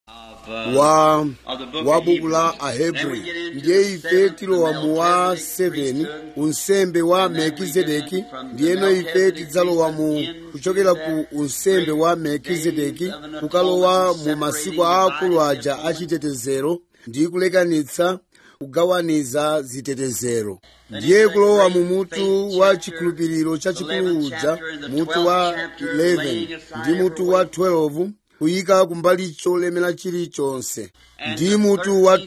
wa wa buku la ahebri ndiye ife tilowa mu wa 7 unsembe wa melkizedeki ndiyeno ife tidzalowa mu kuchokera ku unsembe wa melkizedeki kukalowa mu masiku aakulu aja achitetezero ndi kulekanitsa kugawaniza zitetezero ndiye kulowa mu mutu wa chikhulupiriro chachikulu uja mutu wa 11 ndi mutu wa 12 kuyika kumbali cholemera chilichonse ndi mutu wa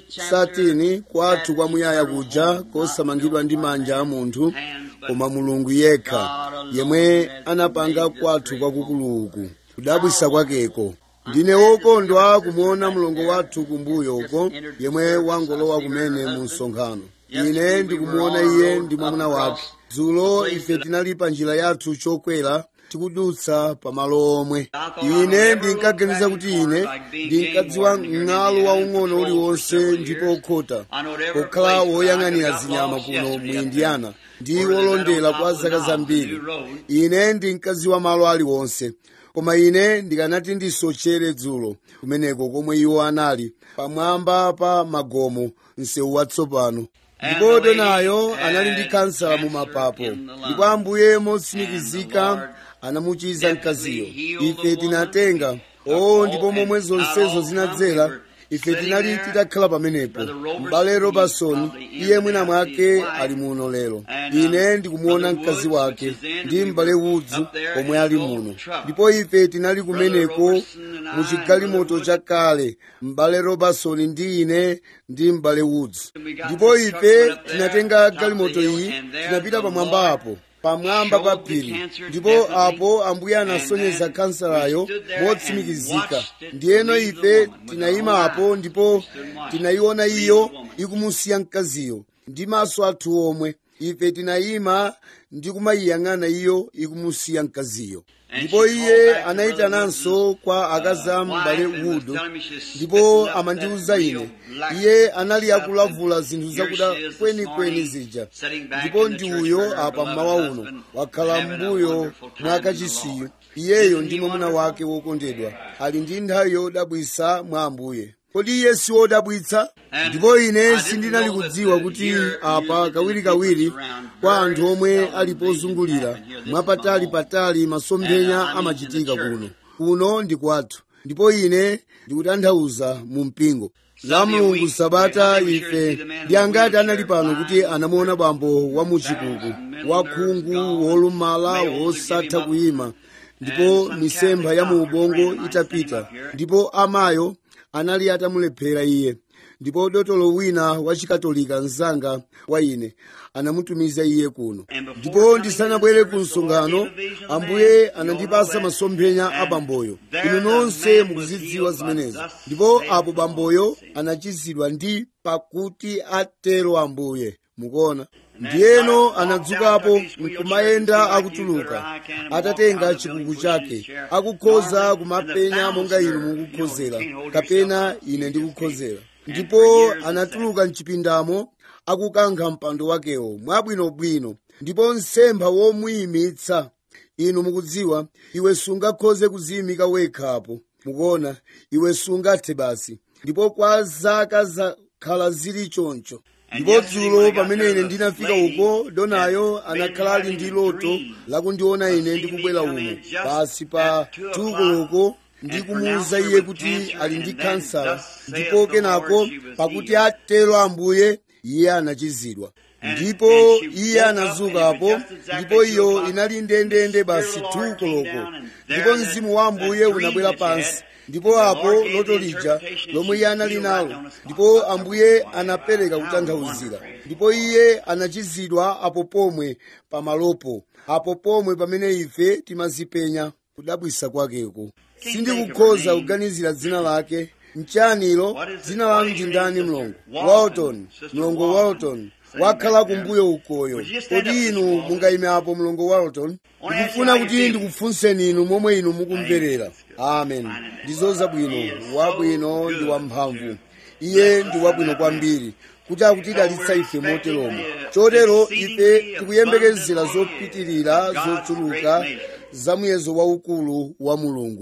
13 kwathu kwamuyaya kuja kosamangidwa ndi manja a munthu koma mulungu yekha yemwe anapanga kwathu kwakukuluku kudabwisa kwakeko ndine wokondwa kumuona mlongo wathu kumbuyo uko yemwe wangolowa kumene mu msonkhano ine ndikumuona iye ndi mwamuna wake dzulo ife tinali pa njira yathu chokwera tikudutsa pamalo omwe ine ndinkaganiza kuti ine ndinkadziwa mng'alo waung'ono uliwonse ndipo okhota pokhala woyang'anira zinyama kuno mu indiana ndi wolondera kwa zaka zambiri ine ndinkadziwa malo aliwonse koma ine ndikanati ndisochere dzulo kumeneko komwe iwo anali pamwamba pa magomo msewu watsopano ndipo donayo anali ndi kansala mu mapapo ndipo ambuye motsimikizika anamuchiza mkaziyo ife tinatenga o ndipo momwe zonsezo zinadzera ife tinali titakhala pamenepo m'bale robertson iye mwina mwake ali muno lero ine ndikumuona mkazi wake ndi m'bale woods omwe ali muno ndipo ife tinali kumeneko mu chigalimoto chakale m'bale robertson ndi ine ndi m'bale woods ndipo ife tinatenga galimoto iyi tinapita pamwamba apo pamwamba pa phiri ndipo apo ambuye anasonyeza kansalayo motsimikizika ndiyeno ife tinayima apo ndipo tinayiona iyo ikumusiya mkaziyo ndi maso athu omwe ife tinayima ndi kumayiyang'ana iyo ikumusiya mkaziyo ndipo iye anayitananso kwa akazi a m'bale wood ndipo amandiwuza ine iye anali akulavula zinthu zakuda kwenikweni zija ndipo ndi uyo apa mmawa uno wakhala m'mbuyo mwa kachisiyu iyeyo ndi mwamuna wake wokondedwa ali ndi nthawi yodabwisa mwa ambuye kodi iye si wodabwitsa ndipo ine sindinali kudziwa kuti apa kawirikawiri kwa anthu omwe ali pozungulira mwapatali-patali masomphenya amachitika kuno kuno ndi kwathu ndipo ine ndikutanthauza mu mpingo la mulungu sabata ife ndi angati anali pano kuti anamuona bambo wa muchikuku wakhungu wolumala wosatha kuyima ndipo misempha ya mu ubongo itapita ndipo amayo anali atamulephera iye ndipo dotolo wina wachikatolika mzanga wa ine anamutumiza iye kuno ndipo ndisanabwere ku msonkhano ambuye anandipasa masomphenya a bamboyo inu nonse mukuzidziwa zimenezo ndipo apo bamboyo anachizidwa ndi pakuti atero ambuye mukuona ndiyeno anadzukapo nkumayenda akutuluka atatenga chikuku chake akukhoza kumapenya monga inu mukukhozera kapena ine ndikukhozera ndipo anatuluka mchipindamo akukankha mpando wakewo mwabwinobwino ndipo nsempha womuyimitsa inu mukudziwa iwe sungakhoze kuziyimika wekhapo mukuona iwe sungathe basi ndipo kwa zaka zakhala zili choncho ndipo dzulo pamene ine ndinafika uko donayo anakhala ali ndi loto lakundiona ine ndikubwera umo pasi pa tukoloko ndikumuwuza iye kuti ali ndi kansala ndipo kenako pakuti atero ambuye iye anachizidwa ndipo iye anazukapo ndipo iyo inali ndendende basi tukoloko ndipo mzimu wa ambuye unabwera pansi ndipo apo loto lija lomwe iye anali nalo ndipo ambuye anapereka kutanthauzira ndipo iye anachizidwa apo pomwe pamalopo apo pomwe pamene ife timazipenya kudabwisa kwakeko sindikukhoza kuganizira dzina lake mchanilo dzina lanu ndi ndani mlongo walton mlongo walton wakhala kumbuyo ukoyo kodi inu mungayime apo mlongo walton ndikufuna kuti ndikufunseni inu momwe inu mukumverera amen ndizo zabwino wabwino ndi wamphamvu iye ndi wabwino kwambiri kuti akutidalitsa ife moteromo chotero ife tikuyembekezera zopitirira zochuluka za muyezo waukulu wa mulungu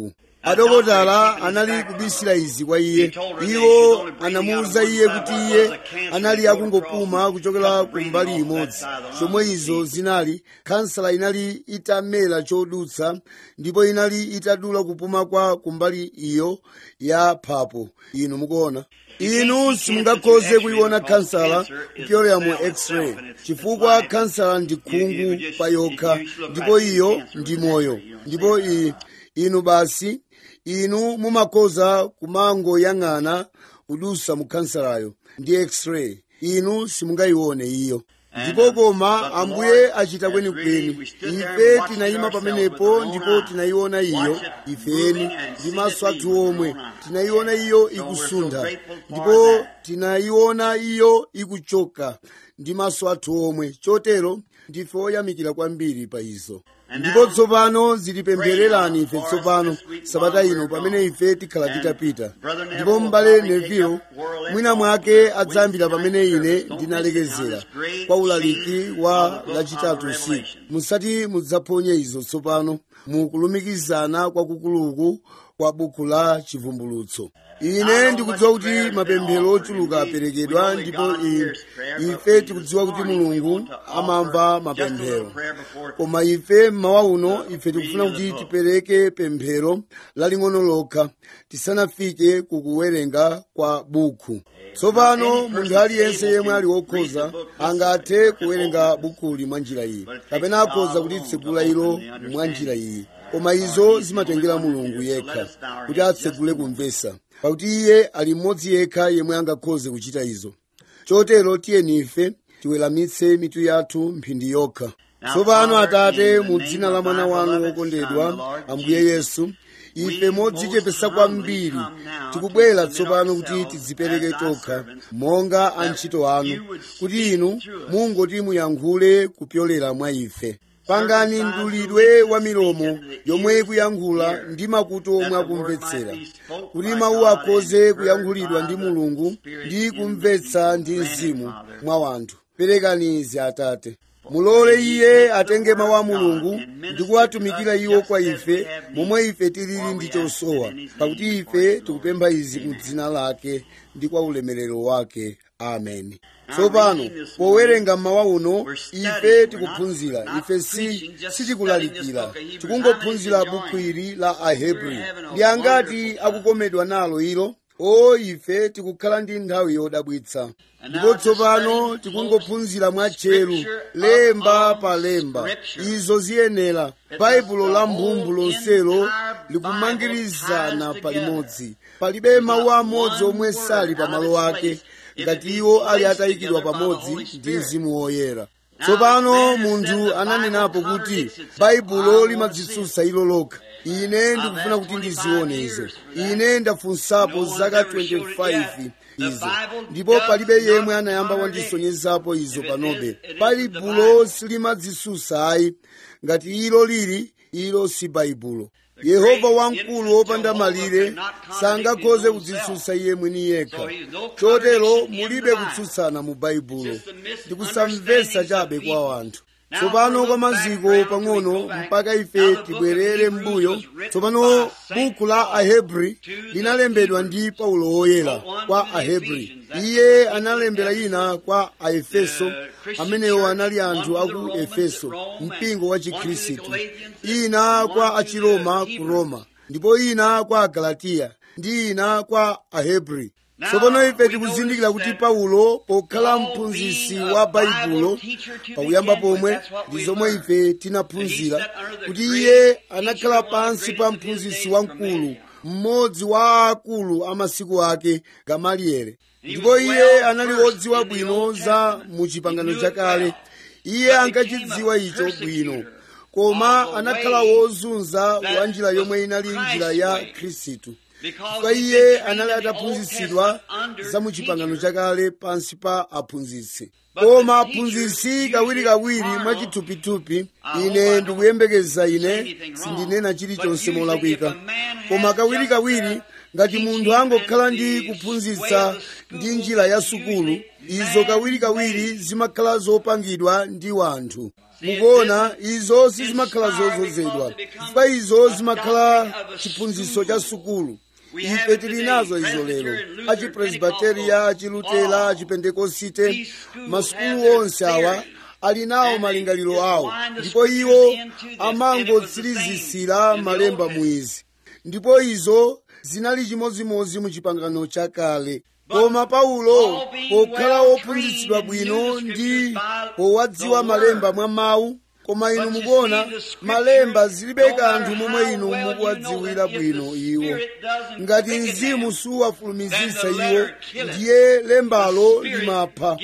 adokotala anali kubisira izi kwa iye iwo anamuwuza iye kuti iye anali akungopuma kuchokera ku mbali imodzi chomwe izo zinali kansala inali itamera chodutsa ndipo inali itadula kupuma kwa kumbali iyo ya phapo inu mukuona inu simungakhoze kuiona kansala kupyolera mu x-ray chifukwa kansala ndi khungu pa yokha ndipo iyo ndi moyo ndipo i, inu basi inu mumakhoza kumangoyang'ana kudusa mu kansalayo ndi x-ray inu simungayione iyo ndipo koma ambuye achita kwenikweni ife tinayima pamenepo ndipo tinayiona iyo ifeni ndi maso athu omwe tinayiona iyo ikusuntha ndipo tinayiona iyo ikuchoka ndi maso athu omwe chotero ndife oyamikira kwambiri pa izo ndipo tsopano zitipemphererani ife tsopano sabata ino pamene ife tikhala titapita ndipo m'bale neville mwina mwake adzayambira pamene ine ndinalekezera kwa ulaliki wa lachitatu usiku musati mudzaphonye izo tsopano mukulumikizana kwakukuluku kwa buku la chivumbulutso ine ndikudziwa kuti mapemphero ochuluka aperekedwa ndipo ife tikudziwa kuti mulungu amamva mapemphero koma ife mmawa uno ife tikufuna kuti tipereke pemphero laling'ono lokha tisanafike kukuwerenga kwa buku tsopano munthu aliyense yemwe ali wokhoza angathe kuwerenga bukuli mwa njira iyi kapena akhoza kulitsegula ilo mwa njira iyi koma izo zimatengera mulungu yekha kuti atsegule kumvesa pakuti iye ali mmodzi yekha yemwe angakhoze kuchita izo chotero tiyeni ife tiweramitse mitu yathu mphindi yokha tsopano atate mu dzina la mwana wanu wokondedwa ambuye yesu ife modzichepesa kwambiri tikubwera tsopano kuti tidzipereke tokha monga antchito anu kuti inu mungoti muyankhule kupyolera mwa ife pangani mdulidwe wa milomo yomwe ikuyankhula ndi makutu omwe akumvetsera kuti mawu akhoze kuyankhulidwa ndi mulungu ndi kumvetsa ndi mzimu mwa wanthu perekani izi atate mulole iye atenge mawu a mulungu ndi kuwatumikira iwo kwa ife momwe ife tilili ndi chosowa pakuti ife tikupempha izi mu dzina lake ndi kwa ulemerero wake ameni tsopano powerenga mmawa uno ife tikuphunzira ife si sitikulalikira tikungophunzira buku ili la ahebri ndi angati akukomedwa nalo ilo o ife tikukhala ndi nthawi yodabwitsa ndipo tsopano tikungophunzira mwatcheru lemba pa lemba izo ziyenera baibulo la mphumvu lonselo likumangirizana palimodzi palibe mawu amodzi omwe sali pa malo ake ngati iwo ali atayikidwa pamodzi ndi mzimu woyera tsopano munthu ananenapo kuti baibulo limadzitsutsa ilo lokha ine ndikufuna kuti ndizione izo ine ndafunsapo zaka 25 izo ndipo palibe yemwe anayamba wandisonyezapo izo panobe baibulo silimadzitsutsa ayi ngati ilo lili ilo si baibulo yehova wamkulu wopanda malire sangakhoze kudzitsutsa iye mwini yekha chotero mulibe kutsutsana mu baibulo ndikusamvetsa chabe kwa wanthu tsopano kwa maziko pang'ono mpaka ife tibwerere m'mbuyo tsopano buku la ahebri linalembedwa ndi paulo woyera kwa ahebri iye analembera ina kwa aefeso amenewo anali anthu aku efeso mpingo wa chikhristu ina kwa achiroma ku roma ndipo ina kwa agalatiya ndi ina kwa ahebri tsopano ife tikuzindikira kuti paulo pokhala mphunzitsi wa baibulo pakuyamba pomwe ndi zomwe ife tinaphunzira kuti iye anakhala pansi pa mphunzitsi wamkulu mmodzi wa akulu a masiku ake gamalieli ndipo iye anali wodziwa bwino za mu chipangano chakale iye ankachidziwa icho bwino koma anakhala wozunza wa njira yomwe inali njira ya khristu chifukwa iye anali ataphunzitsidwa za mu chipangano chakale pansi pa aphunzitsi koma aphunzitsi kawirikawiri mwachithupithupi ine ndikuyembekeza ine sindinena chilichonse molakwika koma kawirikawiri ngati munthu angokhala ndi kuphunzitsa ndi njira ya sukulu izo kawirikawiri zimakhala zopangidwa ndi wanthu mukuona izo sizimakhala zozozedwa chifukwa izo zimakhala chiphunzitso cha sukulu ife tili nazo izo lero achipresbiteriya achilutela achipentekosite masukulu onse awa ali nawo malingaliro awo ndipo iwo amangotsirizisira malemba mwizi ndipo izo zinali chimodzimodzi mu chipangano chakale koma paulo pokhala wophunzitsidwa bwino ndi powadziwa malemba mwa mawu koma inu mukuona malemba zilibe kanthu momwe inu mukuwadziwira bwino iwo ngati mzimu suwafulumizitsa iwo ndiye lembalo limapha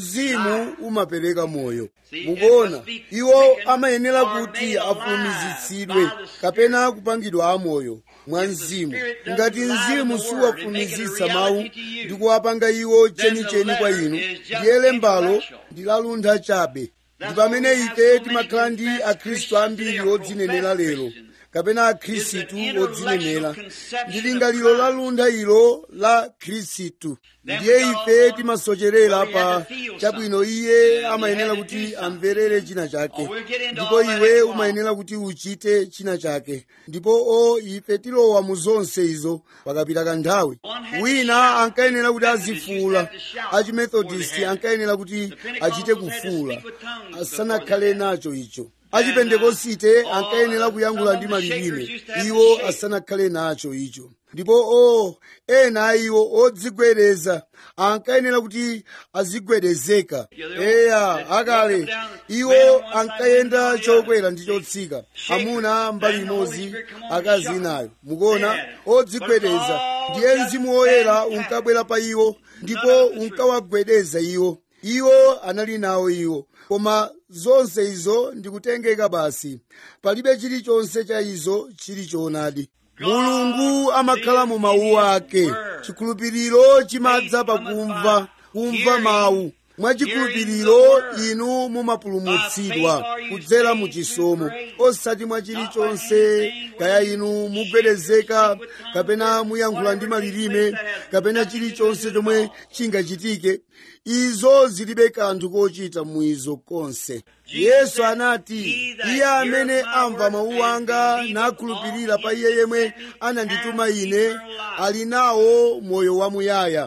mzimu umapereka moyo mukuona iwo amayenera kuti afulumizitsidwe kapena kupangidwa amoyo mwa mzimu ngati mzimu suwafulumizitsa mawu ndi kuwapanga iwo chenicheni kwa inu ndiye lembalo ndilaluntha chabe ndi pamene ife timakhala ndi akhristu ambiri odzinenera lero kapena akhristu odzinenera ndi lingaliro laluntha ilo la khristu ndiye ife timasocherera pa chabwino iye amayenera kuti amverere china chake ndipo iwe umayenera kuti uchite china chake ndipo o ife tilowa mu zonse izo pakapita kanthawi wina ankayenera kuti azifuula achimethodist ankayenera kuti achite kufuula asanakhale nacho icho achipentekosite ankayenera kuyankhula ndi malilime iwo asanakhale nacho icho ndipo o ena a iwo odzigwedeza ankayenera kuti azigwedezeka eya akale iwo ankayenda chokwera ndi chotsika amuna mbali imodzi akazi inayo mukuona odzigwedeza ndiye mzimu woyera unkabwera pa iwo ndipo unkawagwedeza iwo iwo anali nawo iwo koma zonse izo ndikutengeka basi palibe chilichonse cha izo chili choonadi mulungu amakhala mu mawu ake chikhulupiriro chimadza pakumva kumva mawu mwachikhulupiriro inu mumapulumutsidwa kudzera mu chisomo osati mwa chilichonse kaya inu mugwedezeka kapena muyankhula ndi malilime kapena chilichonse chomwe chingachitike izo zilibe kanthu kochita mwizo konse yesu anati iye amene amva mawu anga nakhulupirira pa iye yemwe anandituma ine ali nawo moyo wamuyaya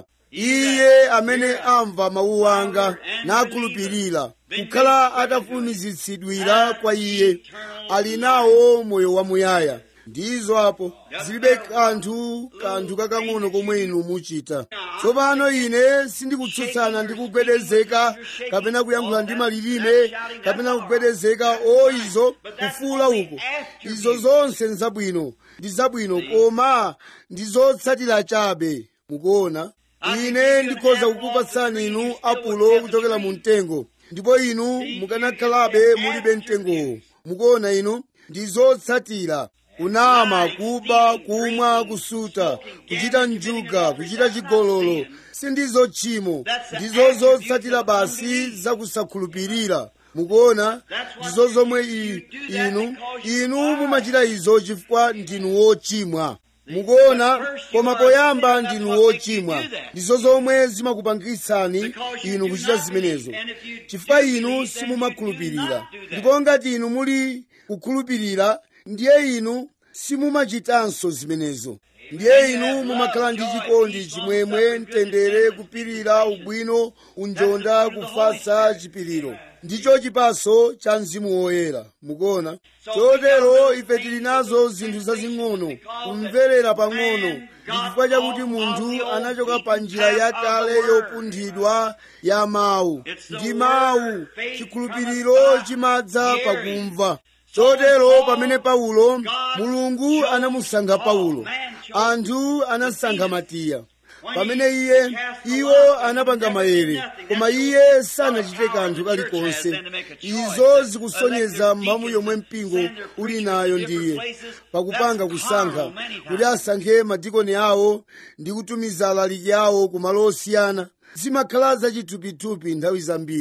iye amene amva mawu anga nakhulupirira kukhala atafulumizitsidwira kwa iye ali nawo moyo wamuyaya ndizo apo zilibe kanthu kanthu kakang'ono komwe inu muchita tsopano ine sindikutsutsana ndi kugwedezeka kapena kuyankhula ndi malilime kapena kugwedezeka o izo kufuula uko izo zonse nzabwino ndi zabwino koma ndi zotsatira chabe mukuona ine ndikhoza kukupatsani inu apulo kuchokera mu mtengo ndipo inu mukanakhalabe mulibe mtengowo mukuona inu ndi zotsatira kunama kuba kumwa kusuta kuchita njuga kuchita chigololo sindizo tchimo ndizo zotsatira basi zakusakhulupirira mukuona ndizo zomwe inu inu mumachita izo chifukwa ndinu wochimwa mukuona koma poyamba ndinu wochimwa ndizo zomwe zimakupangitsani inu kuchita zimenezo chifukwa inu simumakhulupirira ndipo ngati inu muli kukhulupirira ndiye inu simumachitanso zimenezo ndiye inu mumakhala ndi chikondi chimwemwe mtendere kupirira ubwino unjonda kufatsa chipiriro ndicho chipaso cha mzimu woyera mukuona chotero ife tili nazo zinthu zazing'ono kumverera pang'ono ndi chifukwa chakuti munthu anachoka pa njira yakale yopunthidwa ya mawu ndi mawu chikhulupiriro chimadza pakumva chotero pamene paulo mulungu anamusankha paulo anthu anasankha matiya pamene iye iwo anapanga maere koma iye sanachite kanthu kalikonse izo zikusonyeza mphamvu yomwe mpingo uli nayo ndiye pakupanga kusankha kuti asankhe madikoni awo ndi kutumiza alaliki awo ku malo osiyana zimakhala zachithupithupi nthawi zambiri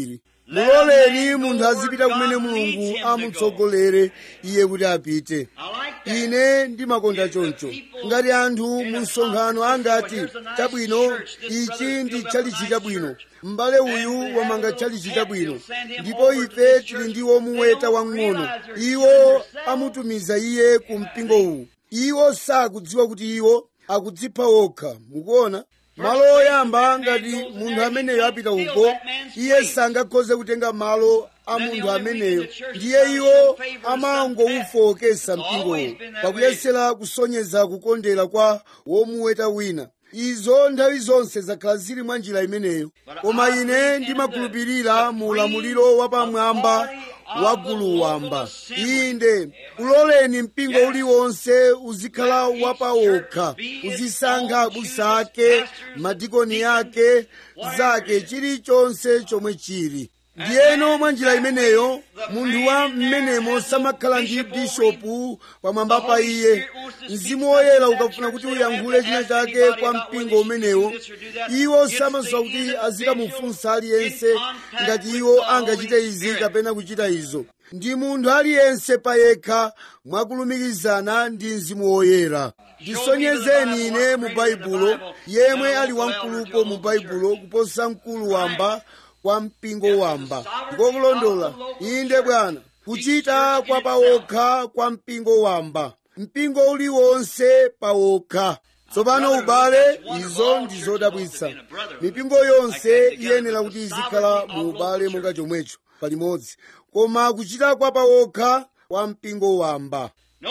muloleni munthu azipita kumene mulungu amutsogolere iye kuti apite ine ndimakonda choncho ngati anthu mu msonkhano angati chabwino ichi ndi tchalichi chabwino m'bale uyu wamanga tchalichi chabwino ndipo ife tili ndi womuweta wang'ono iwo amutumiza iye ku mpingo uwu iwo sakudziwa kuti iwo akudzipha wokha mukuona malo oyamba ngati munthu ameneyo apita uko iye sangakhoze kutenga malo a munthu ameneyo ndiye iwo amangowufowokesa mpingowo pakuyesera kusonyeza kukondera kwa womuweta wina izo nthawi zonse zakhala zili mwa njira imeneyo koma ine ndimakhulupirira mu ulamuliro wapamwamba wa gulu wamba inde uloleni mpingo uliwonse uzikhala wapawokha uzisankha abusa ake madikoni ake zake chilichonse chomwe chili ndiyeno mwa njira imeneyo munthu wa mmenemo samakhala ndi bishopu pamwamba pa iye mzimu woyera ukafuna kuti uyankhule china chake kwa mpingo umenewo iwo samasowa kuti azikamufunsa aliyense ngati iwo angachite izi kapena kuchita izo ndi munthu aliyense payekha mwakulumikizana ndi mzimu woyera ndisonyezeni ine mu baibulo yemwe ali wamkulupo mu baibulo kuposa mkulu wamba kwa mpingo wamba ndikokulondola inde bwana kuchita kwa pawokha kwa mpingo wamba mpingo uliwonse pawokha tsopano ubale izo ndi zodabwitsa mipingo yonse iyenera kuti izikhala mu ubale monga chomwecho palimodzi koma kuchita kwa pawokha kwa mpingo wamba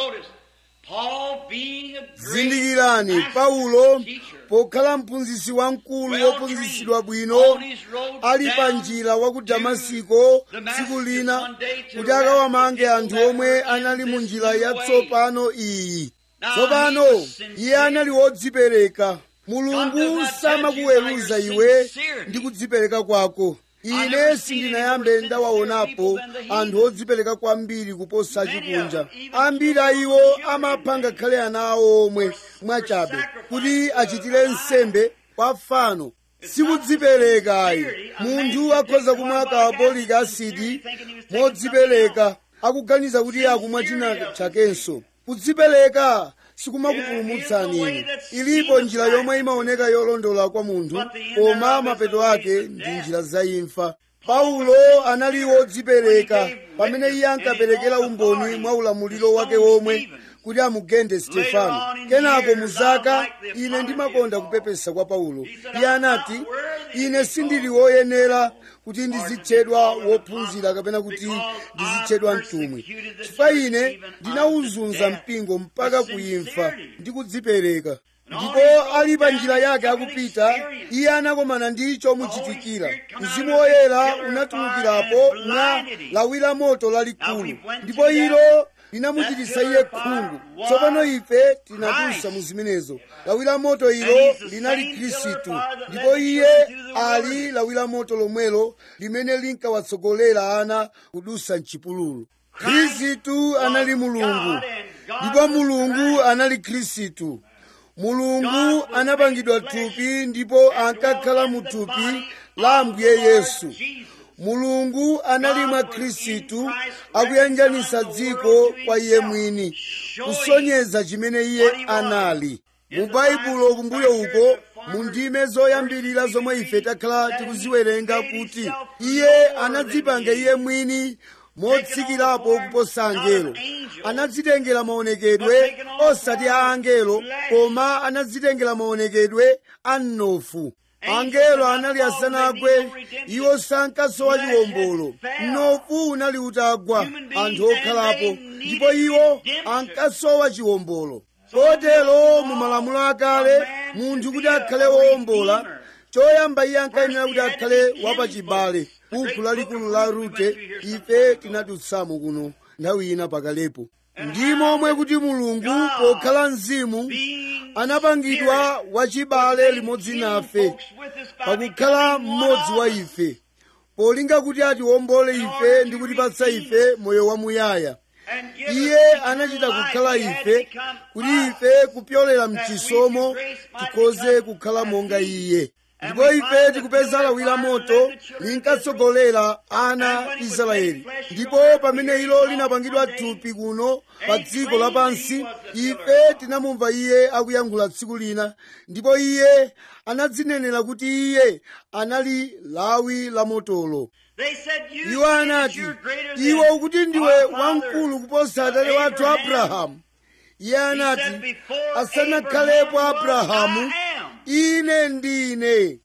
zindikirani paulo pokhala mphunzitsi wamkulu wophunzitsidwa bwino ali pa njira wa ku damasiko tsiku lina kuti akawamange anthu omwe anali mu njira yatsopano iyi tsopano iye anali wodzipereka mulungu samakuweruza iwe ndi kudzipereka kwako ine sindinayambe ndawaonapo anthu odzipereka kwambiri kuposa chikunja ambiri a iwo amapha ngakhale ana awo omwe mwachabe kuti achitire nsembe kwa fano sikudziperekayi munthu akhoza kumwa kapolic asidi modzipereka akuganiza kuti akumwa china chakenso kudzipereka sikumakupulumutsani inu ilipo njira yomwe imaoneka yolondola kwa munthu koma mapeto ake ndi njira zaimfa paulo anali wodzipereka pamene iye ankaperekera umboni mwa ulamuliro wake womwe kuti amugende stefano kenako muzaka ine ndimakonda kupepesa kwa paulo iye anati ine sindili woyenera kuti ndizitchedwa wophunzira kapena kuti ndizitchedwa mtumwi chifukwa ine ndinawuzunza mpingo mpaka kuimfa ndi kudzipereka ndipo ali pa njira yake akupita iye anakomana ndi chomuchitikira mzimu woyera unatulukirapo mwa lawi la moto lalikulu ndipo ilo linamuchititsa iye khungu tsopano ife tinadutsa mu zimenezo lawi la moto ilo linali khristu ndipo iye ali lawi la moto lomwelo limene linkawatsogolera ana kudutsa mchipululu khristu anali mulungu ndipo mulungu anali khristu mulungu anapangidwa thupi ndipo ankakhala mu thupi la ambuye yesu mulungu anali mwa khristu akuyanjanisa dziko kwa iye mwini kusonyeza chimene iye anali mu baibulo kumbuyo uko mu ndime zoyambirira zomwe ife takhala tikuziwerenga kuti iye anadzipanga iye mwini motsikirapo kuposa angelo anadzitengera maonekedwe osati a angelo koma anadzitengera maonekedwe a mnofu angelo anali asanagwe iwo sankasowa chiwombolo mnofu unali utagwa anthu okhalapo ndipo iwo ankasowa chiwombolo kotero mu malamulo akale munthu kuti akhale wowombola choyamba iye ankayenera kuti akhale wapachibale buku lalikulu la rute ife tinadutsamo kuno nthawi ina pakalepo ndi momwe kuti mulungu pokhala mzimu anapangidwa wachibale limodzi nafe pakukhala mmodzi wa ife polinga kuti atiwombole ife ndi kutipatsa ife moyo wamuyaya iye anachita kukhala ife kuti ife kupyolera mchisomo tikhoze kukhala monga iye ndipo ife tikupeza lawi la moto linkatsogolera ana israeli ndipo pamene ilo linapangidwa thupi kuno pa dziko lapansi ife tinamumva iye akuyankhula tsiku lina ndipo iye anadzinenera kuti iye anali lawi la motolo iwo anati iwe ukuti ndiwe wamkulu kuposa atate wathu abrahamu iye anati asanakhalepo abrahamu ine ndine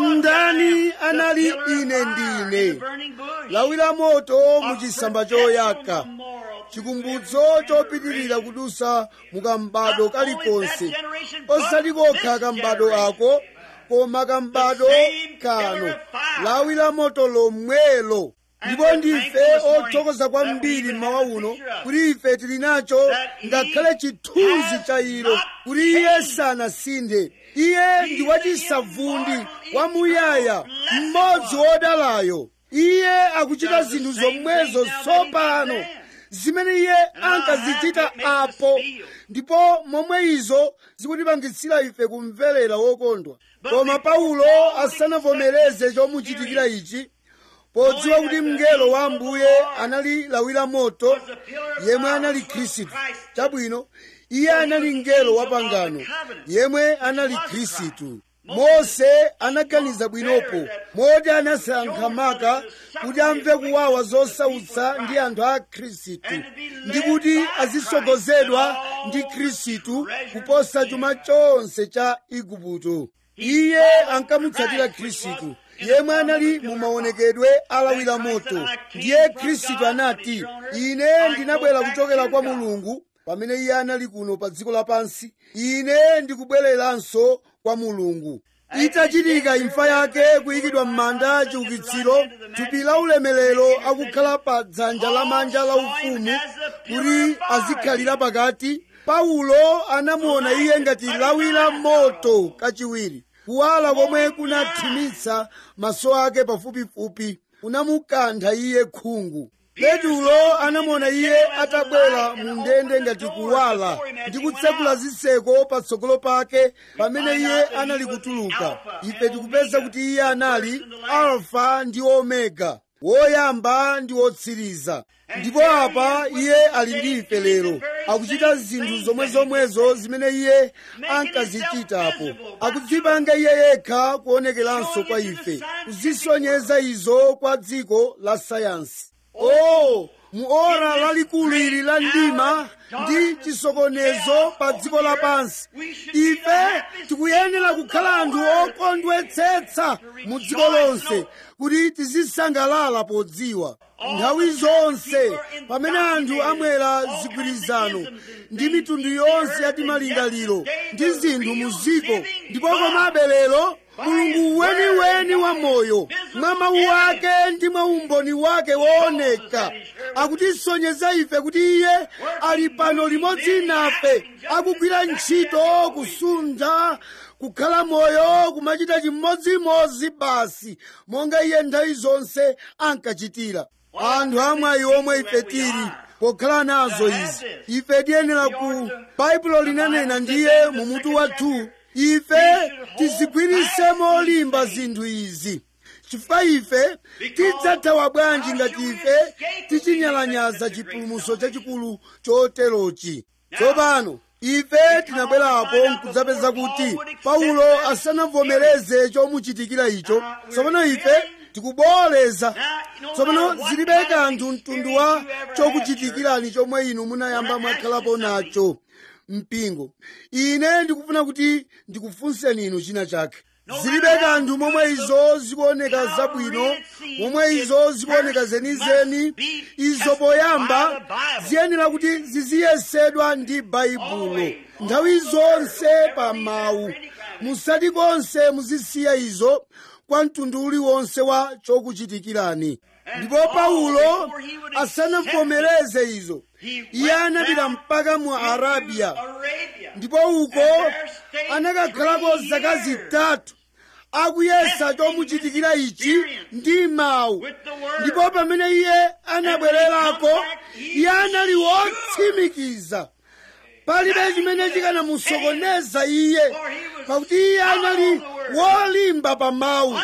ndani anali ine ndine lawi la moto muchisamba choyaka chikumbutso chopitirira kudusa mukambado kalikonse osati kokha kambado ako koma kambado kano lawi la moto lomwelo ndipo ndife othokoza kwambiri mmawa uno kuti ife tili nacho ngakhale chithunzi cha ilo kuti iye sanasinthe iye ndi wachisavundi wamuyaya mmodzi wodalayo iye akuchita zinthu zomwezo tsopano zimene iye ankazichita apo ndipo momwe izo zikutipangitsira ife kumverera wokondwa koma paulo asanavomereze chomuchitikira ichi podziwa kuti mngelo wa ambuye anali lawi la moto yemwe anali khristu chabwino iye anali mngelo wa pangano yemwe anali khristu mose anaganiza bwinopo moti anasankha maka kuti amve kuwawa zosautsa ndi anthu a khristu ndi kuti azisogozedwa ndi khristu kuposa chuma chonse cha igupto iye ankamutsatira khristu yemwe anali mu maonekedwe alawira moto ndiye khristu anati ine ndinabwera kuchokera kwa mulungu pamene iye anali kuno pa dziko lapansi ine ndikubwereranso kwa mulungu itachitika imfa yake kuyikidwa m'manda chiukitsiro thupi la ulemerero akukhala pa dzanja lamanja la ufumu kuti azikhalira pakati paulo anamuona iye ngati lawi la moto kachiwiri kuwala komwe kunathimitsa maso ake pafupifupi kunamukantha iye khungu petulo anamuona iye atabwera mu ndende ngati kuwala ndi kutsekula zitseko patsogolo pake pamene iye anali kutuluka ife tikupeza kuti iye anali alfa ndi omega woyamba ndi wotsiriza ndipo apa iye ali ndi ife lero akuchita zinthu zomwezomwezo zimene iye ankazichitapo akudzipanga iye yekha kuonekeranso kwa ife kuzisonyeza izo kwa dziko la sayansi oh mu ora lalikulu ili la mdima ndi chisokonezo pa dziko lapansi ife tikuyenera kukhala anthu okondwetsetsa mu dziko lonse kuti tizisangalala podziwa nthawi zonse pamene anthu amwera zigwirizano ndi mitundu yonse ya timalingaliro ndi zinthu mu dziko ndipo komabe lero mulungu weniweni wa moyo mwa mawu ake ndi mwa umboni wake wooneka akutisonyeza ife kuti iye ali pano limodzi nafe akugwira ntchito kusuntha kukhala moyo kumachita chimodzimodzi basi monga iye nthawi zonse ankachitira anthu amwayi omwe ife tili pokhala nazo izi ife tiyenera ku baibulo linanena ndiye mu mutu wathu ife tizigwirise molimba zinthu izi chifukwa ife tidzathawa bwanji ngati ife tichinyalanyaza chipulumutso chachikulu choterochi tsopano ife tinabwerapo nkudzapeza kuti paulo asanavomereze chomuchitikira icho tsopano ife tikubooleza tsopano zilibe kanthu mtundu wa chokuchitikirani chomwe inu munayamba mwakhalapo nacho mpingo ine ndikufuna kuti ndikufunseni inu china chake zilibe kanthu momwe izo zikuoneka zabwino momwe izo zikuoneka zenizeni izo poyamba ziyenera kuti ziziyesedwa ndi baibulo nthawi zonse pa mawu musati konse muzisiya izo kwa mtundu uliwonse wa chokuchitikirani ndipo paulo asanavomereze izo iye anapita mpaka mu arabiya ndipo uko anakakhalako zaka zitatu akuyesa chomuchitikira ichi ndi mawu ndipo pamene iye anabwererako iye anali wotsimikiza palibe chimene chikanamusokoneza iye pakuti iye anali wolimba pa mawu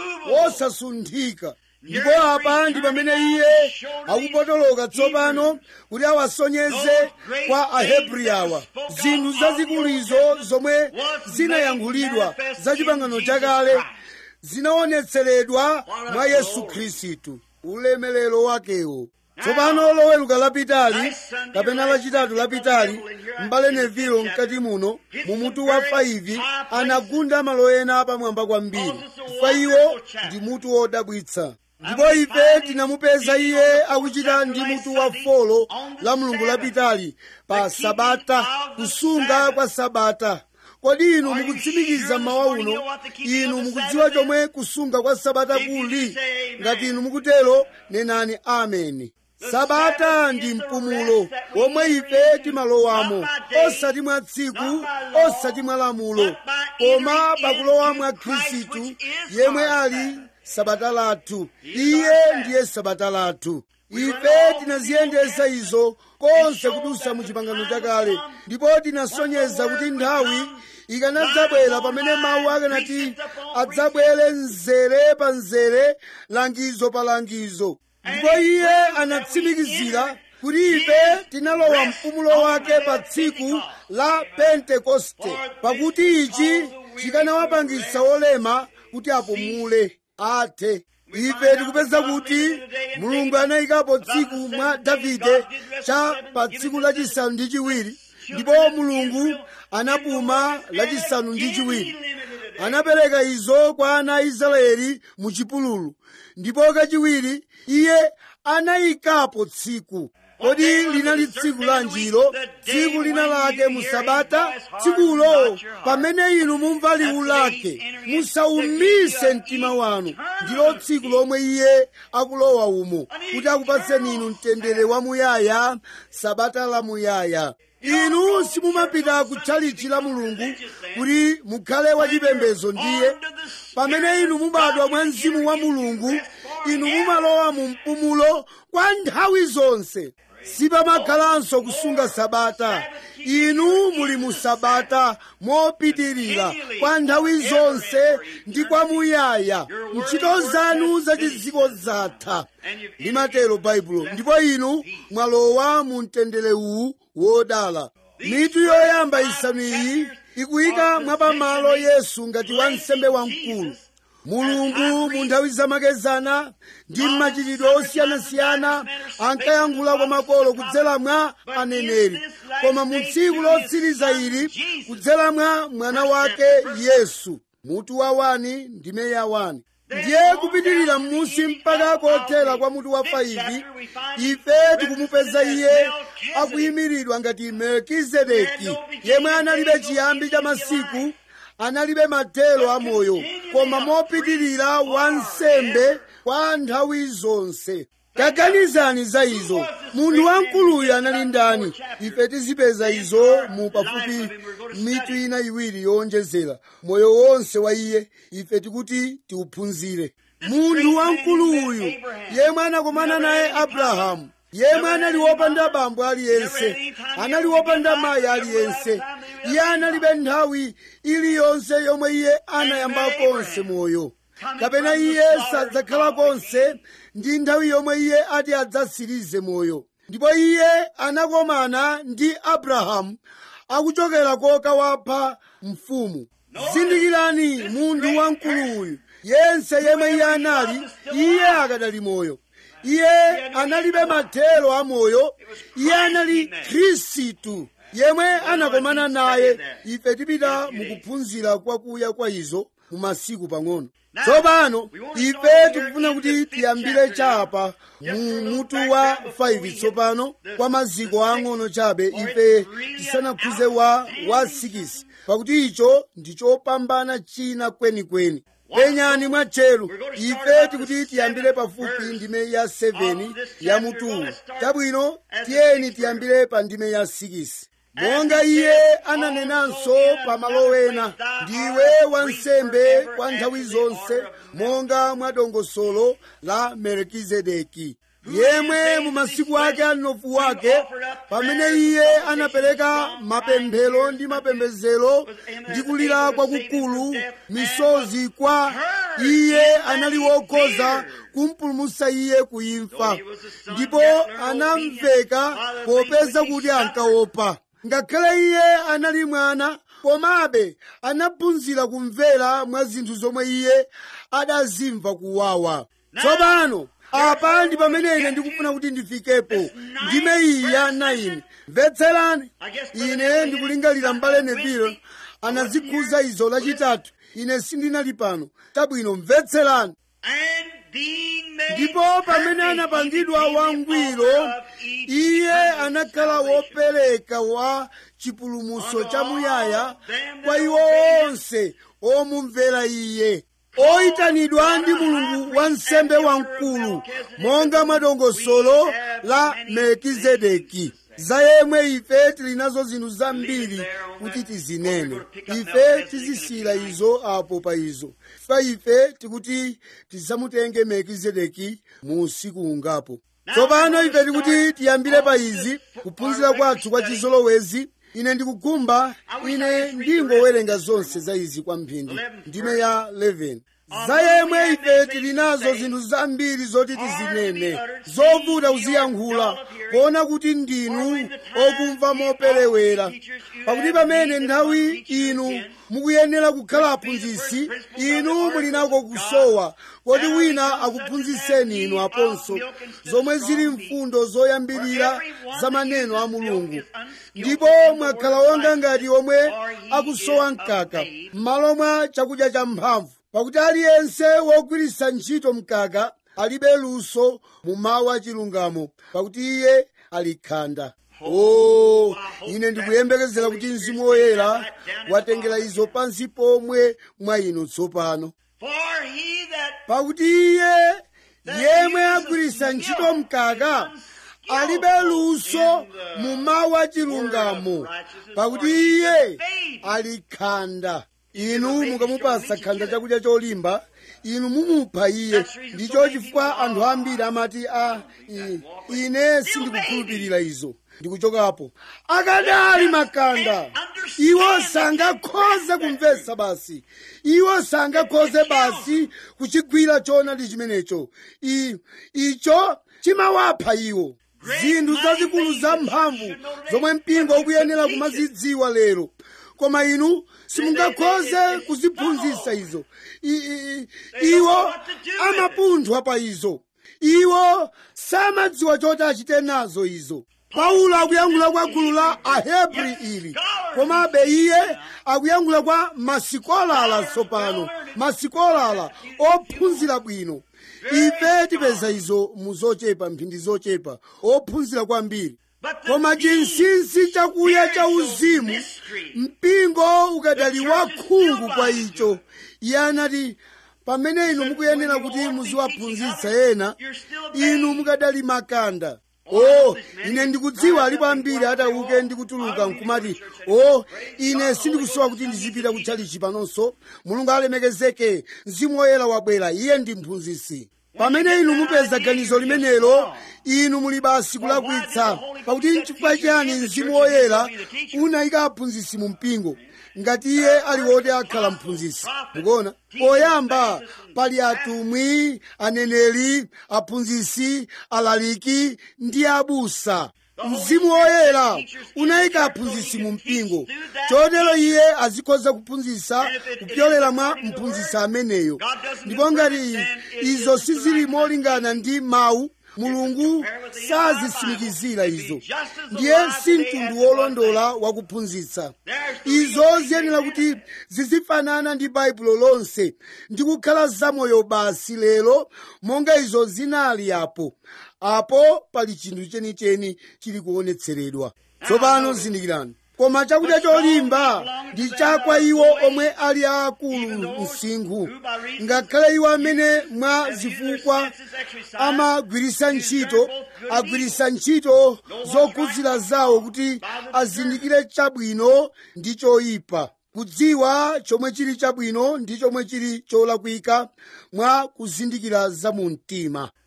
wosasunthika ndipo apa ndi pamene iye akupotoloka tsopano kuti awasonyeze kwa ahebri awa zinthu zazikuluzo zomwe zinayankhulidwa za chipangano chakale zinaonetseredwa mwa yesu khristu ulemelero wakewo tsopano loweruka lapitali kapena lachitatu lapitali mbale nevilo mkati muno mumutu wa 5 anagunda malo ena pamwamba kwambiri chifukwa iwo ndi mutu wodabwitsa ndipo ife tinamupeza iye akuchita ndi mutu wa folo la mulungu lapitali pa sabata kusunga kwa sabata kodi inu mukutsimikiza mawa uno inu mukudziwa chomwe kusunga kwa sabata kuli ngati inu mukutero nenani ameni sabata ndi mpumulo womwe ife timalowamo osati mwa tsiku osati mwa lamulo koma pakulowa mwa khristu yemwe ali sabata lathu iye ndiye sabata lathu ife tinaziyendesa izo konse kudusa mu chipangano chakale ndipo tinasonyeza kuti nthawi ikanadzabwera pamene mawu akanati adzabwere mzere pa mzere langizo pa langizo ndipo iye anatsimikizira kuti ife tinalowa mpumulo wake pa tsiku la pentekoste pakuti ichi chikanawapangitsa olema kuti apumule athe ife tikupeza kuti mulungu anayikapo tsiku mwa davide cha pa tsiku lachisanu ndi chiwiri ndipo mulungu anapuma lachisanu ndi chiwiri anapereka izo kwa ana a israeli mu chipululu ndipo kachiwiri iye anayikapo tsiku kodi linali tsiku lanjiro tsiku lina lake mu sabata tsikulo pamene inu mumva liwu lake musaumise mtima wanu ndilo tsiku lomwe iye akulowa umo kuti akupatseni inu mtendere wamuyaya sabata lamuyaya inu simumapita ku tchalichi la mulungu kuti mukhale wachipembedzo ndiye pamene inu mubadwa mwa mzimu wa mulungu inu mumalowa mu mpumulo kwa nthawi zonse sipamakhalanso kusunga sabata inu muli mu sabata mopitirira kwa nthawi zonse ndi kwamuyaya ntchito zanu zachidziko zatha limatero baibulo ndipo inu mwalowa mu mtendere uwu wodala mitu yoyamba isanu iyi ikuyika mwapamalo yesu ngati wansembe wamkulu mulungu mu nthawi zamakezana ndi mmachitidwe osiyanasiyana ankayankhula kwa makolo kudzera mwa aneneri koma mu tsiku lotsiriza ili kudzera mwa mwana wake yesu mutu wa wani ndime ya wani ndiye kupitirira m'munsi mpaka kothera kwa mutu wa 5 ife tikumupeza iye akuyimiridwa ngati melkizedeki yemwe analibe chiyambi cha masiku analibe mathelo amoyo koma mopitirira wansembe kwa nthawi zonse taganizani za izo munthu wamkuluyu anali ndani ife tizipeza izo mu pafupi mitu ina iwiri yowonjezera moyo wonse wa iye ife tikuti tiuphunzire munthu wamkuluyu yemwe anakomana naye abrahamu yemwe anali wopanda bambo aliyense anali wopanda mayi aliyense iye analibe nthawi iliyonse yomwe iye anayamba konse moyo kapena iye sadzakhala konse ndi nthawi yomwe iye ati adzatsirize moyo ndipo iye anakomana ndi abrahamu akuchokera koka wapha mfumu zindikirani munthu wamkuluyu yense yemwe iye anali iye akadali moyo iye analibe mathelo amoyo iye anali khristu yemwe anakomana naye ife tipita mukuphunzira kwakuya kwa izo mu masiku pang'ono tsopano ife tikufuna kuti tiyambire chapa mu mutu wa 5 tsopano kwa maziko ang'ono chabe ife tisanakhuze wa wa 6 pakuti icho ndi chopambana china kwenikweni penyani mwatcheru ife tikuti tiyambire pafupi ndime ya 7 ya mutuwu chabwino tiyeni tiyambire pa ndime ya 6 monga iye ananenanso pamalo ena ndiwe wansembe kwa nthawi zonse monga mwa dongosolo la melkizedeki yemwe mu masiku ake anofu wake pamene iye anapereka mapemphero ndi mapembedzero ndi kulira kwakukulu misozi kwa iye anali wokhoza kumpulumutsa iye kuimfa ndipo anamveka popeza kuti ankaopa ngakhale iye anali mwana komabe anaphunzira kumvera mwa zinthu zomwe iye adazimva kuwawa tsopano apa ndi pamene ine ndikufuna kuti ndifikepo ndime iyi ya 9 mvetserani ine ndikulingalira mbale neville anazikhuza izo lachitatu ine sindinali pano tabwino mvetserani ndipo pamene anapangidwa wangwiro iye anakhala wopereka wa chipulumutso chamuyaya kwa iwo onse omumvera iye oyitanidwa ndi mulungu wa nsembe wamkulu monga mwadongosolo la melkizedeki za yemwe ife tili nazo zinthu zambiri kuti tizinene ife tizisiyira izo apo pa izo fa ife tikuti tizamutenge melkizedeki mu usiku ungapo tsopano ife tikuti tiyambire pa izi kuphunzira kwathu kwa chizolowezi ine ndikugumba ine ndingowerenga zonse za izi kwa mphindi ndime ya 11 za yemwe ife tili nazo zinthu zambiri zoti tizinene zovuta kuziyankhula kuona kuti ndinu okumva moperewera pakuti pamene nthawi inu mukuyenera kukhala aphunzitsi inu muli nako kusowa kodi wina akuphunzitseni inu aponso zomwe zili mfundo zoyambirira za maneno a mulungu ndipo mwakhala wonga ngati omwe akusowa mkaka m'malo mwa chakudya cha mphamvu pakuti aliyense wogwiritsa ntchito mkaka alibe luso mu mawu achilungamo pakuti iye ali khanda o ine ndikuyembekezera kuti mzimu woyera watengera izo pansi pomwe mwa inu tsopano pakuti iye yemwe agwiritsa ntchito mkaka alibe luso mu mawu achilungamo pakuti iye ali khanda inu mukamupasa khanda chakudya cholimba inu mumupha iye ndicho chifukwa anthu ambiri amati a ine sindikukhulupirira izo ndikuchokapo akadali makanda iwo sangakhoze kumvetsa basi iwo sangakhoze basi kuchigwira choonadi chimenecho icho chimawapha iwo zinthu zazikulu zamphamvu zomwe mpingo ukuyenera kumazidziwa lero koma inu simungakhoze kuziphunzitsa izo iwo amapunthwa pa izo iwo samadziwa choti achite nazo izo paulo akuyankhula kwa gulu la ahebri ili komabe iye akuyankhula kwa masikolala tsopano masikolala ophunzira bwino ife tipeza izo mu zochepa mphindi zochepa ophunzira kwambiri koma chinsinsi chakuya cha uzimu mpingo ukadali wakhungu kwa icho iye anati pamene inu mukuyenera kuti muziwaphunzitsa ena inu mukadali makanda o ine ndikudziwa alipo ambiri atauke ndikutuluka nkumati o ine sindikusowa kuti ndizipita kutchalichi panonso mulungu alemekezeke mzimu woyera wabwera iye ndi mphunzitsi pamene inu mupeza ganizo limenelo inu muli basi kulakwitsa pakuti nchifukwa chiyani mzimu woyera unayika aphunzitsi mu mpingo ngati iye ali woti akhala mphunzitsi mukuona poyamba pali atumwi aneneri aphunzitsi alaliki ndi abusa mzimu woyera unayika aphunzitsi mu mpingo chotero iye azikhoza kuphunzitsa kupyolera mwa mphunzitsi ameneyo ndipo ngati izo sizili molingana ndi mawu mulungu sazisimikizira izo ndiye si mtundu wolondola wakuphunzitsa izo ziyenera kuti zizifanana ndi baibulo lonse ndi kukhala zamoyo basi lero monga izo zinali apo apo pali chinthu chenicheni chili kuonetseredwa tsopano zindikirani koma chakudya cholimba ndi chakwa iwo omwe ali aakulu msinkhu ngakhale iwo amene mwa zifukwa amagwiritsa ntchito agwiritsa ntchito zokhudzira zawo kuti azindikire chabwino ndi choyipa kudziwa chomwe chili chabwino ndi chomwe chili cholakwika mwa kuzindikira za mu mtima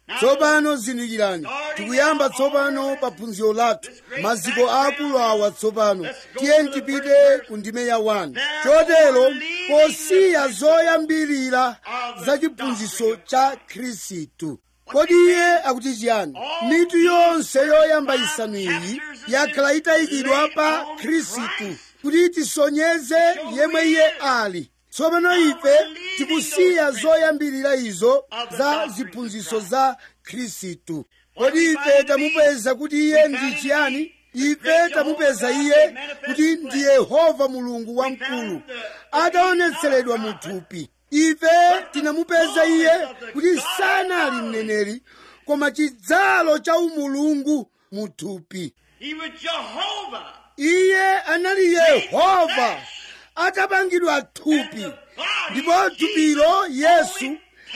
tsopano zindikirani tikuyamba tsopano pa phunziro lathu maziko akulu awa tsopano tiye tipite ku ndime ya 1 chotero posiya zoyambirira za chiphunzitso cha khristu kodi iye akuti chiyani mitu yonse yoyamba isanu iyi yakhala itayikidwa pa khristu kuti tisonyeze yemwe iye ali tsopano ife tikusiya zoyambirira izo za ziphunzitso za khristu kodi ife tamupeza kuti iye ndi chiyani ife tamupeza iye kuti ndi yehova mulungu wamkulu ataonetseredwa mu thupi ife tinamupeza iye kuti sanali mneneri koma chidzalo cha umulungu mu thupi He was Jehovah. iye anali yehova atapangidwa thupi ndipo thupilo yesu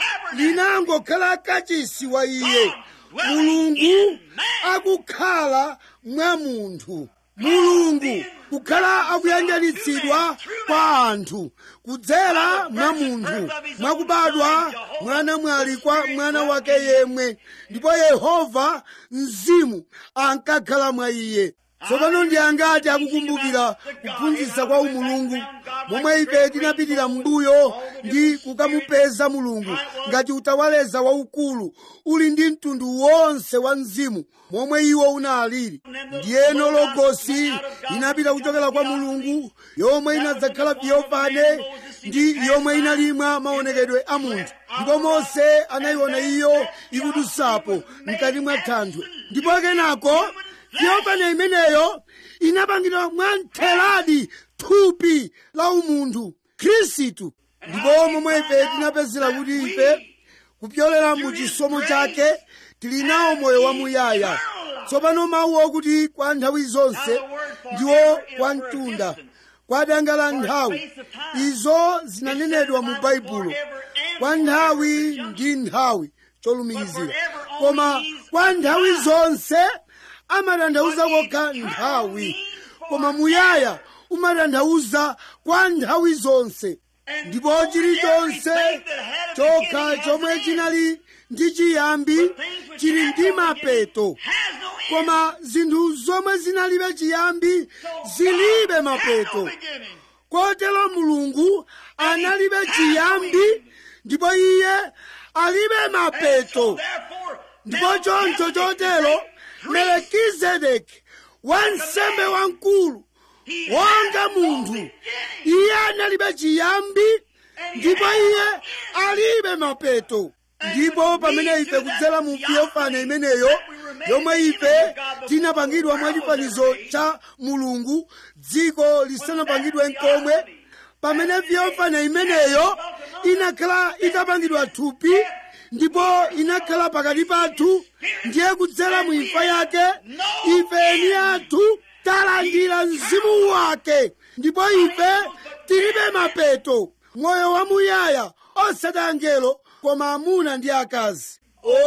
linangokhala kachisi wa iye mulungu akukhala mwa munthu mulungu kukhala akuyanjanitsidwa kwa anthu kudzera mwa munthu mwakubadwa mwana mwali kwa mwana wake yemwe ndipo yehova mzimu ankakhala mwa iye tsopano ndi angati akukumbukira kuphunzitsa kwa umulungu momwe ife tinapitira m'mbuyo ndi kukamupeza mulungu ngati utawaleza waukulu uli ndi mtundu wonse wa mzimu momwe iwo unalili ndiyeno logosi inapita kuchokera kwa mulungu yomwe inadzakhala Theophane ndi yomwe inalimwa maonekedwe a munthu ndipo mose anayiona iyo ikudutsapo mkati mwa thanthwe ndipo kenako Theophane imeneyo inapangidwa mwamtheradi thupi la umunthu khristu ndipo momwe ife tinapezera kuti ife kupyolera mu chisomo chake tili nawo moyo wamuyaya tsopano mawu okuti kwa nthawi zonse ndiwo kwa mtunda kwa danga la nthawi izo zinanenedwa mu baibulo kwa nthawi ndi nthawi cholumikizira koma kwa nthawi zonse amatanthauza kokha nthawi koma muyaya umatanthauza kwa nthawi zonse ndipo chilichonse chokha chomwe chinali ndi chiyambi chili ndi mapeto koma zinthu zomwe zinalibe chiyambi zilibe mapeto kotero mulungu analibe chiyambi ndipo iye alibe mapeto ndipo choncho chotero melekizedeki wansembe wamkulu wonga munthu iye analibe chiyambi ndipo iye alibe mapeto ndipo pamene ife kudzera mu Theophane imeneyo yomwe ife tinapangidwa mwa chifanizo cha mulungu dziko lisanapangidwe nkomwe pamene Theophane imeneyo inakhala itapangidwa thupi ndipo inakhala pakati pathu ndiye kudzera mu imfa yake ife eni athu talandira mzimu wake ndipo ife tilibe mapeto moyo wamuyaya osati angelo koma amuna ndi akazi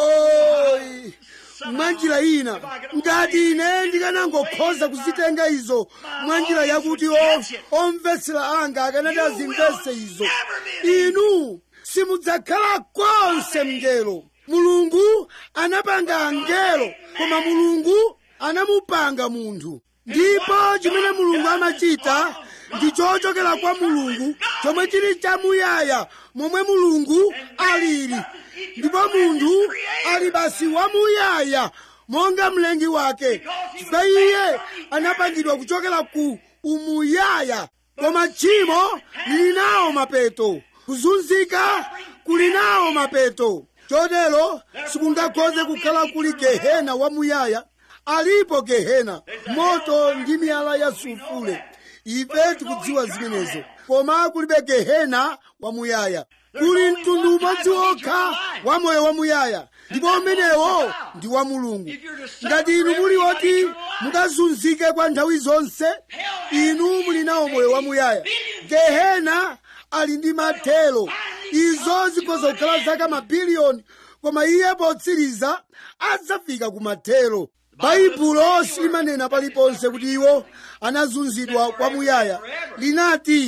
oyi mwanjira ina ngati ine ndikanangokhoza kuzitenga izo mwanjira yakuti o- omvetsera anga akanati azimvetse izo inu simudzakhala konse mngelo mulungu anapanga angelo koma mulungu anamupanga munthu ndipo chimene mulungu amachita ndi chochokera kwa mulungu chomwe chili chamuyaya momwe mulungu alili ndipo munthu ali basi wamuyaya monga mlengi wake chifukwa iye anapangidwa kuchokera ku umuyaya koma tchimo lili nawo mapeto kuzunzika kuli nawo mapeto chotero sikungakhoze kukhala kuli gehena wamuyaya alipo gehena moto ndi miyala ya sulfule ife tikudziwa zimenezo koma kulibe gehena wamuyaya kuli mtundu umodzi wokha wa moyo wamuyaya ndipo umenewo ndi wa mulungu ngati inu muli woti mukazunzike kwa nthawi zonse inu muli nawo moyo wamuyaya gehena ali ndi mathelo izo zikhoza kukhala zaka mabiliyoni koma iye potsiriza adzafika ku mathelo baibulo silimanena paliponse kuti iwo anazunzidwa kwamuyaya linati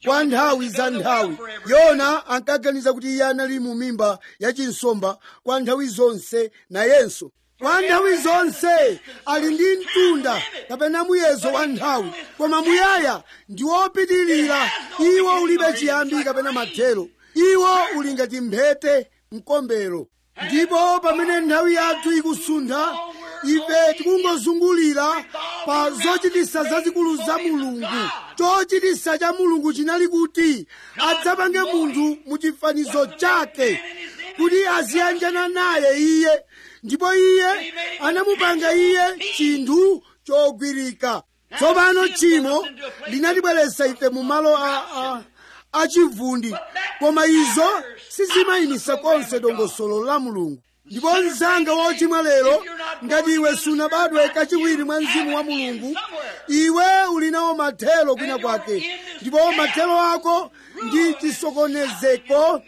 kwa nthawi za nthawi yona ankaganiza kuti iye anali mu mimba ya chinsomba kwa nthawi zonse nayenso kwa nthawi zonse ali ndi mtunda kapena muyezo wa nthawi koma muyaya ndi wopitirira iwo ulibe chiyambi kapena mathero iwo uli ngati mphete mkombero ndipo pamene nthawi yathu ikusuntha ife tikungozungulira pa zochitisa zazikulu za mulungu chochitisa cha mulungu chinali kuti adzapange munthu mu chifanizo chake kuti aziyanjana naye iye ndipo iye anamupanga iye chinthu chogwirika tsopano tchimo linatibweretsa ife mu malo a, a, achivundi koma izo sizimayimisa konse dongosolo la mulungu ndipo mzanga wochimwa lero ngati iwe sunabadwe kachiwiri mwa mzimu wa mulungu iwe uli nawo mathelo kwina kwake ndipo mathelo ako ndi chisokonezeko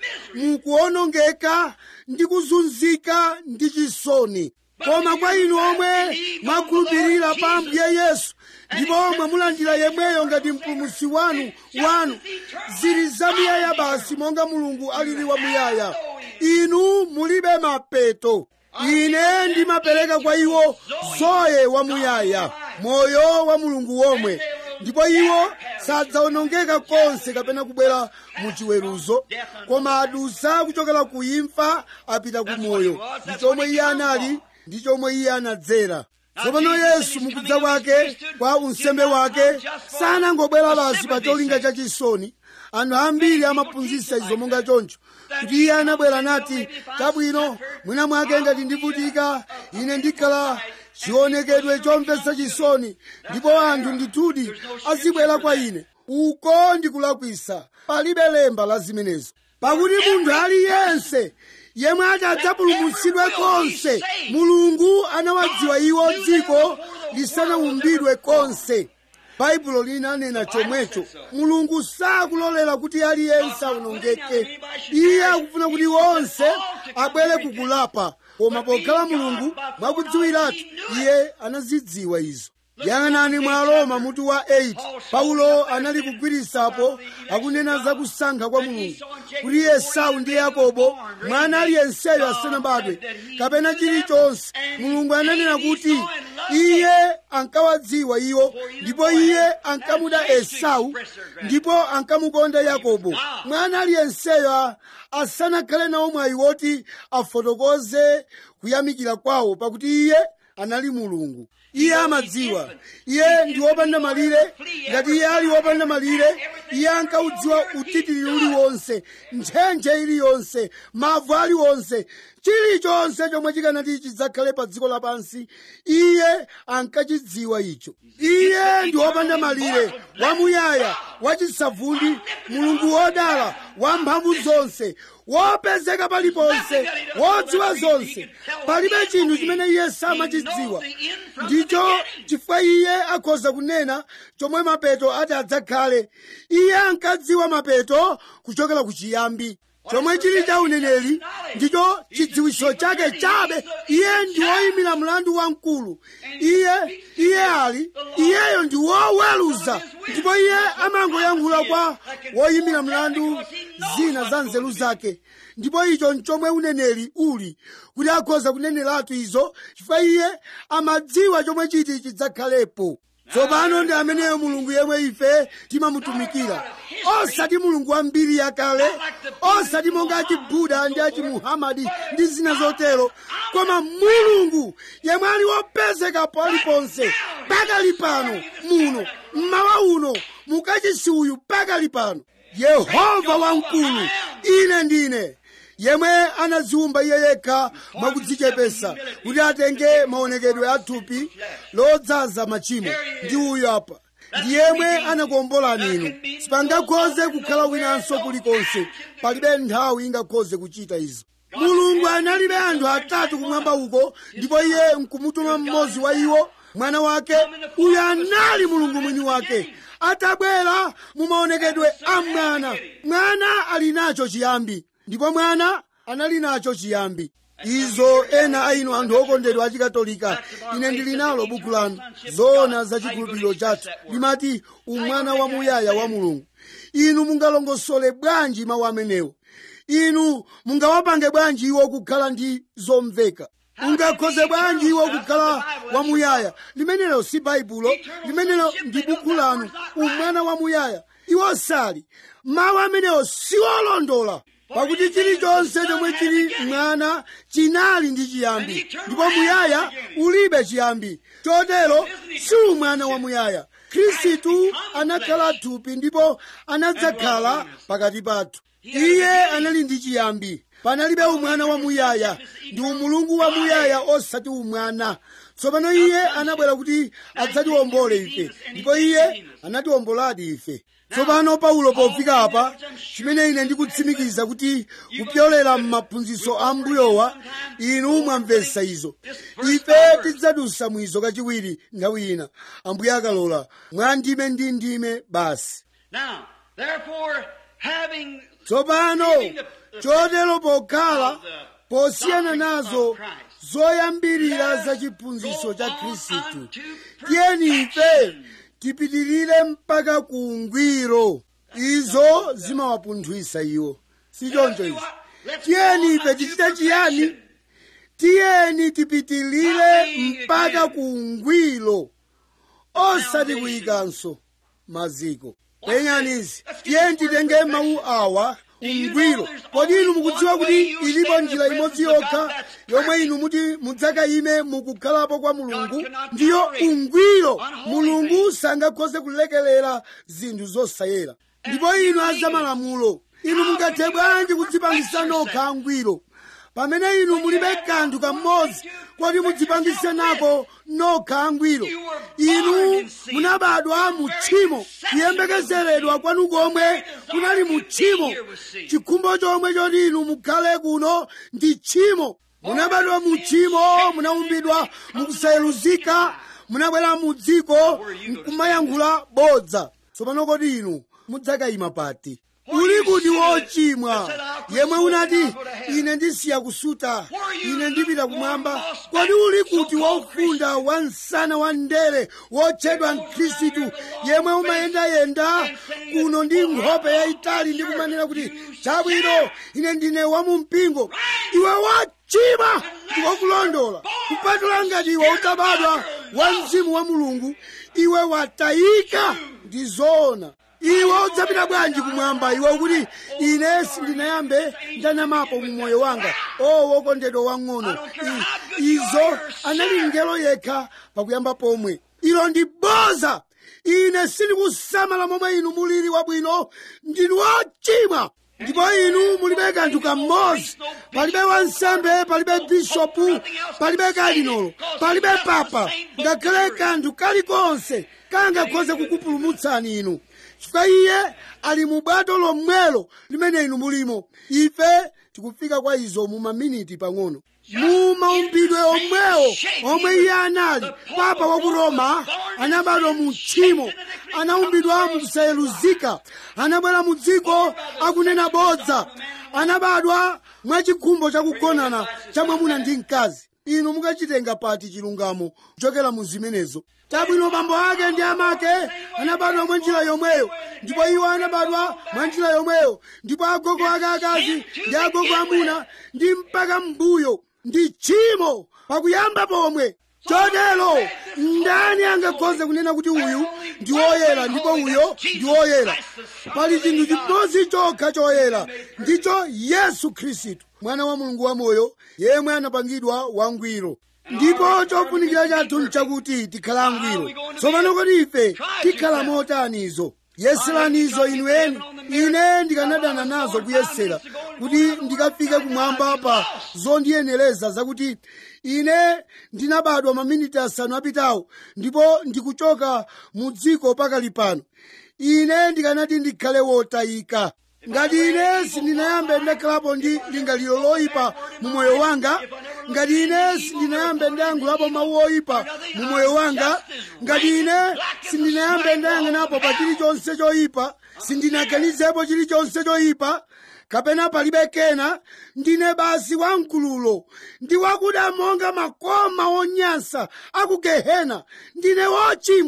mukuonongeka ndi kuzunzika ndi chisoni koma kwa inu omwe mwakhulupirira pa ambuye yesu ndipo mwamulandira yemweyo ngati mpulumutsi wanu wanu zili zamuyaya basi monga mulungu alili wamuyaya inu mulibe mapeto ine ndimapereka kwa iwo zoye wamuyaya moyo wa mulungu womwe ndipo iwo sadzawonongeka konse kapena kubwera mu chiweruzo koma adusa kuchokera ku imfa apita ku moyo ndi chomwe iye anali ndi chomwe iye anadzera tsopano yesu mukudza kwake kwa unsembe wake sanangobwera basi pa cholinga cha chisoni anthu ambiri amaphunzitsa izo monga choncho kuti iye anabwera nati chabwino mwina mwake ngati ndivutika ine ndikhala chionekedwe chomvetsa chisoni ndipo anthu ndithudi azibwera kwa ine uko ndikulakwisa palibe lemba la zimenezo pakuti munthu aliyense yemwe ati adzapulumutsidwe konse mulungu anawadziwa iwo dziko lisanaumbidwe konse baibulo linanena chomwecho mulungu sakulolera kuti aliyense awonongeke iye akufuna kuti wonse abwere kukulapa koma pokhala mulungu mwakudziwiratu iye anazidziwa izo yang'anani mwa roma mutu wa 8 paulo anali kugwirisapo akunena za kusankha kwa mulungu kuti esau ndi yakobo mwana aliyenseyo asanabadwe kapena chilichonse mulungu ananena kuti iye ankawadziwa iwo ndipo iye ankamuda esau ndipo ankamukonda yakobo mwana aliyenseyo asanakhale nawo mwayi woti afotokoze kuyamikira kwawo pakuti iye anali mulungu iye amadziwa iye ndi wopanda malire ngati iye ali wopanda malire iye ankaudziwa utitiri uliwonse ntchentche iliyonse mavu aliwonse chilichonse chomwe chikanati chidzakhale pa dziko lapansi iye ankachidziwa icho iye ndi wopanda malire wamuyaya wachisavundi mulungu wodala wamphamvu zonse wopezeka paliponse wodziwa zonse palibe chinthu chimene iye samachidziwa ndicho chifukwa iye akhoza kunena chomwe mapeto ati adzakhale iye ankadziwa mapeto kuchokera ku chiyambi chomwe chili cha uneneri ndicho chidziwiso chake chabe iye ndi woyimira mlandu wamkulu iye iye ali iyeyo ndi woweruza ndipo iye amangoyankhula kwa woyimira mlandu zina za nzeru zake ndipo icho nchomwe uneneri uli kuti akhoza kuneneratu izo chifukwa iye amadziwa chomwe chiti chidzakhalepo tsopano ndi ameneyo mulungu yemwe ife timamutumikira osati mulungu wa mbiri yakale osati monga achibuda ndi achimuhamadi ndi zina zotero koma mulungu yemwe ali wopezeka paliponse pakali pano muno mmawa uno mukachisi uyu pakali pano yehova wamkulu ine ndine yemwe anadziwumba iye yekha mwakudzichepesa kuti atenge maonekedwe a thupi lodzaza machimo ndi uyu apa ndi yemwe anakuombolani inu sipangakhoze kukhala winanso kulikonse palibe nthawi ingakhoze kuchita izo mulungu analibe anthu atatu kumwamba uko ndipo iye nkumutuma mmodzi wa iwo mwana wake uyu anali mulungu mwini wake atabwera mu maonekedwe a mwana mwana ali nacho chiyambi ndipo mwana anali nacho chiyambi izo ena a inu anthu okondedwa achikatolika ine ndili nalo buku lanu zoona za chikhulupiriro chathu limati umwana wamuyaya wa mulungu inu mungalongosole bwanji mawu amenewo inu mungawapange bwanji iwo kukhala ndi zomveka ungakhoze bwanji iwo kukhala wamuyaya limenelo si baibulo limenelo ndi buku lanu umwana wamuyaya iwo sali mawu amenewo siwolondola pakuti chilichonse chomwe chili mwana chinali ndi chiyambi ndipo muyaya ulibe chiyambi chotero si umwana wamuyaya khristu anakhala thupi ndipo anadzakhala pakati pathu iye anali ndi chiyambi panalibe umwana wamuyaya ndi umulungu wamuyaya osati umwana tsopano iye anabwera kuti adzatiwombole ife ndipo iye anatiwomboladi ife tsopano paulo pofika apa chimene ine ndikutsimikiza kuti kupyolera m'maphunzitso a mbuyowa inu mwamvetsa izo ife tidzadusa mwizo kachiwiri nthawi ina ambuye akalola mwa ndime ndi ndime basi Now, therefore, having tsopano chotero pokhala posiyana nazo zoyambirira za chiphunzitso cha khristu tiyeni ife tipitirire mpaka ku ungwiro izo zimawapunthwisa iwo si choncho izi tiyeni ife tichite chiyani tiyeni tipitirire mpaka ku ungwiro osati kuyikanso maziko penyanizi tiyeni titenge mawu awa ungwiro kodi inu mukudziwa kuti ilipo njira imodzi yokha yomwe inu muti mudzakayime mukukhalapo kwa mulungu ndiyo ungwiro mulungu sangakhoze kulekelera zinthu zosayera ndipo inu azamalamulo inu mungathe bwanji kudzipangisa nokha angwiro pamene inu mulibe kanthu kamodzi koti mudzipangise nako nokha angwiro inu munabadwa mu tchimo kuyembekezeredwa kwanu komwe kunali mu tchimo chikhumbo chomwe choti inu mukhale kuno ndi tchimo munabadwa mu tchimo munaumbidwa mukusayeluzika munabwera mu dziko nkumayankhula bodza tsopano kodi inu mudzakayima pati uli kuti wochimwa yemwe unati ine ndisiya kusuta ine ndipita kumwamba kodi uli kuti wofunda wa msana wa ndere wotchedwa mkhristu yemwe umayendayenda kuno ndi nkhope yayitali ndi kumanena kuti chabwino ine ndine wamumpingo iwe wachimwa ndikokulondola kupatula ngati iwe utabadwa wa mzimu wa mulungu iwe watayika ndi zoona iwe udzapita bwanji kumwamba iwe ukuti ine sindinayambe ndanamapo mu moyo wanga o wokondedwa wang'ono I- izo anali ngelo yekha pakuyamba pomwe ilo ndi boza ine sindikusamala momwe inu mulili wabwino ndinu wochimwa ndipo inu mulibe kanthu kamodzi palibe wansembe palibe bishopu palibe kadinolo palibe papa ngakhale kanthu kalikonse kangakhoze kukupulumutsani inu chifukwa iye ali mu bwato lomwelo limene inu mulimo ife tikufika kwa izo mu maminiti pang'ono mu maumbidwe omwewo omwe iye anali papa wa ku roma anabadwa mu tchimo anaumbidwa mukusayeluzika anabwera mu dziko akunena bodza anabadwa mwachikhumbo chakugonana cha mwamuna ndi mkazi inu mukachitenga pati chilungamo kuchokera mu zimenezo chabwino bambo ake ndi amake anabadwa mwa njira yomweyo ndipo iwo anabadwa mwa njira yomweyo ndipo agogo ake akazi ndi agogo amuna ndi mpaka mbuyo ndi tchimo pakuyamba pomwe chotero ndani angakhoze kunena kuti uyu ndi woyera ndipo uyo ndi woyera pali chinthu chimodzi chokha choyera ndicho yesu khristu mwana wa mulungu wamoyo yemwe anapangidwa wangwiro ndipo chofunikira chathu nchakuti tikhala angwiro tsopano kodi ife tikhala motanizo yeseranizo inu eni ine ndikanadana nazo kuyesera kuti ndikafike kumwamba pa zondiyenereza zakuti ine ndinabadwa maminiti asanu apitawo ndipo ndikuchoka mu dziko pakali pano ine ndikanati ndikhale wotayika ngati ine sindinayambe ndakhalapo ndi lingaliro loyipa mu moyo wanga ngati ine sindinayambe ndayankhulapo mawu oyipa mu moyo wanga ngati ine sindinayambe ndayang'anapo pa chilichonse choyipa sindinaganizepo chilichonse choyipa kapena palibe kena ndine basi wamkululo ndi wakuda monga makoma onyansa aku gehena ndine wochimwa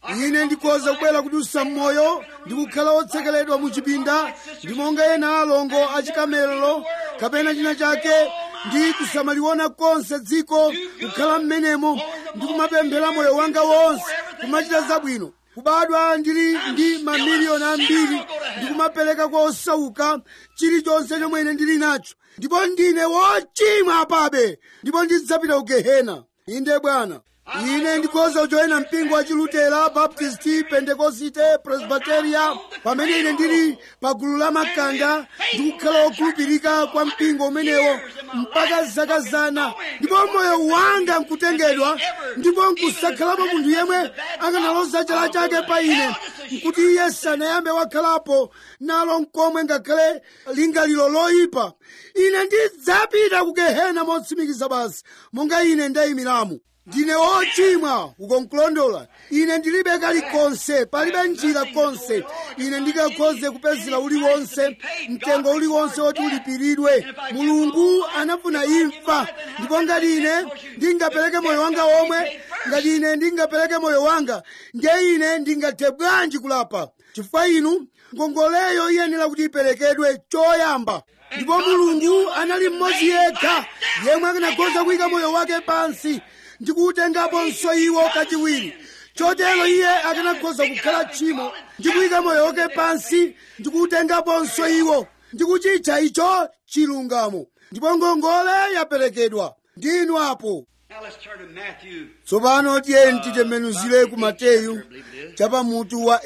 ine ndikhoza kubwera kudusa mmoyo ndi kukhala otsekeledwa mu chipinda ndi monga ena alongo achikamelero kapena china chake ndi kusamaliona konse dziko kukhala m'menemo ndi kumapemphera moyo wanga wonse kumachita zabwino kubadwa ndili ndi mamiliyoni ambiri ndi kumapereka kwa osauka chilichonse chomwe ine ndili nacho ndipo ndine wochimwa apabe ndipo ndidzapita ku gehena inde bwana ine ndikhoza kujoyina mpingo wa chilutera baptisti pentekosite presbiteria pamene ine ndili pa gulu la makanda ndikukhala wokhulupirika kwa mpingo umenewo mpaka zaka zana ndipo moyo wanga nkutengedwa ndipo nkusakhalapo munthu yemwe akanaloza chala chake pa ine nkuti iye sanayambe wakhalapo nalo nkomwe ngakhale lingaliro loyipa ine ndidzapita ku gehena motsimikiza basi monga ine ndayimiramo ndine wochimwa ukonkulondola ine ndilibe kalikonse palibe njira konse ine ndingakhoze kupezera uliwonse mtengo uliwonse woti ulipiridwe mulungu anafuna imfa ndipo ngati ine ndingapereke moyo wanga omwe ngati ine ndingapereke moyo wanga ndiye ine ndingathe bwanji kulapa chifukwa inu ngongoleyo iyenera kuti iperekedwe choyamba ndipo mulungu anali mmodzi yekha yemwe akanakhoza kuyika moyo wake pansi ndikuutengaponso iwo kachiwiri chotero iye akanakhoza kukhala tchimo ndikuyika moyo wake pansi ndikuutengaponso iwo ndikuchitcha icho chilungamo ndipo ngongole yaperekedwa ndinu apo Now let's turn to Matthew. tsopano tiyeni titembenuzire ku mateyu chapa mutu wa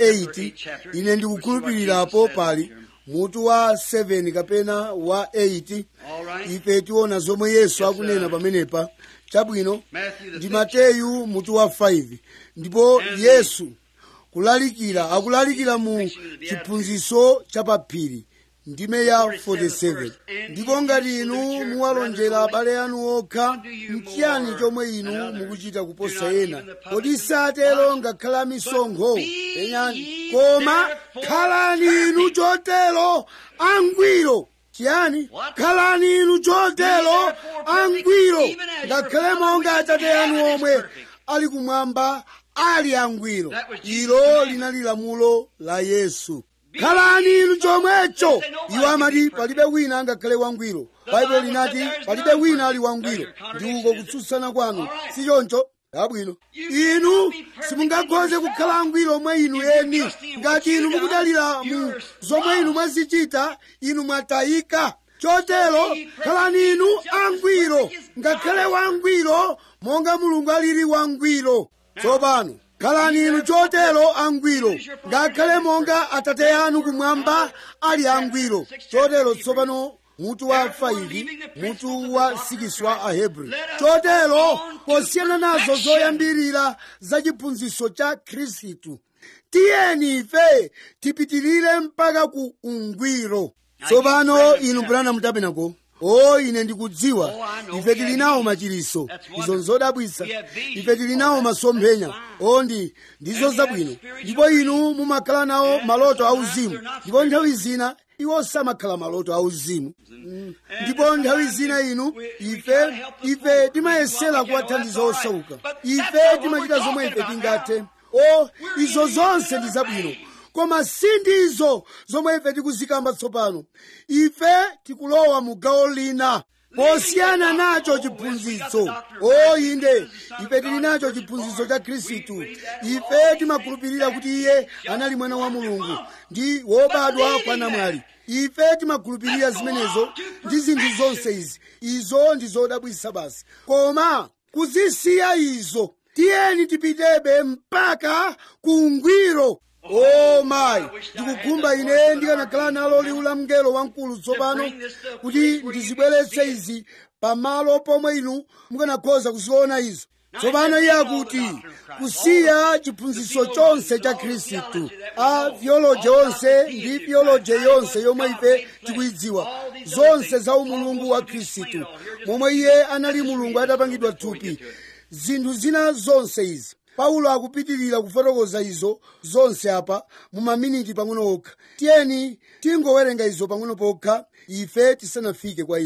8 ine ndikukhulupirirapo pali mutu wa 7 kapena wa 8 All right. ife tiona zomwe yesu akunena pamenepa chabwino Matthew the ndi fifth mateyu mutu wa 5 ndipo yesu kulalikira akulalikira mu chiphunzitso chapaphiri ndime ya 47 ndipo ngati inu muwalonjera abale anu okha nchiyani chomwe inu mukuchita kuposa ena kodi satero ngakhala misonkho enyani koma khalani inu chotero angwiro chiyani khalani inu chotero angwiro ngakhale monga atate anu omwe ali kumwamba ali angwiro ilo linali lamulo la yesu khalani inu chomwecho iwo amati palibe wina angakhale wangwiro baibulo linati palibe wina ali wangwiro ndi uko kutsutsana kwanu si choncho abwino inu simungakhoze kukhala angwiro omwe inu eni ngati inu mukudalira mu zomwe inu mwazichita inu mwatayika chotero khalani inu angwiro ngakhale wangwiro monga mulungu alili wangwiro tsopano khalani inu chotero angwiro ngakhale monga atate anu kumwamba ali angwiro chotero tsopano mutu wa 5 mutu wa 6 wa ahebri chotero posiyana nazo zoyambirira za chiphunzitso cha khristu tiyeni ife tipitirire mpaka ku ungwiro tsopano inu brana mutapenako o ine ndikudziwa ife tili nawo machiriso izo nzodabwitsa ife tili nawo masomphenya o ndi ndizo zabwino ndipo inu mumakhala nawo maloto auzimu ndipo nthawi zina iwo samakhala maloto auzimu Mm. ndipo nthawi zina inu ife ife timayesera kuwathandiza osauka ife timachita zomwe ife tingathe o izo zonse ndi zabwino koma si ndizo zomwe ife tikuzikamba tsopano ife tikulowa mu gawo lina posiyana nacho chiphunzitso o inde ife tili nacho chiphunzitso cha khristu ife timakhulupirira kuti iye anali mwana wa mulungu ndi wobadwa kwa namwali ife timakhulupirira zimenezo ndi zinthu zonse izi izo ndi zodabwitsa basi koma kuzisiya izo tiyeni tipitebe mpaka ku ungwiro o mayi ndikukhumba ine ndikanakhala nalo liwu la mngelo wamkulu tsopano kuti ndizibweretse izi pamalo pomwe inu mukanakhoza kuziona izo tsopano iye akuti kusiya chiphunzitso chonse cha khristu a theology onse ndi theology yonse yomwe ife tikuyidziwa zonse za umulungu wa khristu momwe iye anali mulungu atapangidwa thupi zinthu zina zonse izi paulo akupitirira kufotokoza izo zonse apa mu maminiti pang'ono okha tiyeni tingowerenga izo pang'ono pokha ife tisanafike kwa izo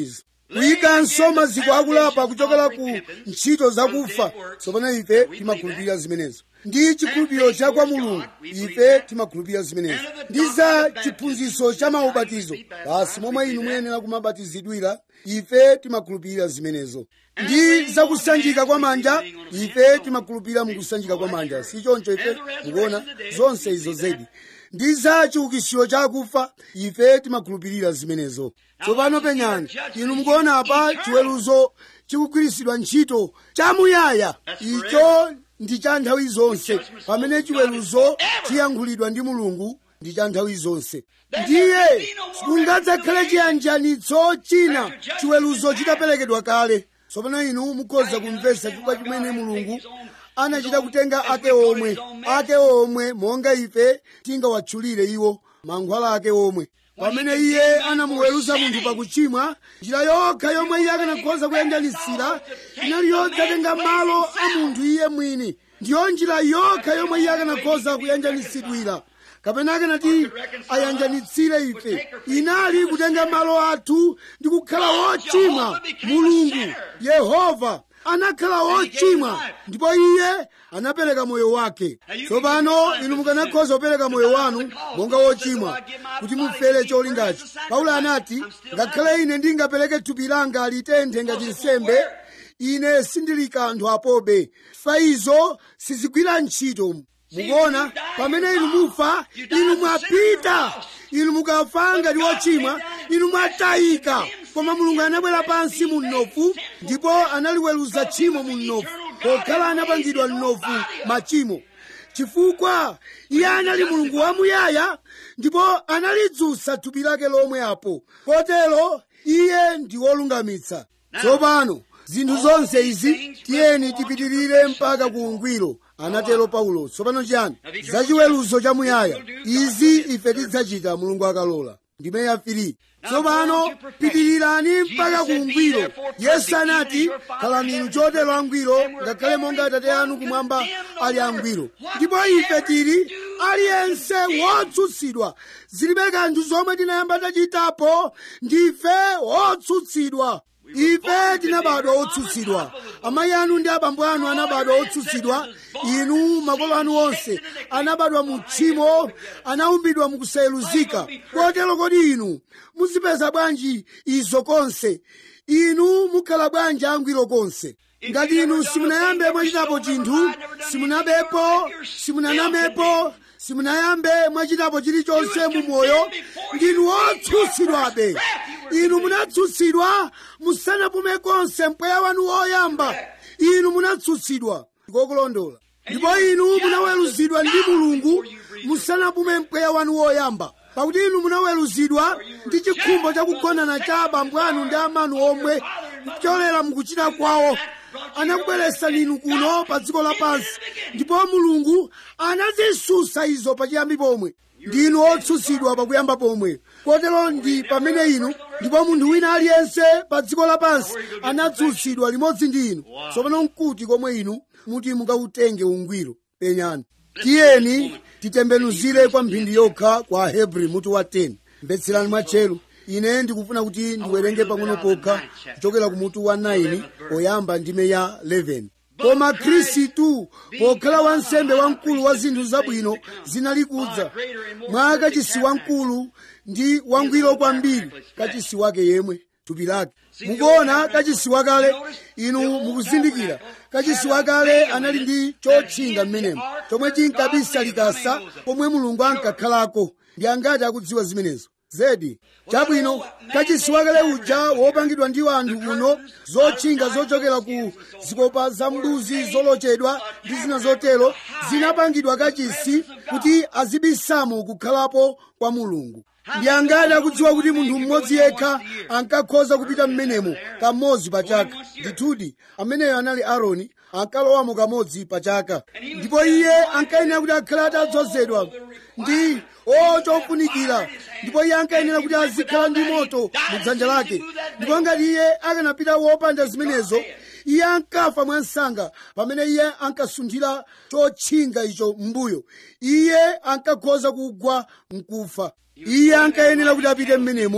kuyikanso maziko akulapa kuchokera ku ntchito zakufa tsopano ife timakhulupirira zimenezo ndi chikhulupiriro cha kwa mulungu ife timakhulupirira zimenezo ndi za chiphunzitso cha maubatizo basi momwe inu muyenera kumabatizidwira ife timakhulupirira zimenezo ndi zakusanjika kwa manja ife timakhulupirira mukusanjika kwa manja si choncho ife mukuona zonse izo zedi ndi za chiukitsiro chakufa ife timakhulupirira zimenezo tsopano penyani inu mukuona apa chiweruzo chikugwiritsidwa ntchito chamuyaya icho ndi cha nthawi zonse pamene chiweruzo chiyankhulidwa ndi mulungu ndi cha nthawi zonse ndiye sikungadzakhale chiyanjanitso china chiweruzo chitaperekedwa kale tsopano inu mukhoza kumvetsa chifukwa chimene mulungu anachita kutenga ake omwe ake omwe monga ife tingawatchulire iwo mankhwala ake omwe pamene iye anamuweruza munthu pakuchimwa njira yokha yomwe iye akanakhoza kuyanjanitsira inali yodzatenga malo a munthu iye mwini ndiyo njira yokha yomwe iye akanakhoza kuyanjanitsidwira kapena akanati ayanjanitsire ife inali kutenga malo athu ndi kukhala wochimwa mulungu yehova anakhala wochimwa ndipo iye anapereka moyo wake tsopano inu mukanakhoza kupereka moyo wanu monga wochimwa kuti mufere cholingachi paulo anati ngakhale ine ndingapereke thupi langa litenthe ngati nsembe ine sindili kanthu apobe faizo sizigwira ntchito mukuona pamene inu mufa inu mwapita inu mukafa ngati wochimwa inu mwatayika koma mulungu anabwera pansi mu mnofu ndipo analiweruza tchimo mu mnofu pokhala anapangidwa mnofu machimo chifukwa iye anali mulungu wamuyaya ndipo analidzutsa thupi lake lomwe apo kotero iye ndi wolungamitsa tsopano zinthu zonse izi tiyeni tipitirire mpaka ku ungwiro anatero paulo tsopano chiyani zachiweruzo chamuyaya izi ife tidzachita mulungu akalola ndime yafiri tsopano pitirirani mpaka ku ungwiro yesu anati khalani inu chotero angwiro ngakhale monga atate anu kumwamba ali angwiro ndipo ife tili aliyense wotsutsidwa zilibe kanthu zomwe tinayamba tachitapo ndife wotsutsidwa ife tinabadwa otsutsidwa amayi anu ndi abambo anu anabadwa otsutsidwa inu makolo anu onse anabadwa mu tchimo anaumbidwa mukusayeluzika kotero kodi inu muzipeza bwanji izo konse inu mukhala bwanji angwiro konse ngati inu simunayambe mwachitapo chinthu simunabepo simunanamepo simunayambe mwachitapo chilichonse mu moyo ndinu wotsutsidwabe inu munatsutsidwa musanapume konse mpweya wanu woyamba inu munatsutsidwa ndikokulondola ndipo inu munaweruzidwa ndi mulungu musanapume mpweya wanu woyamba pakuti inu munaweruzidwa ndi chikhumbo chakugonana cha abambo anu ndi amanu omwe kupyolera mukuchita kwawo anakubweresani inu kuno pa dziko lapansi ndipo mulungu anazisusa izo pachiyambi pomwe ndinu otsutsidwa pakuyamba pomwe kotero ndi pamene inu ndipo munthu wina aliyense pa dziko lapansi anatsutsidwa limodzi ndi inu tsopano nkuti komwe inu muti mukawutenge ungwiro penyani tiyeni titembenuzire kwa mphindi yokha kwa ahebri mutu wa 10 mbetserani mwatcheru ine ndikufuna kuti ndiwerenge pang'ono pokha kuchokera ku mutu wa 9 poyamba ndime ya 11 koma khristu pokhala wansembe wamkulu wa zinthu zabwino zinali kudza mwa kachisi wamkulu ndi wangwiro kwambiri kachisi wake yemwe thupi lake mukuona kachisi wakale inu mukuzindikira kachisi wakale anali ndi chotchinga mmenemo chomwe chinkabisa likasa pomwe mulungu ankakhalako ndi angati akudziwa zimenezo zedi chabwino kachisi wakale uja wopangidwa ndi anthu kuno zotchinga zochokera ku zikopa za mbuzi zolochedwa ndi zina zotero zinapangidwa kachisi kuti azibisamo kukhalapo kwa mulungu ndi angati akudziwa kuti munthu mmodzi yekha ankakhoza kupita mmenemo kamodzi pa chaka ndithudi ameneyo anali aaroni ankalowamo kamodzi pa chaka ndipo iye ankayenera kuti akhale atadzozedwa ndi chofunikira ndipo iye ankayenera kuti azikhala ndi moto mu dzanja lake ndipo ngati iye akanapita wopanda zimenezo iye ankafa mwansanga pamene iye ankasunthira chotchinga icho m'mbuyo iye ankakhoza kugwa mkufa iye ankayenera kuti apite mmenemo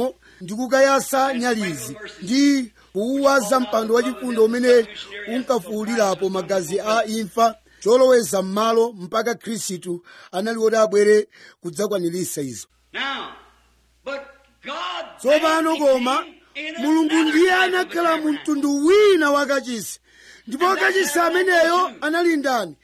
ndi kukayasa nyalizi ndi kuuwaza mpando wachifundo umene unkafuwulirapo magazi a imfa choloweza m'malo mpaka khristu anali woti abwere kudzakwaniritsa izo Now, but God tsopano then koma came in mulungu another ndiye kind of anakhala mu tabernacle. mtundu wina wakachisi ndipo kachisi ameneyo anali ndani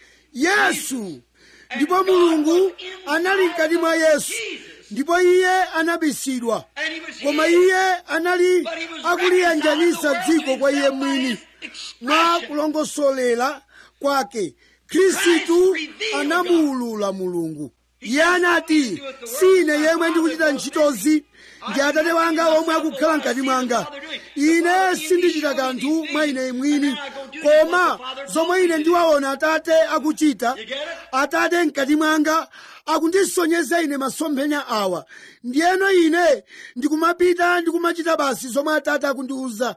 yesu ndipo mulungu anali mkati mwa yesu ndipo iye anabisidwa And he was koma hid. iye anali But he was akuliyanjanisa reconciled to the dziko world kwa iye himself by mwini his mwa expression. kulongosolera kwake khristu anamuulula mulungu iye anati sine yemwe ndikuchita ntchitozi ndi atate wanga omwe akukhala mkati mwanga ine sindichita kanthu mwa ine mwini koma zomwe ine ndiwaona atate akuchita atate mkati mwanga akundisonyeza ine masomphenya awa ndiyeno ine ndikumapita ndikumachita basi zomwe atate akundiuza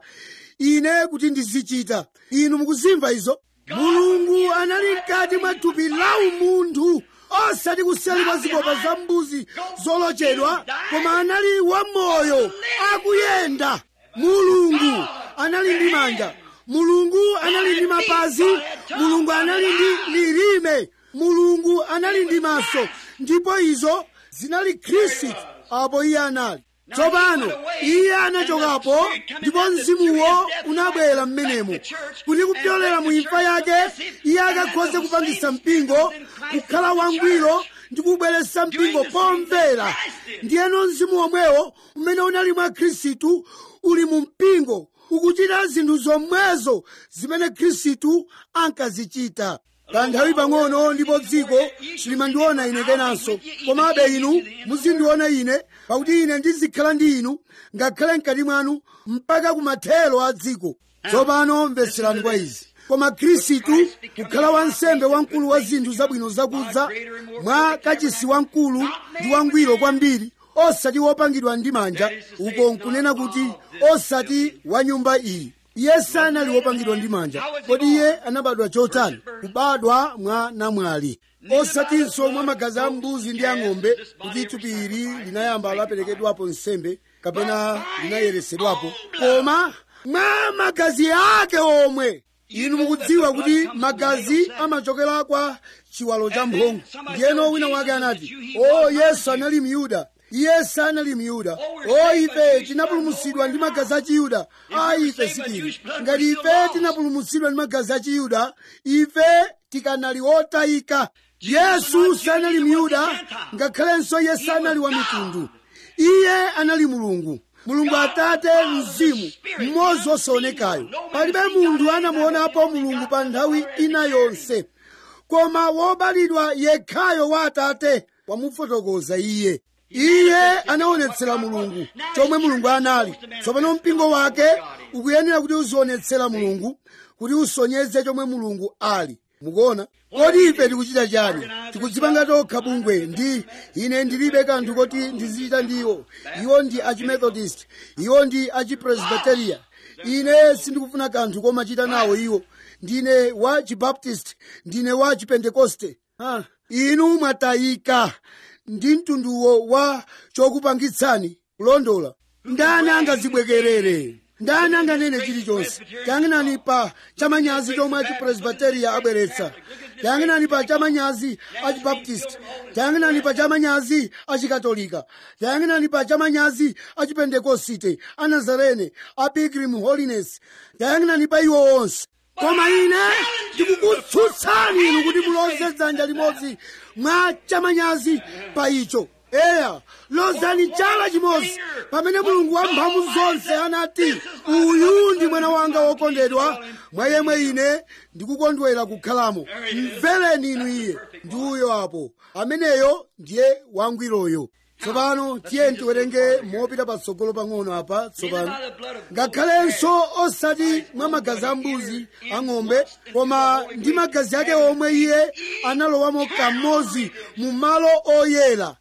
ine kuti ndizichita inu mukuzimva izo mulungu anali mkati mwa thupi la umunthu osati kuseri kwa zikopa za mbuzi zolochedwa koma anali wamoyo akuyenda mulungu anali ndi manja mulungu anali ndi mapazi mulungu anali ndi lilime mulungu anali ndi maso ndipo izo zinali khristu apo iye anali tsopano iye anachokapo ndipo mzimuwo unabwera mmenemo kuti kupyolera mu imfa yake iye akakhoze kupangisa mpingo kukhala wangwiro ndi kubweretsa mpingo pomvera ndiyeno mzimu womwewo umene unali mwa khristu uli mu mpingo ukuchita zinthu zomwezo zimene khristu ankazichita kanthawi pang'ono ndipo dziko silimandiona ine kenanso komabe inu muzindiona ine pakuti ine ndizikhala ndi inu ngakhale mkati mwanu mpaka kumathero a dziko tsopano mvetserani kwa izi koma khristu kukhala wansembe wamkulu wa zinthu zabwino zakudza mwa kachisi wamkulu ndi wangwiro kwambiri osati wopangidwa ndi manja uko nkunena kuti osati wa nyumba iyi iye sanali wopangidwa ndi manja kodi iye anabadwa chotani kubadwa mwa namwali osatinso mwa magazi a mbuzi ndi ang'ombe kuti thupi ili linayamba laperekedwapo nsembe kapena linayeresedwapo koma mwa magazi ake omwe inu mukudziwa kuti magazi amachokera kwa chiwalo cha mphongo ndiyeno wina wake anati o yesu anali myuda iye sanali myuda o ife tinapulumutsidwa ndi magazi a chiyuda a ife sitili ngati ife tinapulumutsidwa ndi magazi a chiyuda ife tikanali otayika yesu sanali myuda ngakhalenso iye sanali wa mitundu iye anali mulungu mulungu atate mzimu mmodzi wosaonekayo palibe munthu anamuonapo mulungu pa nthawi ina yonse koma wobadwa yekhayo wa atate wamufotokoza iye iye anaonetsera mulungu chomwe mulungu anali tsopano mpingo wake ukuyenera kuti uzionetsera mulungu kuti usonyeze chomwe mulungu ali mukuona kodi ife tikuchita chani tikudzipanga tokha bungwe ndi ine ndilibe kanthu koti ndizichita ndiwo iwo ndi achimethodist iwo ndi achipresbiteria ine sindikufuna kanthu komachita nawo iwo ndine wa chibaptist ndine wa chipentekoste ah, inu mwatayika ndi mtunduwo wa chokupangitsani kulondola ndani angazibwekerere ndani anganene chilichonse tiyang'anani pa chamanyazi chomwe achipresbiteria abweretsa tiyang'anani pa chamanyazi achibaptist tiyang'anani pa chamanyazi achikatolika tiyang'anani pa chamanyazi achipentekosite anazarene a pilgrim holiness tiyang'anani pa iwo onse koma ine ndikukutsutsani inu kuti muloze dzanja limodzi mwa chamanyazi pa icho eya lozani chala chimodzi pamene mulungu wamphamvu zonse anati uyu ndi mwana wanga wokondedwa mwa yemwe ine ndikukondwera kukhalamo mvereni inu iye ndi uyo apo ameneyo ndiye wangwiroyo tsopano tiye tiwerenge mopita patsogolo pang'ono apa tsopano ngakhalenso osati mwa magazi a mbuzi ang'ombe koma ndi magazi ake omwe iye analowamo kamodzi mu malo oyera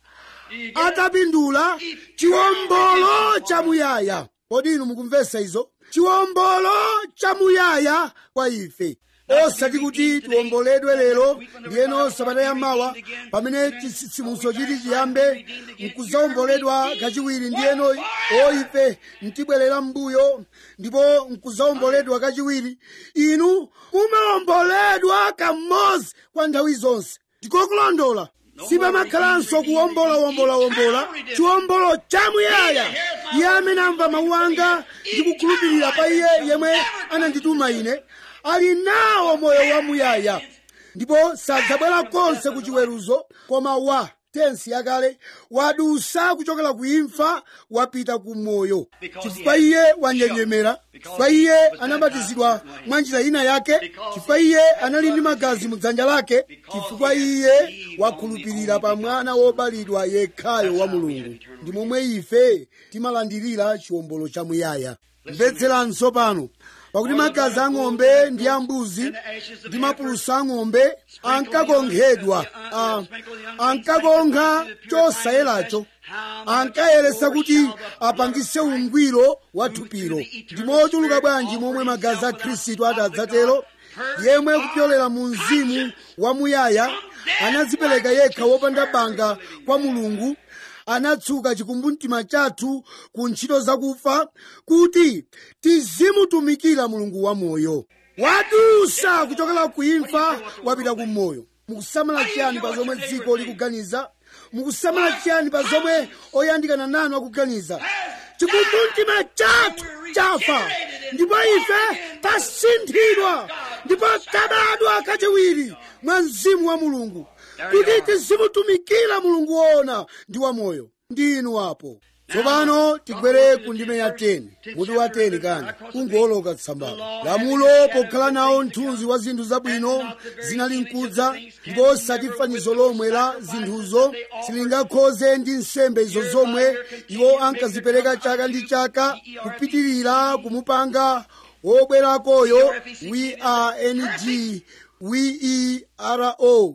atapindula chiwombolo chamuyaya kodi inu mukumvesa izo chiwombolo chamuyaya kwa ife osati kuti tiwomboledwe lero ndiyeno sabata yamawa pamene chitsitsimutso chiti chiyambe nkuzawomboledwa kachiwiri ndiyeno oife ntibwerera m'mbuyo ndipo nkuzawomboledwa kachiwiri inu mumawomboledwa kamodzi kwa nthawi zonse ndikokulondola sipamakhalanso kuwombolawombolawombola chiwombolo chamuyaya iye amene amva mawu anga ndi kukhulupirira pa iye yemwe anandituma ine ali nawo moyo wamuyaya ndipo sadzabwera konse ku chiweruzo koma wa tensi yakale wadusa kuchokera ku imfa wapita ku moyo chifukwa iye wanjenjemera chifukwa iye anabatizidwa mwa njira ina yake chifukwa iye anali ndi magazi mu dzanja lake chifukwa iye wakhulupirira pa mwana wobalidwa yekhayo wa mulungu ndi momwe ife timalandirira chiwombolo chamuyaya mvetseranso pano pakuti magazi a ng'ombe ndi ambuzi ndi mapulusa a ng'ombe ankakonkhedwa ankakonkha chosayeracho ankayeresa kuti apangise ungwiro wa thupiro ndi mochuluka bwanji momwe magazi a khristu atadzatero yemwe kupyolera mu mzimu wamuyaya anadzipereka yekha wopanda banga kwa mulungu anatsuka chikumbumtima chathu ku ntchito zakufa kuti tizimutumikira mulungu wamoyo wadusa kuchokera ku imfa wapita ku moyo mukusamala chiyani pa zomwe dziko likuganiza mukusamala chiyani pa zomwe oyandikana nanu akuganiza chikumbumtima chathu chafa ndipo ife tasinthidwa ndipo tabadwa kachiwiri mwa mzimu wa mulungu kuti tizimutumikira mulungu woona ndi wamoyo ndi inu apo tsopano tigwere ku ndime ya 10 mutu wa 10 kani kungoloka tsambalo lamulo pokhala nawo mthunzi wa zinthu zabwino zinali nkudza ndipo osati fanizo lomwe la zinthuzo silingakhoze ndi nsembe izo zomwe iwo ankazipereka chaka ndi chaka kupitirira kumupanga wobwerakoyo we are ng we are o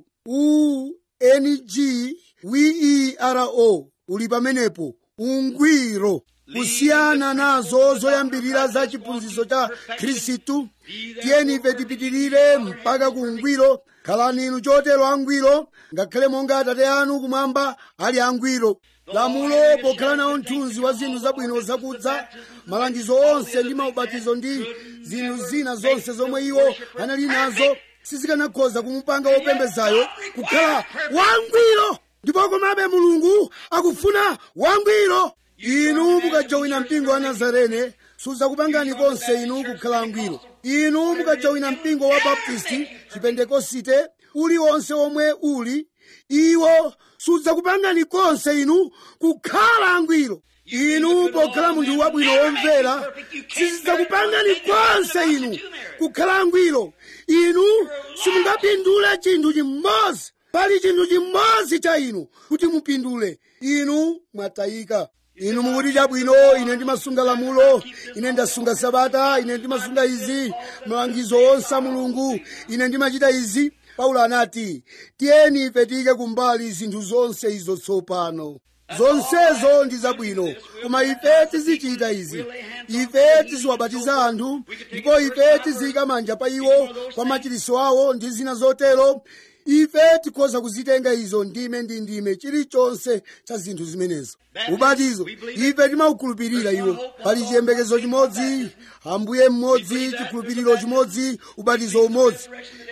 ungwiro uli pamenepo ungwiro kusiyana nazo zoyambirira za chiphunzitso cha khristu tiyeni ife tipitirire mpaka ku ungwiro khalani inu chotero angwiro ngakhale monga atate anu kumwamba ali angwiro lamulo pokhala nawo mthunzi wa zinthu zabwino zakudza malangizo onse ndi maubatizo ndi zinthu zina zonse zomwe iwo anali nazo sizikanakhoza kumupanga wopembezayo kukhala wangwiro ndipo komabe mulungu akufuna wangwiro inu mukajowina mpingo wa nazarene sudzakupangani konse inu kukhala angwiro inu mukajowina mpingo wa baptisti chipentekosite uliwonse omwe uli iwo sudzakupangani konse inu kukhala angwiro inu pokhala munthu wabwino womvera sizidzakupangani konse inu kukhala angwiro inu simungapindule chinthu chimodzi pali chinthu chimodzi cha inu kuti mupindule inu mwatayika inu mukuti chabwino ine ndimasunga lamulo ine ndasunga sabata ine ndimasunga izi malangizo onse a mulungu ine ndimachita izi paulo anati tiyeni ife tiyike kumbali zinthu zonse izo tsopano zonsezo ndi zabwino koma ife tizichita izi ife tiziwabatiza anthu ndipo ife tiziyika manja pa iwo kwa machiritso awo ndi zina zotero ife tikhoza kuzitenga izo ndime ndi ndime chilichonse cha zinthu zimenezo ubatizo ife timaukhulupirira iwo pali chiyembekezo chimodzi ambuye mmodzi chikhulupiriro chimodzi ubatizo umodzi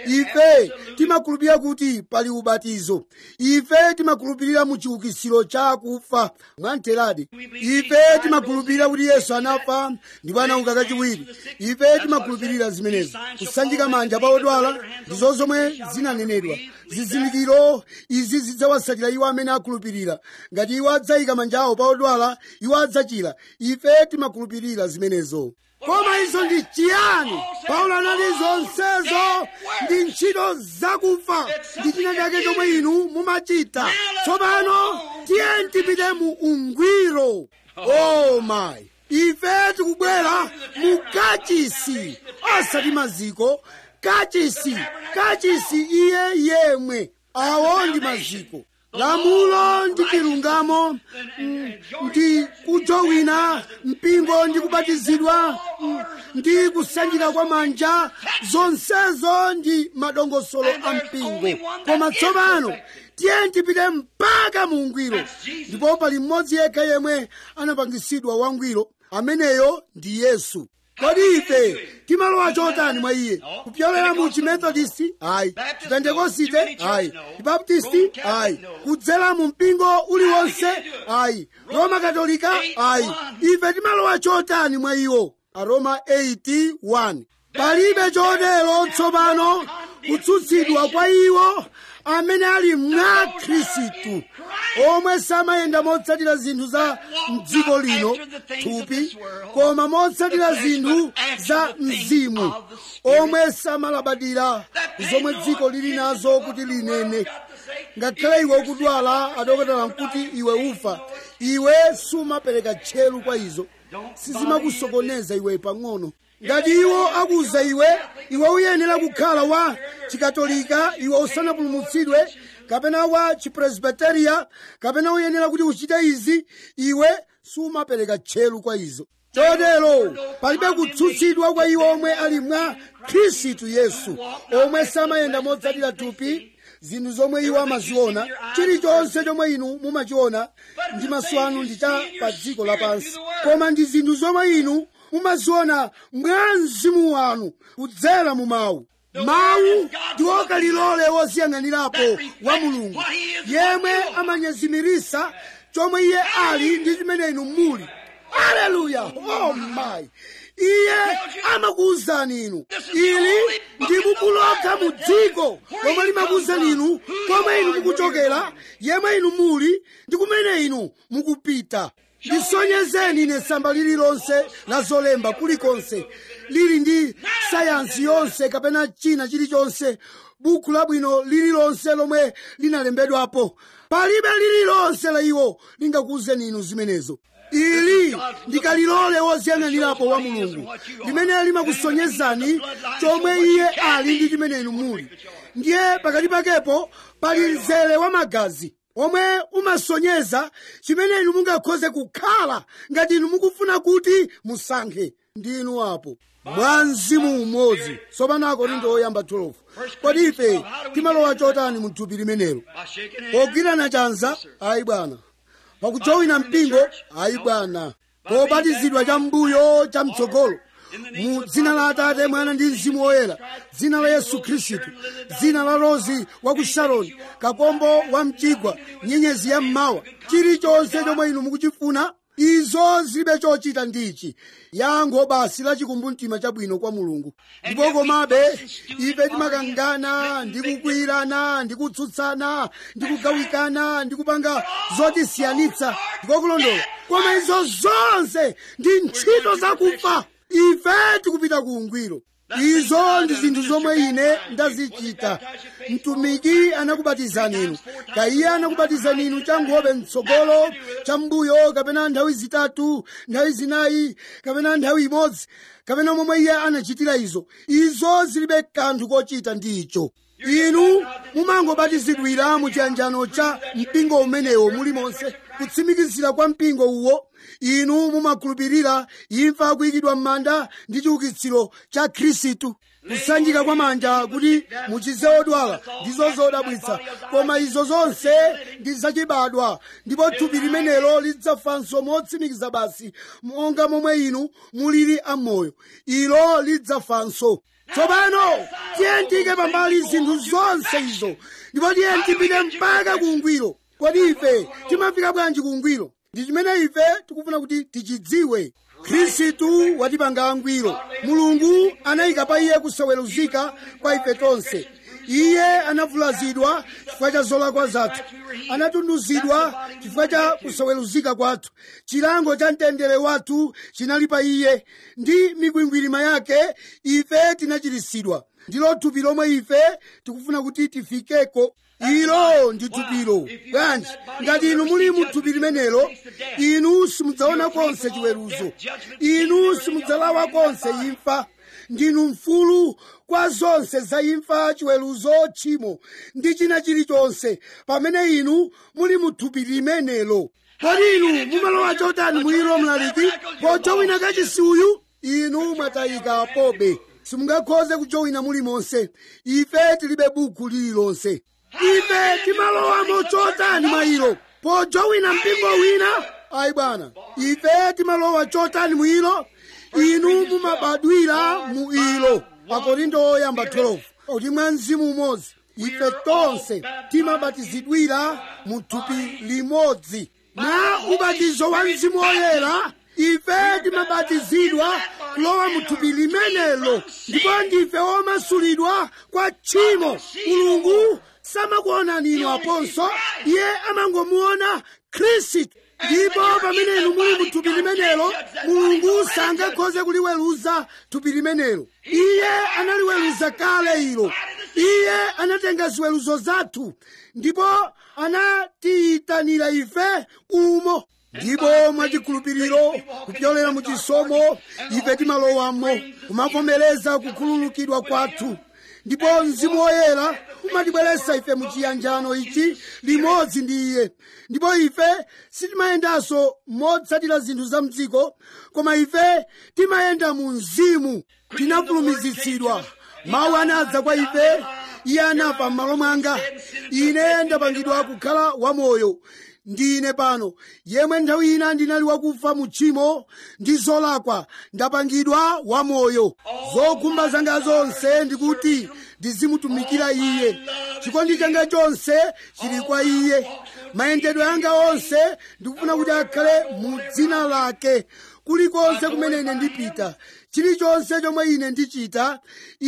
ife timakhulupirira kuti pali ubatizo ife timakhulupirira mu chiukitsiro cha akufa mwamtheradi ife timakhulupirira kuti yesu anafa ndipo anauka kachiwiri ife timakhulupirira zimenezo kusanjika manja pa odwala ndizo zomwe zinanenedwa zizindikiro izi zidzawatsatira iwo amene akhulupirira ngati iwo adzayika manja awo pa odwala iwo adzachira ife timakhulupirira zimenezo koma izo ndi chiyani paulo anati zonsezo ndi ntchito zakufa ndi china chake chomwe inu mumachita tsopano tiyeni tipite mu ungwiro oh my ife tikubwera mu kachisi osati maziko kachisi kachisi iye yemwe awo ndi maziko lamulo ndi chilungamo mm, ndi kujowina mpingo ndi kubatizidwa mm, ndi kusanjika kwa manja zonsezo ndi madongosolo a mpingo koma tsopano tiye tipite mpaka mu ungwiro ndipo pali mmodzi yekha yemwe anapangisidwa wangwiro ameneyo ndi yesu kodi ife timalowa chotani mwa iye kupyolera mu chimethodisti ayi chipentekosite ayi chibaptisti ayi kudzera mu mpingo uliwonse ayi roma katolika ayi ife timalowa chotani mwa iwo aroma 81 palibe chotero tsopano kutsutsidwa kwa iwo amene ali mwa khristu omwe samayenda motsatira zinthu za mdziko lino thupi koma motsatira zinthu za mzimu omwe samalabadira zomwe dziko lili nazo kuti linene ngakhale iwe ukudwala adokotala nkuti iwe ufa iwe sumapereka tcheru kwa izo sizimakusokoneza iwe pang'ono ngati iwo akuza iwe iwe uyenera kukhala wa chikatolika iwe usanapulumutsidwe kapena wa chipresbiteriya kapena uyenera kuti uchite izi iwe sumapereka tcheru kwa izo chotero palibe kutsutsidwa kwa iwo omwe ali mwa khristu yesu omwe samayenda motsatira thupi zinthu zomwe iwo amaziona chilichonse chomwe inu mumachiona ndi maso anu ndi cha pa dziko lapansi koma ndi zinthu zomwe inu mumaziona mwa mzimu wanu kudzera mu mawu mawu ndi okalilole woziyang'anirapo wa mulungu yemwe amanyezimirisa chomwe iye ali ndi chimene inu muli aleluya oh my iye amakuwuzani inu ili ndi buku lokha mu dziko lomwe limakuwuzani inu komwe inu mukuchokera yemwe inu muli ndi kumene inu mukupita ndisonyezeni ine samba lililonse la zolemba kulikonse lili ndi sayansi yonse kapena china chilichonse buku labwino lililonse lomwe linalembedwapo palibe lililonse la iwo lingakuwuzeni inu zimenezo ili ndikalilole woziyang'anirapo wa mulungu limene limakusonyezani chomwe iye ali ndi chimene inu muli ndiye pakati pakepo pali mzere wa magazi omwe umasonyeza chimene inu mungakhoze kukhala ngati inu mukufuna kuti musankhe ndinu apo mwa mzimu umodzi tsopano akorinto oyamba 12 kodi ife timalowa chotani mu thupi limenelo pogwirana chanza ayi bwana pakujowina mpingo ayi bwana pobatizidwa cha mbuyo cha mtsogolo mu dzina la atate mwana ndi mzimu woyera dzina la yesu khristu dzina la rozi wa ku sharoni kakombo wa mchigwa nyenyezi ya mmawa chilichonse chomwe inu mukuchifuna izo zilibe chochita ndichi yankho basi la chikumbumtima chabwino kwa mulungu ndipo komabe ife timakangana ndi kukwirana ndi kutsutsana ndi kugawikana ndi kupanga zotisiyanitsa ndiko kulondola koma izo zonse ndi ntchito zakufa ife tikupita ku ungwiro izo ndi zinthu zomwe ine ndazichita mtumiki anakubatizani inu kaiye anakubatizani inu cha nkhope mtsogolo cha mbuyo kapena nthawi zitatu nthawi zinayi kapena nthawi imodzi kapena momwe iye anachitira izo izo zilibe kanthu kochita ndi icho inu mumangobatizidwira mu chiyanjano cha mpingo umenewo mulimonse kutsimikizira kwa mpingo uwo inu mumakhulupirira imfa kuyikidwa m'manda ndi chiukitsiro cha khristu kusanjika kwa manja kuti muchize odwala ndizo zodabwitsa koma izo zonse ndi zachibadwa ndipo thupi limenelo lidzafanso motsimikiza basi monga momwe inu mulili amoyo ilo lidzafanso tsopano tiye tiyike pambali zinthu zonse izo ndipo tiye tipite mpaka ku ungwiro kodi ife timafika bwanji ku ungwiro ndi chimene ife tikufuna kuti tichidziwe khristu watipanga angwiro mulungu anayika pa iye kusaweruzika kwa ife tonse iye anavulazidwa chifukwa cha zolakwa zathu anatunduzidwa chifukwa cha kusaweruzika kwathu chilango cha mtendere wathu chinali pa iye ndi mikwingwirima yake ife tinachiritsidwa ndilo thupi lomwe ife tikufuna kuti tifikeko ilo ndi thupilo bwanji ngati inu muli mu thupi limenelo inu simudzaona konse chiweruzo inu simudzalawa konse imfa ndinu mfulu kwa zonse za imfa chiweruzo tchimo ndi china chilichonse pamene inu muli mu thupi limenelo kodi inu mumalowa chotani mwilo mlaliki pojowina kachisi uyu inu mwatayika pobe simungakhoze kujowina mulimonse ife tilibe buku lililonse ife timalowamo chotani mwayilo pojowina mpingo wina ayi bwana ife timalowa chotani mwilo inu mumabadwira mu ilo akorinto oyamba 12 kuti mwa mzimu umodzi ife tonse timabatizidwira mu thupi limodzi mwa ubatizo wa mzimu woyera ife timabatizidwa kulowa mu thupi limenelo ndipo ndife omasulidwa kwa tchimo mulungu samakuonani inu aponso iye amangomuona khristu ndipo pamene inu muli mu thupi limenelo mulungu sangakhoze kuliweruza thupi limenelo iye analiweruza kale ilo iye anatenga ziweruzo zathu ndipo anatiyitanira ife umo ndipo mwachikhulupiriro kupyolera mu chisomo ife timalowamo kumavomereza kukhululukidwa kwathu ndipo mzimu woyera umatibweretsa ife mu chiyanjano ichi limodzi ndi iye ndipo ife sitimayendanso motsatira zinthu za mdziko koma ife timayenda mu mzimu tinafulumizitsidwa mawu anadza kwa ife iye anafa m'malo mwanga ine ndapangidwa kukhala wamoyo ndine pano yemwe nthawi ina ndinali wakufa mu tchimo ndi zolakwa ndapangidwa wamoyo zokhumba zanga zonse ndikuti ndizimutumikira iye chikondi changa chonse chili kwa iye mayendedwe anga onse ndikufuna kuti akhale mu dzina lake kulikonse kumene ine ndipita chilichonse chomwe ine ndichita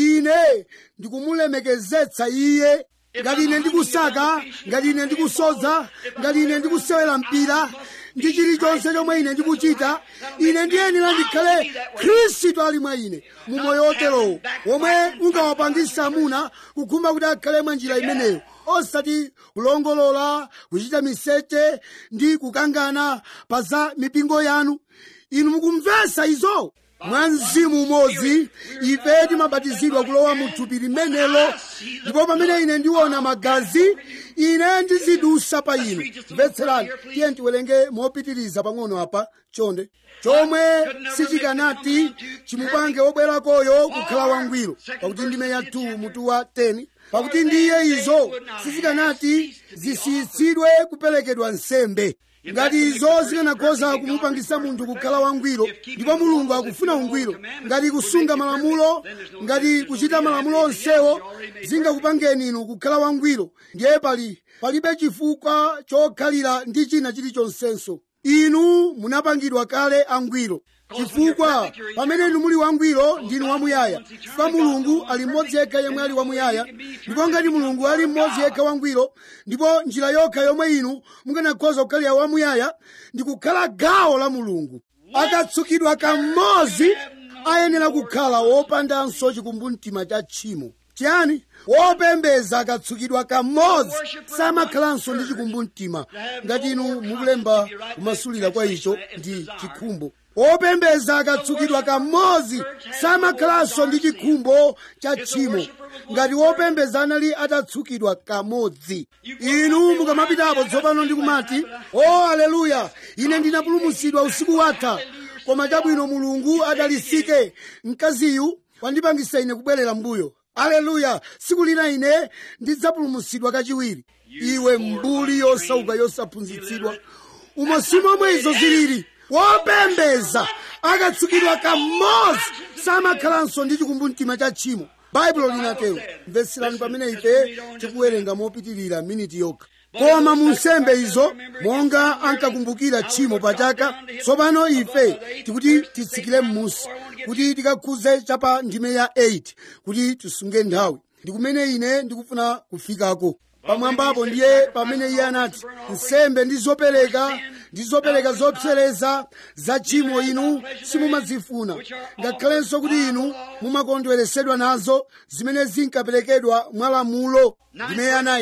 ine ndikumulemekezetsa iye ngati ine ndikusaka ngati ine ndikusodza ngati ine ndikusewera mpira ndi chilichonse chomwe ine ndikuchita ine ndiyenera ndikhale khristu ali mwa ine mu moyo woterowo womwe ungawapangisa amuna kukhumba kuti akhale mwa njira imeneyo osati kulongolola kuchita miseche ndi kukangana pa za mipingo yanu inu mukumvetsa izo mwa mzimu umodzi ife timabatizidwa kulowa mu thupi limenelo ndipo pamene ine ndiona magazi ine ndizidusa pa inu mvetserani tiye tiwerenge mopitiriza pang'ono apa chonde chomwe sichikanati chimupange wobwerakoyo kukhala wangwiro pakuti ndime ya 2 mutu wa 10 pakuti ndiye izo sizikanati zisiyitsidwe kuperekedwa nsembe ngati izo zikanakhoza kumupangisa munthu kukhala wangwiro ndipo mulungu akufuna ungwiro ngati kusunga malamulo ngati kuchita malamulo onsewo zingakupangeni inu kukhala wangwiro ndiye pali palibe chifukwa chokhalira ndi china chilichonsenso inu munapangidwa kale angwiro chifukwa pamene inu muli wangwiro ndinu wamuyaya chifukwa mulungu ali mmodzi yekha yemwe ali wamuyaya ndipo ngati mulungu ali mmodzi yekha wangwiro ndipo njira yokha yomwe inu mukanakhoza kukhalira wamuyaya ndi kukhala gawo la mulungu akatsukidwa kamodzi ayenera kukhala wopandanso chikumbumtima cha tchimo chiyani wopembeza akatsukidwa kamodzi samakhalanso ndi chikumbumtima ngati inu mukulemba kumasulira kwa icho ndi chikhumbo wopembeza akatsukidwa kamodzi samakhalanso ndi chikhumbo cha tchimo ngati wopembeza anali atatsukidwa kamodzi inu mukamapitapo tsopano ndi kumati o aleluya ine ndinapulumutsidwa usiku watha koma chabwino mulungu adalisike mkaziyu wandipangisa ine kubwerera mbuyo aleluya tsiku lina ine ndidzapulumutsidwa kachiwiri iwe mbuli yosauka yosaphunzitsidwa umo simomwe izo zilili wopembeza akatsukidwa kamodzi samakhalanso ndi chikumbumtima cha tchimo baibulo linatero mvetserani pamene ife tikuwerenga mopitirira miniti yokha koma mu nsembe izo monga ankakumbukira tchimo pachaka tsopano ife tikuti titsikire m'munsi kuti tikakhuze chapa ndime ya 8 kuti tisunge nthawi ndi kumene ine ndikufuna kufikako pamwambapo ndiye pamene iye anati nsembe ndi zopereka ndi zopereka zopsereza za tchimo inu simumazifuna ngakhalenso kuti inu mumakondweresedwa nazo zimene zinkaperekedwa mwa lamulo ndime ya 9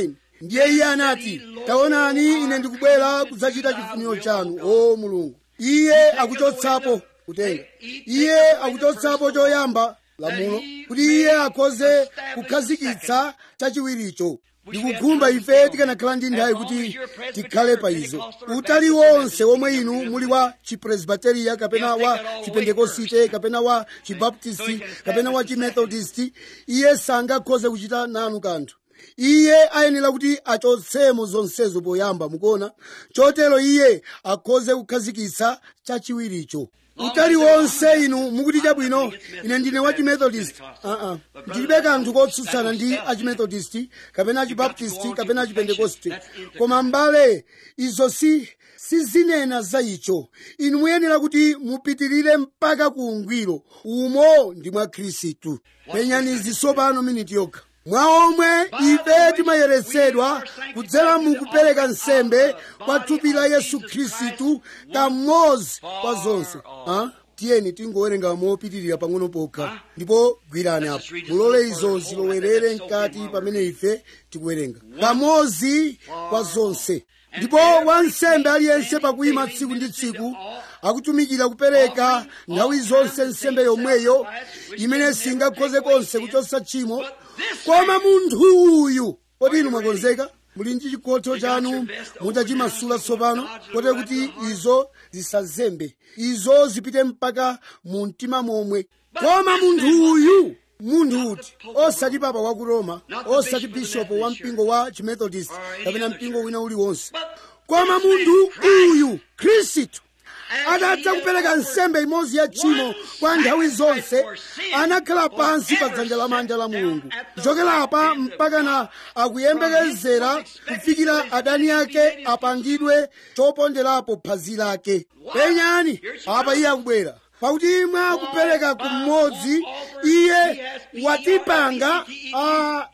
ndiye iye anati taonani ine ndikubwera kudzachita chifuniro chanu o mulungu iye akuchotsapo kutenga iye akuchotsapo choyamba lamulo kuti iye akhoze kukhazikitsa chachiwiricho ndikukhumba ife tikanakhala ndi nthawi kuti tikhale pa izo utali wonse womwe inu muli wa chipresbiteriya kapena wa chipentekosite kapena wa chibaptisti kapena wa chimethodisti iye sangakhoze kuchita nanu kanthu iye ayenera kuti achotsemo zonsezo poyamba mukuona chotero iye akhoze kukhazikitsa chachiwiricho utali wonse inu mukuti chabwino ine ndine wa chimethodist uh-uh. ndilibe kanthu kotsutsana ndi achimethodist kapena achibaptisti kapena achipentekoste koma mbale izo si sizinena za icho inu muyenera kuti mupitirire mpaka ku ungwiro umo ndi mwa khristu penyani zisopano miniti yokha mwa omwe ife timayeretsedwa kudzera mu kupereka nsembe kwa thupi la yesu khristu kamodzi kwa zonse ha? tiyeni tingowerenga mopitirira pang'ono pokha ndipo gwirani apo mulole izo zilowerere mkati pamene ife tikuwerenga kamodzi kwa zonse ndipo wansembe aliyense pakuyima tsiku ndi tsiku akutumikira kupereka nthawi zonse nsembe yomweyo imene singakhoze konse kuchotsa tchimo koma munthu uyu kodi inu mwakonzeka muli ndi chikhoto chanu mutachimasula tsopano kote kuti izo zisazembe izo zipite mpaka mu mtima momwe koma munthu uyu munthu uti osati papa wa ku roma osati bishopu wa mpingo wa chimethodist kapena mpingo wina uliwonse koma munthu uyu khristu atatha kupereka nsembe imodzi ya tchimo kwa nthawi zonse anakhala pansi pa dzanja lamanja la mulungu kuchokera apa mpaka na akuyembekezera kufikira adani ake apangidwe choponderapo phazi lake penyani apa iye akubwera pakuti mwa kupereka kumodzi iye watipanga a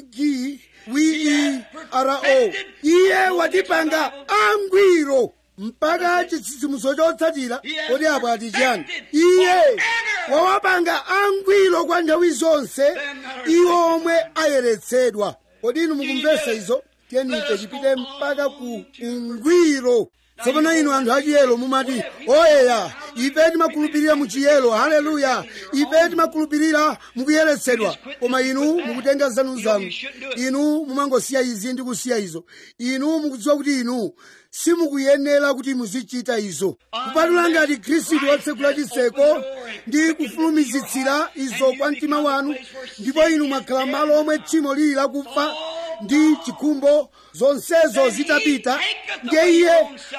ng wero iye watipanga angwiro mpaka chitsitsimutso chotsatira kodi apo ati chiyani iye wawapanga angwiro kwa nthawi zonse iwo omwe ayeretsedwa kodi inu mukumvesa izo tiyenife tipite mpaka ku ungwiro tsopano inu anthu achiyelo mumati oyeya ife timakhulupirira mu chiyelo haleluya ife timakhulupirira mukuyeretsedwa koma inu mukutenga zanu zanu inu mumangosiya izi ndi kusiya izo inu mukudziwa kuti inu simukuyenera kuti muzichita izo kupatula ngati khristu watsegula chiseko ndi kufulumizitsira izo kwa mtima wanu ndipo inu mwakhala malo omwe tchimo lili lakufa ndi chikhumbo zonsezo zitapita ndiye iye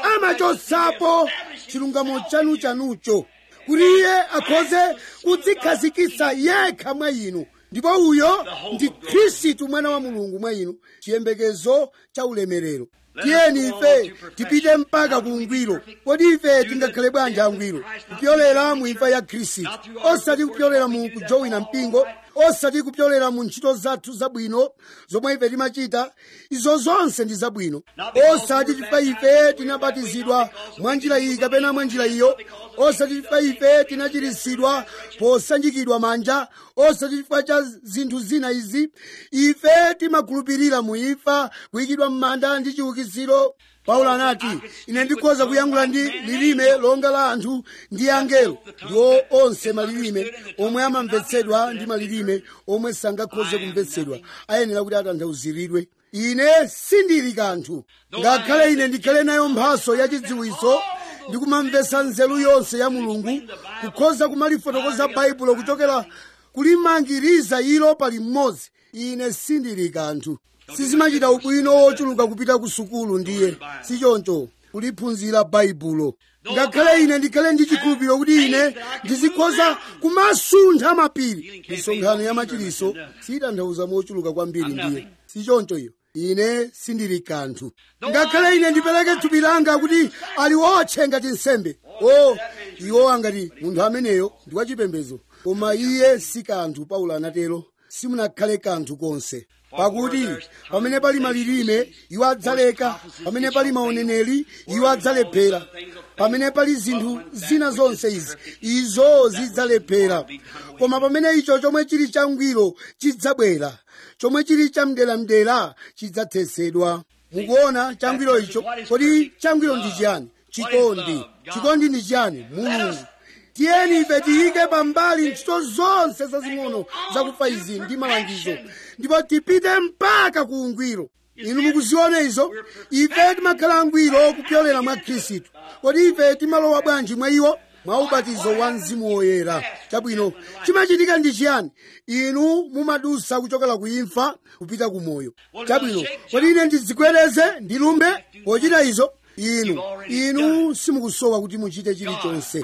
amachotsapo chilungamo chanu chanucho kuti iye akhoze kudzikhazikitsa yekha mwa inu ndipo uyo ndi khristu mwana wa mulungu mwa inu chiyembekezo cha ulemerero tiyeni ife tipite mpaka ku ungwiro kodi ife tingakhale bwanji angwiro kupyolera mu imfa ya khristu osati kupyolera mu kujowina mpingo osati kupyolera mu ntchito zathu zabwino zomwe ife timachita izo zonse ndi zabwino osati chifukwa ife tinabatizidwa mwa njira iyi kapena mwa njira iyo osati chifukwa ife tinachiritsidwa posanjikidwa manja osati chifukwa cha zinthu zina izi ife timakhulupirira mu imfa kuyikidwa m'manda ndi chiukitsiro paulo anati ine ndikhoza kuyankhula ndi lilime longa la anthu ndi angelo ndiwo onse malilime omwe amamvetsedwa ndi malilime omwe sangakhoze kumvetsedwa ayenera kuti atanthauziridwe ine sindili kanthu ngakhale ine ndikhale nayo mphaso yachidziwitso ndikumamvetsa nzeru yonse ya mulungu kukhoza kumalifotokoza baibulo kuchokera kulimangiriza ilo pali mmodzi ine sindili kanthu sizimachita ubwino wochuluka kupita ku sukulu ndiye sichoncho kuliphunzira baibulo ngakhale ine ndikhale ndi chikhulupiriro kuti ine ndizikhoza kumasuntha mapiri misonkhano ya machiliso siyitanthauza mochuluka kwambiri ndiye sichoncho iyo ine sindili kanthu ngakhale ine ndipereke thupi langa kuti aliwotche ngati nsembe o iwo angati munthu ameneyo ndi wachipembedzo koma iye si kanthu paulo anatero simunakhale kanthu konse pakuti pamene pali malilime iwo adzaleka pamene pali mauneneri iwo adzalephera pamene pali zinthu zina zonse izi izo zidzalephera koma pamene icho chomwe chili changwiro chidzabwera chomwe chili chamdelamdera chidzathetsedwa mukuona changwiro icho kodi changwiro ndi chiyani chikondi chikondi ndi chiyani mulungu tiyeni ife tiyike pambali ntchito zonse zazing'ono zakufa izi ndi malangizo ndipo tipite mpaka ku ungwiro inu mukuziona izo ife timakhala angwiro kupyolera mwa khristu kodi ife timalowa bwanji mwa iwo mwa ubatizo wa mzimu woyera chabwino chimachitika ndi chiyani inu mumadusa kuchokera ku imfa kupita ku moyo chabwino kodi ine ndizikwereze ndilumbe pochita izo inu inu simukusowa kuti muchite chilichonse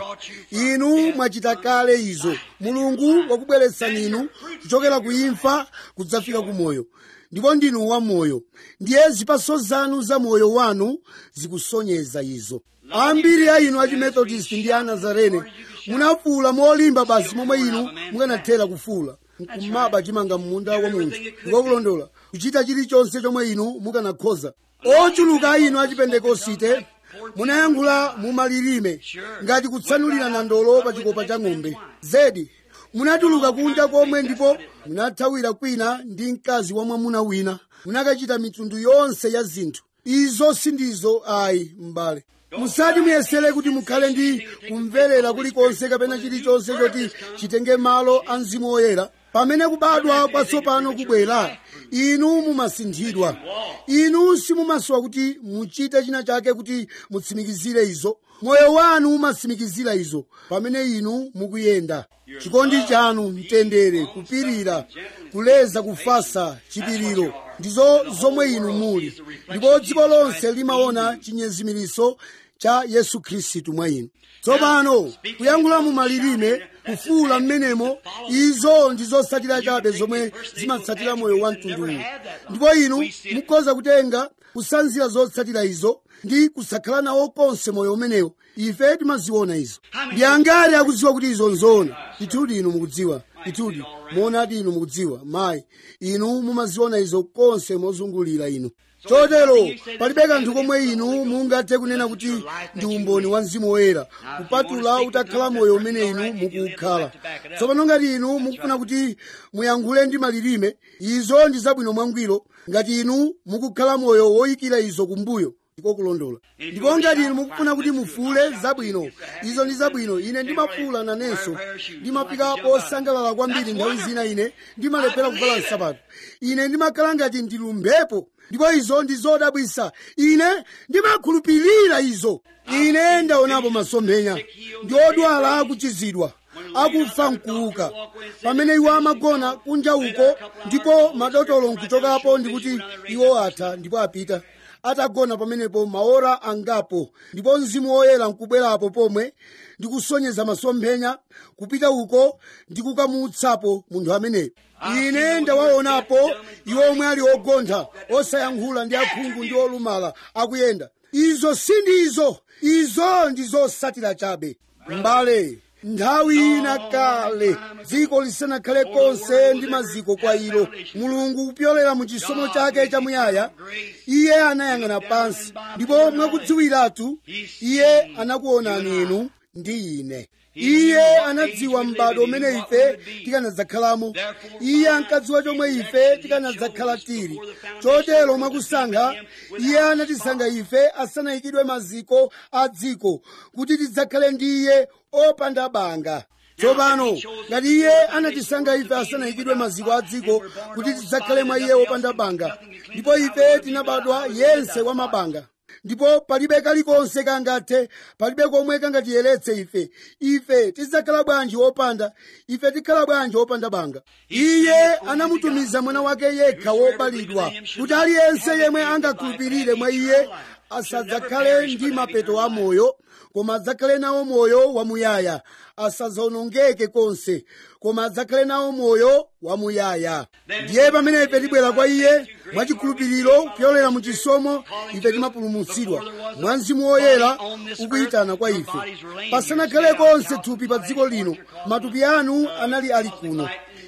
inu mwachita kale izo mulungu wakubweretsani inu kuchokera ku imfa kudzafika ku moyo ndipo ndinu wa moyo ndiye zipaso zanu za moyo wanu zikusonyeza izo ambiri a inu achimethodist ndi anazarene munafuula molimba basi momwe inu mukanathera kufuula kumaba chimanga munda wa munthu ndikokulondola kuchita chilichonse chomwe inu mukanakhoza ochuluka a inu achipentekosite munayankhula mumalilime ngati kutsanulira nandolo pa chikopa cha ng'ombe zedi munatuluka kunja komwe ndipo munathawira kwina ndi mkazi wa mwamuna wina munakachita mitundu yonse ya zinthu izo sindizo ayi m'bale musati muyesere kuti mukhale ndi kumverera kulikonse kapena chilichonse choti chitenge malo a mzimu woyera pamene kubadwa kwatsopano kubwera inu mumasinthidwa inu simumasowa kuti muchite china chake kuti mutsimikizire izo moyo wanu umatsimikizira izo pamene inu mukuyenda chikondi chanu mtendere kupirira kuleza kufasa chipiriro ndizo zomwe inu muli ndipo dziko lonse limaona chinyezimiriso cha yesu khristu mwa inu tsopano kuyankhula mu malilime kufuula mmenemo izo ndizotsatira chabe zomwe zimatsatira moyo wa mtunduwu ndipo inu mukhoza kutenga kusanzira zotsatira izo ndi kusakhala nawo konse moyo umenewo ife timaziona izo ndi angati akudziwa kuti izo nzoona ndithudi inu mukudziwa ndithudi moonadi inu mukudziwa mayi inu mumaziona izo konse mozungulira inu chotero palibe kanthu komwe inu mungathe kunena kuti ndi umboni wa mzimu woyera kupatula utakhala moyo umene inu mukukhala tsopano ngati inu mukufuna kuti muyankhule ndi malilime izo ndi zabwino mwangwiro ngati inu mukukhala moyo woyikira izo kumbuyo ndiko kulondola ndipo ngati inu mukufuna kuti mufuule zabwino izo ndi zabwino ine ndimafuula nanenso ndimapika posangalala kwambiri nthawi zina ine ndimalephera kuvala nsapato ine ndimakhala ngati ndilumbepo ndipo izo ndi zodabwisa ine ndimakhulupirira izo ine ndaonapo masomphenya ndi odwala akuchizidwa akufa mkuuka pamene iwo amagona kunja uko ndipo madotolo nkuchokapo ndikuti iwo atha ndipo apita atagona pamenepo maora angapo ndipo mzimu woyera nkubwerapo pomwe ndikusonyeza masomphenya kupita uko ndikukamutsapo munthu ameneyo ine ndawaonapo iwo omwe ali ogontha osayankhula ndi akhungu ndi olumala akuyenda izo sindizo izo ndi zosatira chabe mbale nthawi ina kale dziko lisanakhale konse ndi maziko kwa ilo mulungu kupyolera mu chisomo chake chamuyaya iye anayang'ana pansi ndipo mwakudziwiratu iye anakuonani inu ndi ine iye anadziwa m'bado umene ife tikanadzakhalamo iye ankadziwa chomwe ife tikanadzakhala tili chotero mwakusankha iye anatisankha ife asanayikidwe maziko a dziko kuti tidzakhale ndi iye opanda banga tsopano ngati iye anatisankha ife asanayikidwe maziko a dziko kuti tidzakhale mwa iye opanda banga ndipo ife tinabadwa yense wa mabanga ndipo palibe kalikonse kangathe palibe komwe kangatiyeretse ife ife tidzakhala bwanji wopanda ife tikhala bwanji wopanda banga iye anamutumiza mwana wake yekha wobalidwa kuti aliyense yemwe angakhulupirire mwa iye asadzakhale ndi mapeto a moyo koma adzakhale nawo moyo wamuyaya asadzawonongeke konse koma adzakhale nawo moyo wamuyaya ndiye pamene ife tibwera kwa iye mwachikhulupiriro kuyolera mu chisomo ife timapulumutsidwa mwa mzimu woyera ukuyitana kwa ife pasanakhale konse thupi pa dziko lino matupi anu anali ali kuno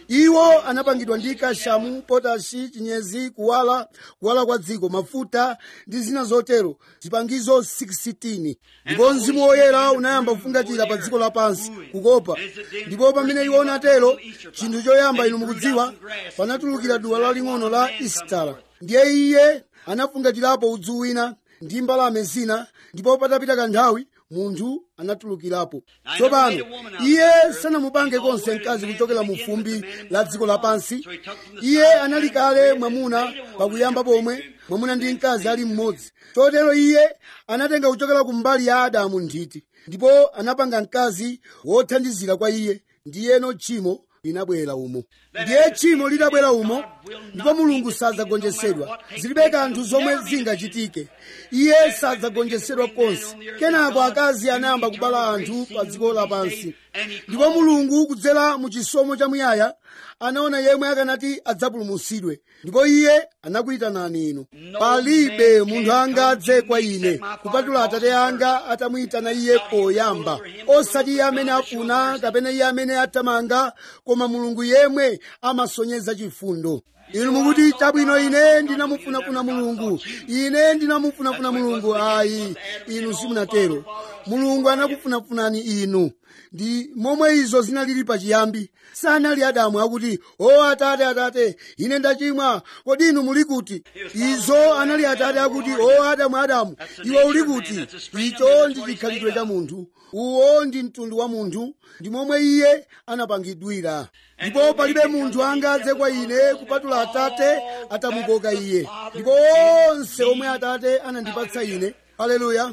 iwo anapangidwa ndi kashamu potashi chinyezi kuwala kuwala kwa dziko mafuta ndi zina zotero zipangizo 16 ndipo mzimu woyera unayamba kufungatira pa dziko lapansi kukopa ndipo pamene iwo unatero chinthu choyamba inu mukudziwa panatulukira duwa laling'ono la isitala ndiye iye anafungatirapo udzu wina ndi mbalame zina ndipo patapita kanthawi munthu anatulukirapo tsopano iye sanamupange konse mkazi kuchokera mu fumbi la dziko lapansi iye anali kale mwamuna pakuyamba pomwe mwamuna ndi mkazi ali mmodzi chotero iye anatenga kuchokera ku mbali ya adamu nthiti ndipo anapanga mkazi wothandizira kwa iye ndiyeno tchimo linabwera umo ndiye tchimo lidabwera umo ndipo mulungu sadzagonjetsedwa zilibe kanthu zomwe zingachitike iye sadzagonjetsedwa konse kenako akazi anayamba kubala anthu pa dziko lapansi ndipo mulungu kudzera mu chisomo chamuyaya anaona yemwe akanati adzapulumutsidwe ndipo iye anakuyitanani inu palibe munthu angadze kwa ine kupatula atate anga atamuyitana iye poyamba osati iye amene afuna kapena iye amene atamanga koma mulungu yemwe amasonyeza chifundo inu mukuti chabwino ine ndinamufunafuna mulungu ine ndinamufunafuna mulungu ayi inu simunatero mulungu anakufunafunani inu ndi momwe izo zinalili pachiyambi sanali adamu akuti o atate atate ine ndachimwa kodi inu muli kuti izo anali atate akuti o adamu adamu iwe uli kuti icho ndi chikhalidwe cha munthu uwo ndi mtundu wa munthu ndi momwe iye anapangidwira ndipo palibe munthu angadze kwa ine kupatula atate atamukoka iye ndipo onse omwe atate anandipatsa ine haleluya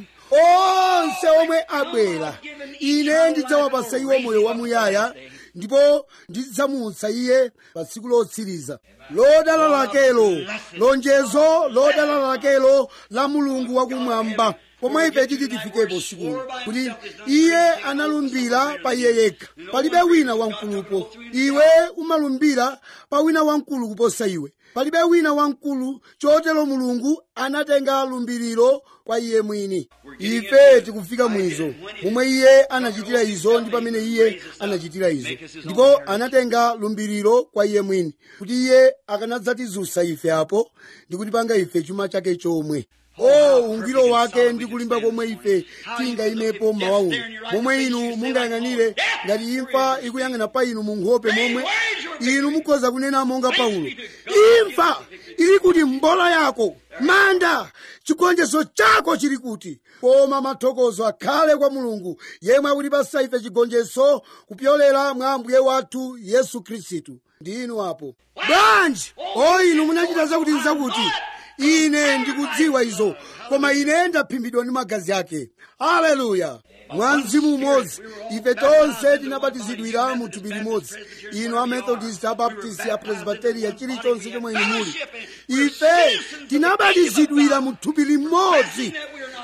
onse omwe abwera ine ndidzawapasa iwo moyo wamuyaya ndipo ndidzamutsa iye pa tsiku lotsiriza lodala lakelo lonjezo lodala lakelo la mulungu wakumwamba pomwe ife titi tifikepo sikuno kuti iye analumbira pa iye yekha palibe wina wamkulupo iwe umalumbira pa wina wamkulu kuposa iwe palibe wina wamkulu chotero mulungu anatenga lumbiriro kwa iye mwini ife tikufika mwizo momwe iye anachitira izo ndi pamene iye anachitira izo ndipo anatenga lumbiriro kwa iye mwini kuti iye akanadzatizutsa ife apo ndi kutipanga ife chuma chake chomwe o ungwiro wake ndi kulimba komwe ife tingayimepo mmawa uno momwe inu mungayang'anire ngati imfa ikuyang'ana pa inu mu nkhope momwe inu mukhoza kunena monga paulo imfa ili kuti mbola yako manda chigonjetso chako chili kuti koma mathokozo akhale kwa mulungu yemwe akutipasa ife chigonjetso kupyolera mwa ambuye wathu yesu khristu ndi inu apo bwanji o inu munachita zakuti nzakuti ine ndikudziwa izo koma ine ndaphimbidwa ndi magazi ake haleluya mwa mzimu umodzi ife tonse tinabatizidwira mu thupi limodzi inu amethodist abaptist apresbiteria chilichonse chomwe inu muli ife tinabatizidwira mu thupi limodzi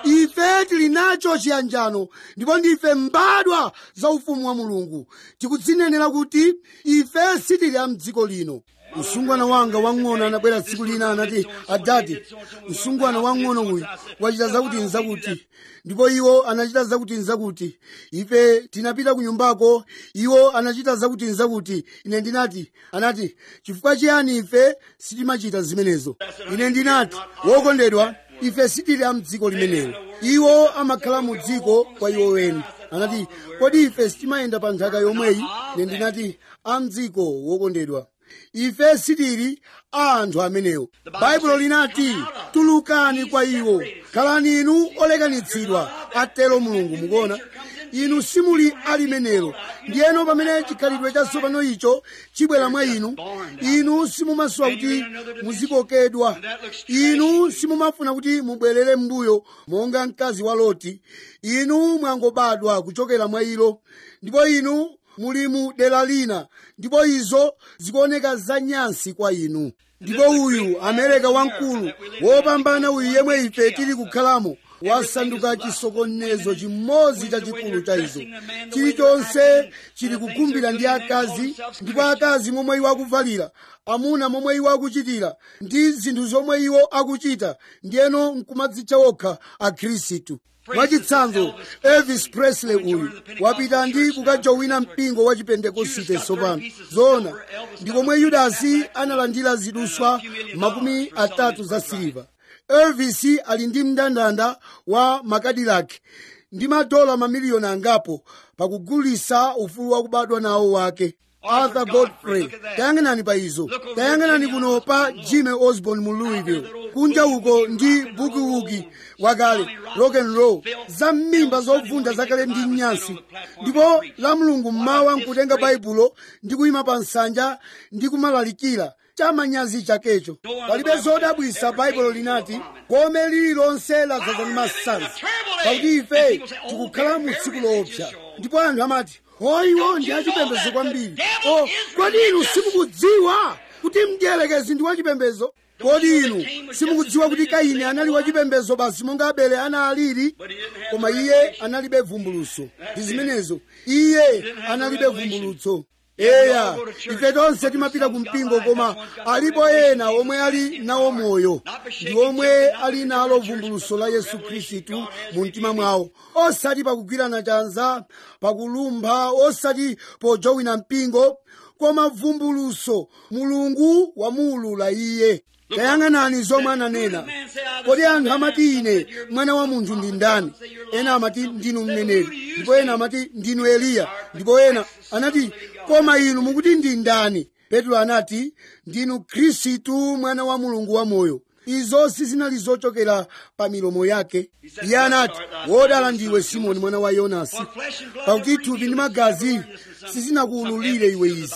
ife tili nacho chiyanjano ndipo ndife mbadwa za ufumu wa mulungu tikudzinenera kuti ife sitili a mdziko lino msungwana wanga wang'ono anabwera tsiku lina anati adati msungwana wang'ono uyu wachita zakuti nzakuti ndipo iwo anachita zakuti nzakuti ife tinapita ku nyumbako iwo anachita zakuti nzakuti ine ndinati anati chifukwa chiyani ife sitimachita zimenezo ine ndinati wokondedwa ife sitili a mdziko limenelo iwo amakhala mu dziko kwa iwo weni anati kodi ife sitimayenda pa nthaka yomweyi ine ndinati a mdziko wokondedwa ife sitili a anthu amenewo baibulo linati tulukani kwa iwo khalani inu olekanitsidwa atero mulungu mukuona inu simuli alimenelo ndiyeno pamene chikhalidwe chatsopano icho chibwera mwa inu inu simumasowa kuti muzikokedwa inu simumafuna kuti mubwerere m'mbuyo monga mkazi wa loti inu mwangobadwa kuchokera mwa ilo ndipo inu muli mu dera lina ndipo izo zikuoneka zanyansi kwa inu ndipo uyu amereka wamkulu wopambana uyu yemwe ife tili kukhalamo wasanduka chisokonezo chimodzi chachikulu cha izo chilichonse chili kugumbira ndi akazi ndipo akazi momwe iwo akuvalira amuna momwe iwo akuchitira ndi zinthu zomwe iwo akuchita ndiyeno nkumadzitcha okha akhristu mwachitsanzo elvis presley uyu wapita ndi kukajowina mpingo wa chipentekosite tsopano zoona ndi komwe yudasi analandira ziduswa makumi atatu za siliva elvis ali ndi mndandanda wa makadilaki ndi madola mamiliyoni angapo pakugulisa ufulu wakubadwa nawo wake arthur godfrey tayang'anani pa izo tayang'anani kuno pa jimmy osborn mu louisville kunja uko ndi bukiwuki wakale rock and roll za mmimba zovunda zakale ndi nyansi ndipo la mulungu mmawa nkutenga baibulo ndi kuyima pa nsanja ndi kumalalikira chamanyazi chakecho palibe zodabwisa baibulo linati gome lililonse ladzaza ndi masanzi pakuti ife tikukhala mu tsiku loopsa ndipo anthu amati oyiwo ndi achipembedzo kwambiri o kodi inu simukudziwa kuti mdierekezi ndi wachipembedzo kodi inu simukudziwa kuti kaini anali wachipembedzo basi monga abele analili koma iye analibe vumbulutso ndi zimenezo iye analibe vumbulutso eya ife tonse timapita ku mpingo koma alipo ena omwe ali nawo moyo ndi omwe ali nalo vumbulutso la yesu khristu mu mtima mwawo osati pakugwirana chanza pakulumpha osati pojowina mpingo koma vumbulutso mulungu wamuulula iye tayang'anani zomwe ananena kodi anthu amati ine mwana wa munthu ndi ndani ena amati ndinu mneneri ndipo ena amati ndinu eliya ndipo ena anati koma inu mukuti ndi ndani petro anati ndinu khristu mwana wa mulungu wamoyo izo sizinali zochokera pa milomo yake iye anati wodala ndiwe simoni mwana wa yonasi pakuti thupi ndi magazi sizinakuwululire iwe izi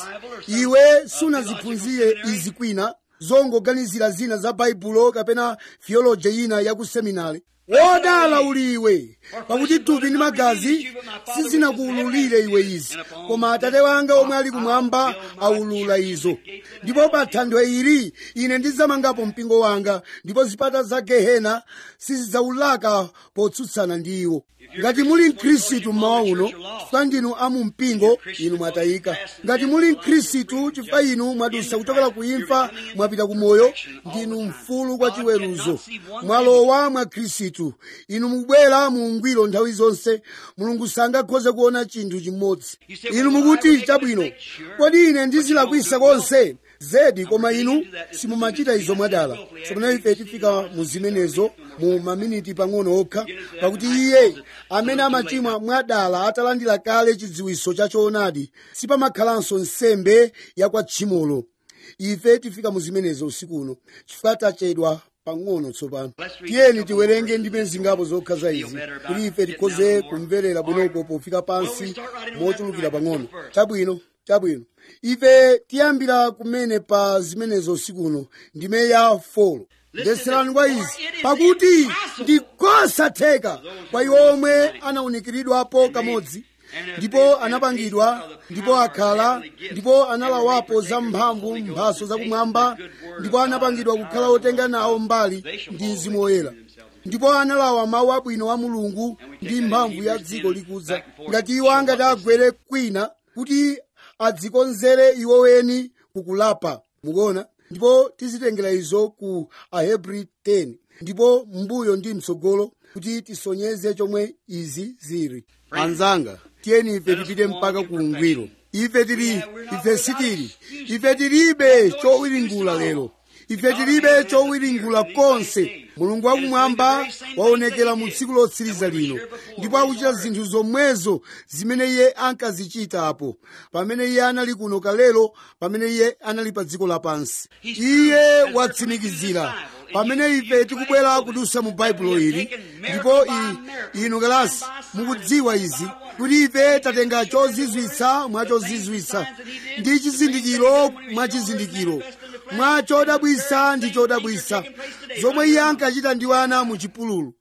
iwe sunaziphunzire izi kwina zongoganizira zina za baibulo kapena theology ina ya ku seminari wodala uliwe pakuti thupi ndi magazi sizinakuwululire iwe izi koma atate wanga omwe ali kumwamba awulula izo ndipo pa thanthwe ili ine ndidzamangapo mpingo wanga ndipo zipata za gehena sizidzawulaka potsutsana ndi iwo ngati muli mkhristu mmawa uno chifukwa ndinu amu mpingo inu mwatayika ngati muli mkhristu chifukwa inu mwadusa kuchokera ku imfa mwapita ku moyo ndinu mfulu kwa chiweruzo mwalowa mwa khristu inu mukubwera mu ungwiro nthawi zonse mulungu sangakhoze kuona chinthu chimodzi inu mukuti chabwino kodi ine ndizilakwisa konse zedi koma inu simumachita izo mwadala tsopano ife tifika mu zimenezo mu maminiti pang'ono okha pakuti iye amene amachimwa mwadala atalandira kale chidziwiso cha choonadi sipamakhalanso nsembe ya kwa tchimolo ife tifika mu zimenezo usiku uno chifukwa tachedwa pang'ono tsopano tiyeni tiwerenge ndime zingapo zokha za izi kuti ife tikhoze kumverera bwinoko pofika pansi mochulukira pang'ono chabwino chabwino ife tiyambira kumene pa zimenezo usiku uno ndime ya folo mvetserani kwa izi pakuti ndikosatheka kwa iwo omwe anawunikiridwapo kamodzi ndipo anapangidwa ndipo akhala ndipo analawapo za mphamvu mphaso zakumwamba ndipo anapangidwa kukhala otenga nawo mbali ndi mzimu woyera ndipo analawa mawu abwino a mulungu ndi mphamvu ya dziko likudza ngati iwo angati agwere kwina kuti adzikonzere iwo weni kukulapa mukuona ndipo tizitengera izo ku ahebri 10 ndipo mbuyo ndi mtsogolo kuti tisonyeze chomwe izi zili anzanga tiyeni ife tipite mpaka ku ungwiro ife tili ife sitili ife tilibe chowiringula lero ife tilibe chowiringula konse mulungu wakumwamba waonekera mu tsiku lotsiriza lino ndipo akuchita zinthu zomwezo zimene iye ankazichitapo pamene iye anali kuno kalelo pamene iye anali pa dziko lapansi iye watsimikizira pamene ife tikubwera kudusa mu baibulo ili ndipo inu kalasi mukudziwa izi kuti ife tatenga chozizwitsa mwa chozizwitsa ndi chizindikiro mwa chizindikiro mwa chodabwisa ndi chodabwisa zomwe iye ankachita ndi wana mu chipululu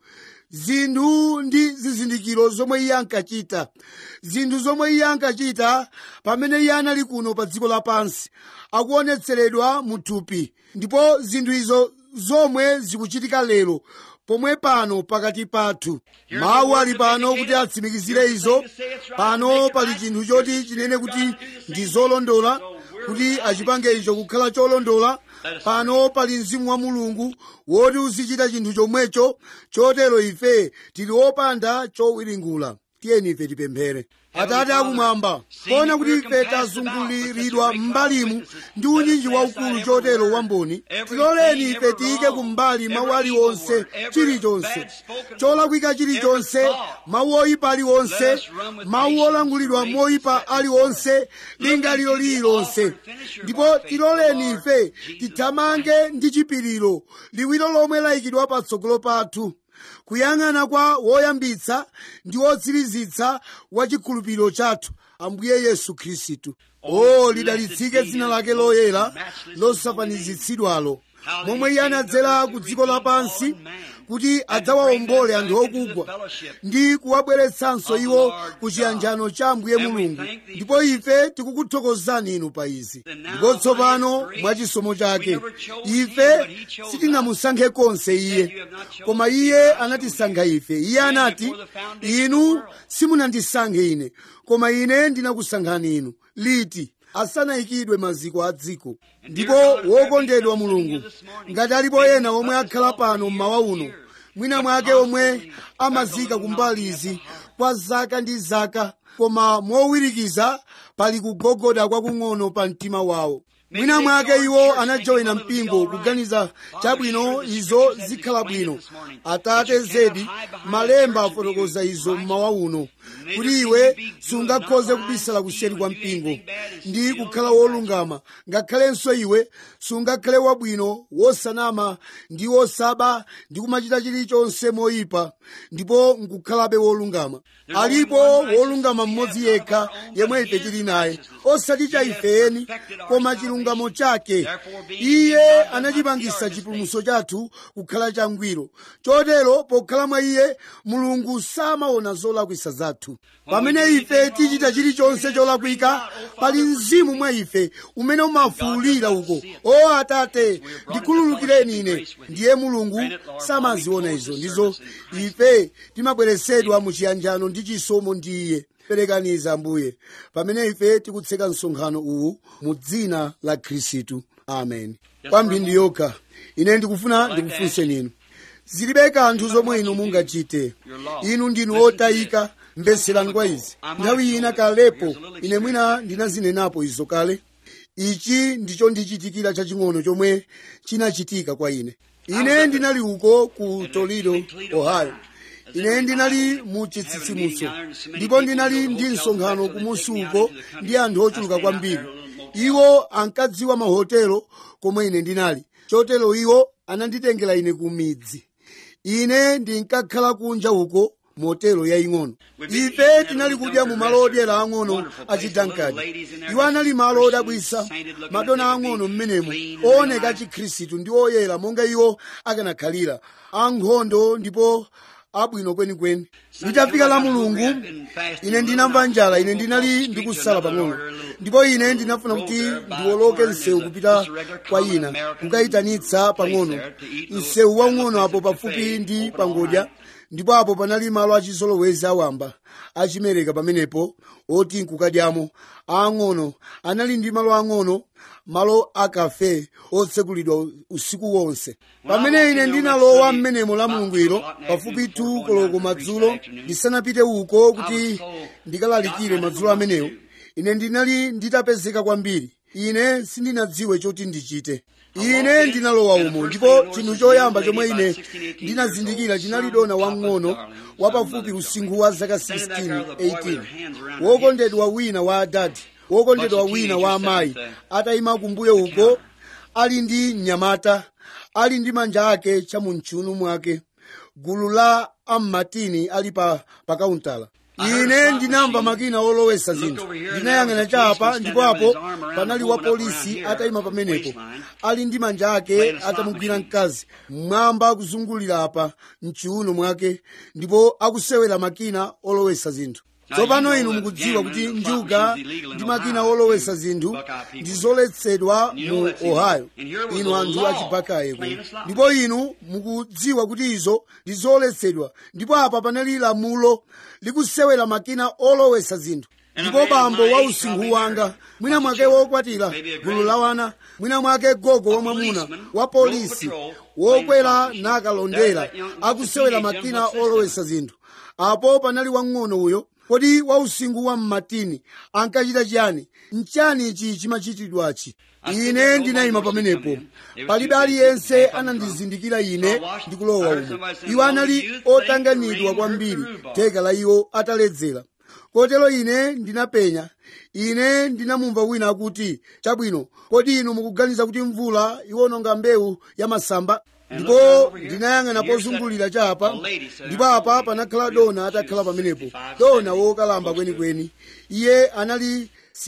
zinthu ndi zizindikiro zomwe iye ankachita zinthu zomwe iye ankachita pamene iye anali kuno pa dziko lapansi akuonetseredwa mu thupi ndipo zinthu izo zomwe zikuchitika lero pomwe pano pakati pathu mawu ali pano kuti atsimikizire izo pano pali chinthu choti chinene kuti ndi zolondola kuti achipange icho kukhala cholondola pano pali mzimu wa mulungu woti uzichita chinthu chomwecho chotero ife tili opanda chowiringula tiyeni ife tipemphere atate akumwamba poona kuti ife tazunguliridwa m'mbalimu ndi unyinji waukulu chotero wamboni tiloleni ife tiyike kumbali mawu aliwonse chilichonse cholakwika chilichonse mawu oyipa aliwonse mawu olangulidwa moyipa aliwonse lingaliro lililonse ndipo tiloleni ife tithamange ndi chipiriro liwiro lomwe layikidwa patsogolo pathu kuyang'ana kwa woyambitsa ndi wotsirizitsa wa chikhulupiriro chathu ambuye yesu khristu o lidalitsike dzina lake loyera losafanizitsidwalo momwe iye anadzera ku dziko lapansi kuti adzawawombole anthu okugwa ndi kuwabweretsanso iwo ku chiyanjano cha ambuye mulungu ndipo ife tikukuthokozani inu pa izi ndipo tsopano mwa chisomo chake ife sitinamusankhe konse iye koma iye anatisankha ife iye anati inu simunandisankhe ine koma ine ndinakusankhani inu liti asanayikidwe maziko a dziko ndipo wokondedwa mulungu ngati alipo ena omwe akhala pano mmawa uno mwina mwake omwe amazika kumbali izi kwa zaka ndi zaka koma mowirikiza pali kugogoda kwakung'ono pa mtima wawo mwina mwake iwo anajoyina mpingo kuganiza chabwino izo zikhala bwino atate zedi malemba afotokoza izo mmawa uno kuti iwe sungakhoze kubisala kuseri kwa mpingo ndi kukhala wolungama ngakhalenso iwe sungakhale wabwino wosanama ndi wosaba ndi kumachita chilichonse moyipa ndipo nkukhalabe wolungama alipo wolungama mmodzi yekha yemwe ife tili naye osati cha ifeni koma chilungamo chake iye anachipangisa chipulumutso chathu kukhala changwiro chotero pokhala mwa iye mulungu samaona zolakwisa zathu pamene ife tichita chilichonse cholakwika pali mzimu mwa ife umene umafuwulira uko o atate ndikhululukireni ine ndiye mulungu samaziona izo ndizo ife timabweresedwa mu chiyanjano ndi chisomo ndi iye perekaniza ambuye pamene ife tikutseka msonkhano uwu mu dzina la khristu amen kwa mphindi yokha ine ndikufuna ndikufunseni inu zilibe kanthu zomwe inu mungachite inu ndinu otayika mveserani kwa izi nthawi ina kalepo ine mwina ndinazinenapo izo kale ichi ndicho ndichitikira chaching'ono chomwe chinachitika kwa ine ine ndinali uko ku toledo ohio ine ndinali mu chitsitsimutso ndipo ndinali ndi msonkhano kumusi uko ndi anthu ochuluka kwambiri iwo ankadziwa mahotelo komwe ine ndinali chotero iwo ananditengera ine ku midzi ine ndinkakhala kunja uko motelo yaying'ono ife tinali kudya mu malo odyera ang'ono achidankadi iwo anali malo odabwisa madona ang'ono m'menemo ooneka achikhristu ndi oyera monga iwo akanakhalira ankhondo ndipo abwino kwenikweni litafika la mulungu ine ndinamva njala ine ndinali ndikusala pang'ono ndipo ine ndinafuna kuti ndiwoloke msewu kupita kwa ina kukayitanitsa pang'ono msewu waung'ono apo pafupi ndi pangodya ndipo apo panali malo achizolowezi awamba achimereka pamenepo oti nkukadyamo aang'ono anali ndi malo ang'ono malo akafe otsekulidwa usiku wonse pamene ine ndinalowa m'menemo la mulungu ilo pafupi tu koloko madzulo ndisanapite uko kuti ndikalalikire madzulo amenewo ine ndinali nditapezeka kwambiri ine sindinadziwe choti ndichite ine ndinalowa umo ndipo chinthu choyamba chomwe ine ndinazindikira chinali dona wang'ono wapafupi usinkhu wa zaka 16 18 wokondedwa wina wa adadi wokondedwa wina wa amayi atayima kumbuyo uko ali ndi mnyamata ali ndi manja ake chamumchunu mwake gulu la ammatini ali pa pakauntala ine ndinamva makina olowesa zinthu ndinayang'ana chapa ndipo apo panali wa polisi atayima pamenepo ali ndi manja ake atamugwira mkazi mmwamba kuzungulira apa mchiuno mwake ndipo akusewera makina olowesa zinthu tsopano inu mukudziwa kuti njuga ndi makina olowesa zinthu ndi zoletsedwa mu ohio inu anthu achibakaye kuno ndipo inu mukudziwa kuti izo ndi zoletsedwa ndipo apa panali lamulo likusewera makina olowesa zinthu ndipo bambo wa usinkhu wanga mwina mwake wokwatira gulu la wana mwina mwake gogo wa mwamuna wa polisi wokwera nakalondera akusewera makina olowesa zinthu apo panali wang'ono uyo kodi wa usinkhu wa mmatini ankachita chiyani nchani ichi chimachitidwachi ine ndinayima pamenepo palibe aliyense anandizindikira ine ndikulowa umo iwo anali otanganidwa kwambiri theka la iwo ataledzera kotero ine ndinapenya ine ndinamumva wina akuti chabwino kodi inu mukuganiza kuti mvula iwononga mbewu ya masamba ndipo ndinayang'ana pozungulira chapa ndipo apa panakhala dona atakhala pamenepo dona wokalamba kwenikweni iye anali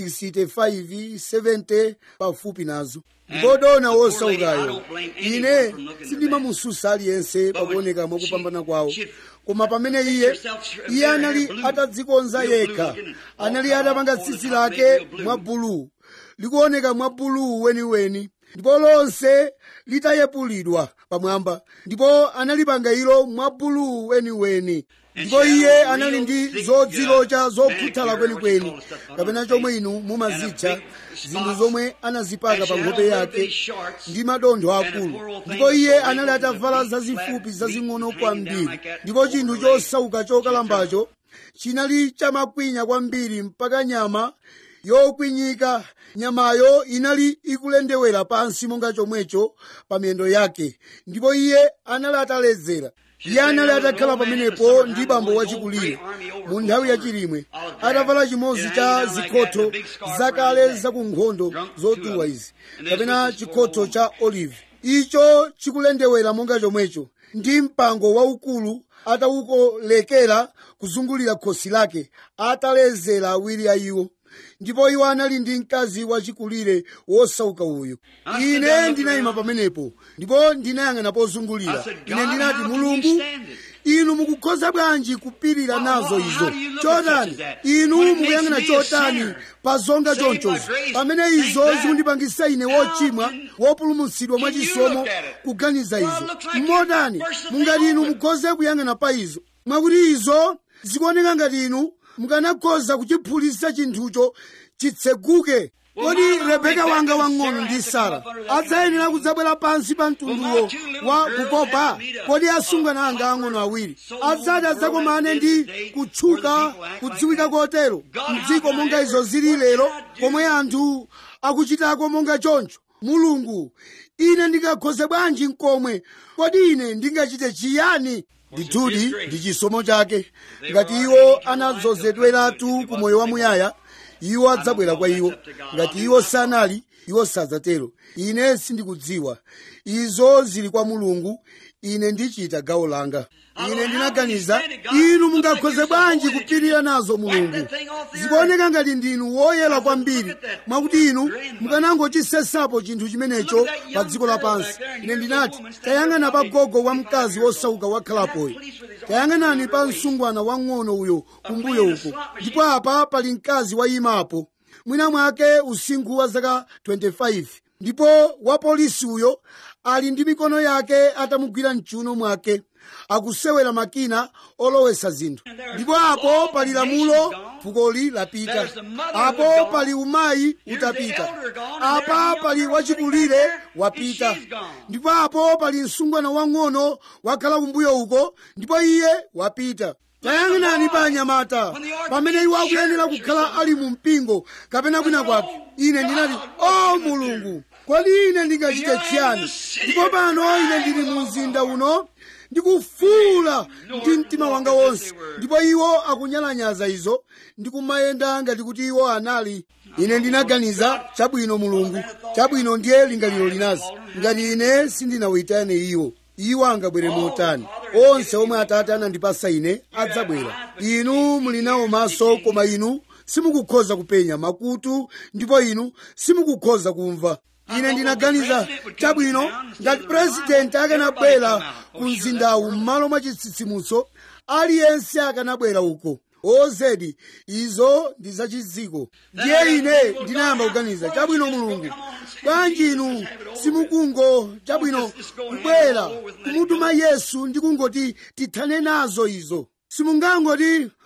65 70 pafupi nazo ndipo dona wosaukayo ine sindimamususa aliyense pakuoneka mwakupambana kwawo koma pamene iye iye anali atadzikonza yekha anali atapanga tsitsi lake mwa buluu likuoneka mwa buluu weniweni ndipo lonse litayepulidwa pamwamba ndipo analipanga ilo mwa buluu weniweni ndipo iye anali ndi zodzilocha zokhuthala kwenikweni kapena chomwe inu mumazitcha zinthu zomwe anazipaka pa nkhope yake ndi madontho akulu ndipo iye anali atavala zazifupi zazing'ono kwambiri ndipo chinthu chosauka chokalambacho chinali chamakwinya kwambiri mpaka nyama yokwinyika nyamayo inali ikulendewera pansi monga chomwecho pa miyendo yake ndipo iye anali ataledzera iye anali atakhala pamenepo ndi bambo wachikulire mu nthawi yachilimwe atavala chimodzi cha zikhotho zakale zakunkhondo zotuwa izi kapena chikhotho cha olive icho chikulendewera monga chomwecho ndi mpango waukulu atawukolekera kuzungulira khosi lake ataledzera awiri a iwo ndipo iwo anali ndi mkazi wachikulire wosauka uyu ine ndinayima pamenepo ndipo ndinayang'ana pozungulira ine ndinati mulungu inu mukukhoza bwanji kupirira nazo izo chotani inu mukuyang'ana chotani pa zonga chonchozo pamene izo zikundipangisa ine wochimwa wopulumutsidwa mwachisomo kuganiza izo mmotani mungati inu mukhoze kuyang'ana pa izo mwakuti izo zikuoneka ngati inu mukanakhoza kuchiphulitsa chinthucho chitseguke kodi rebeka wanga wang'ono ndi sara adzayenera kudzabwera pansi pa mtunduwo wa kukopa kodi asungwana anga ang'ono awiri adzati adzakomane ndi kutchuka kudziwika kotero mdziko monga izo zili lero komwe anthu akuchitako monga choncho mulungu ine ndingakhoze bwanji mkomwe kodi ine ndingachite chiyani ndithudi ndi chisomo chake ngati iwo anadzozedweratu ku moyo wamuyaya iwo adzabwera kwa iwo ngati iwo sanali iwo sadzatero ine sindikudziwa izo zili kwa mulungu ine ndichita gawo langa ine ndinaganiza inu mungakhoze bwanji kupirira nazo mulungu zikuoneka ngati ndinu woyera kwambiri mwakuti inu mukanangochisesapo chinthu chimenecho pa dziko lapansi ine ndinati tayang'ana pa gogo wa mkazi wosauka wakhalapoyo tayang'anani pa msungwana wang'ono uyo kumbuyo uko ndipo apa pali mkazi wayimapo mwina mwake usinkhu wa zaka 25 ndipo wapolisi uyo ali ndi mikono yake atamugwira mchiuno mwake akusewera makina olowesa zinthu ndipo apo pali lamulo fukoli lapita apo pali umayi utapita apa pali wachikulire wapita ndipo apo pali msungwana wang'ono wakhala kumbuyo uko ndipo iye wapita tayang'anani pa anyamata pamene iwo akuyenera kukhala ali mu mpingo kapena kwina kwake ine ndinati o mulungu kodi ine ndingachite chiyani ndipo pano ine ndili mu mzinda uno ndikufuula ndi mtima wanga wonse ndipo iwo akunyalanyaza izo ndikumayenda ngati kuti iwo anali ine ndinaganiza chabwino mulungu chabwino ndiye lingaliro linazi ngati ine sindinawuyitane iwo iwo angabwere motani onse omwe atate anandipasa ine adzabwera inu muli nawo maso koma inu simukukhoza kupenya makutu ndipo inu simukukhoza kumva ine ndinaganiza chabwino ngati purezidenti akanabwera ku mzindawu m'malo mwa chitsitsimutso aliyense akanabwera uko ozedi izo ndi zachiziko ndiye ine ndinayamba kuganiza chabwino mulungu bwanji inu simukungo chabwino kubwera kumutuma yesu ndi kungoti tithane nazo izo simungangoti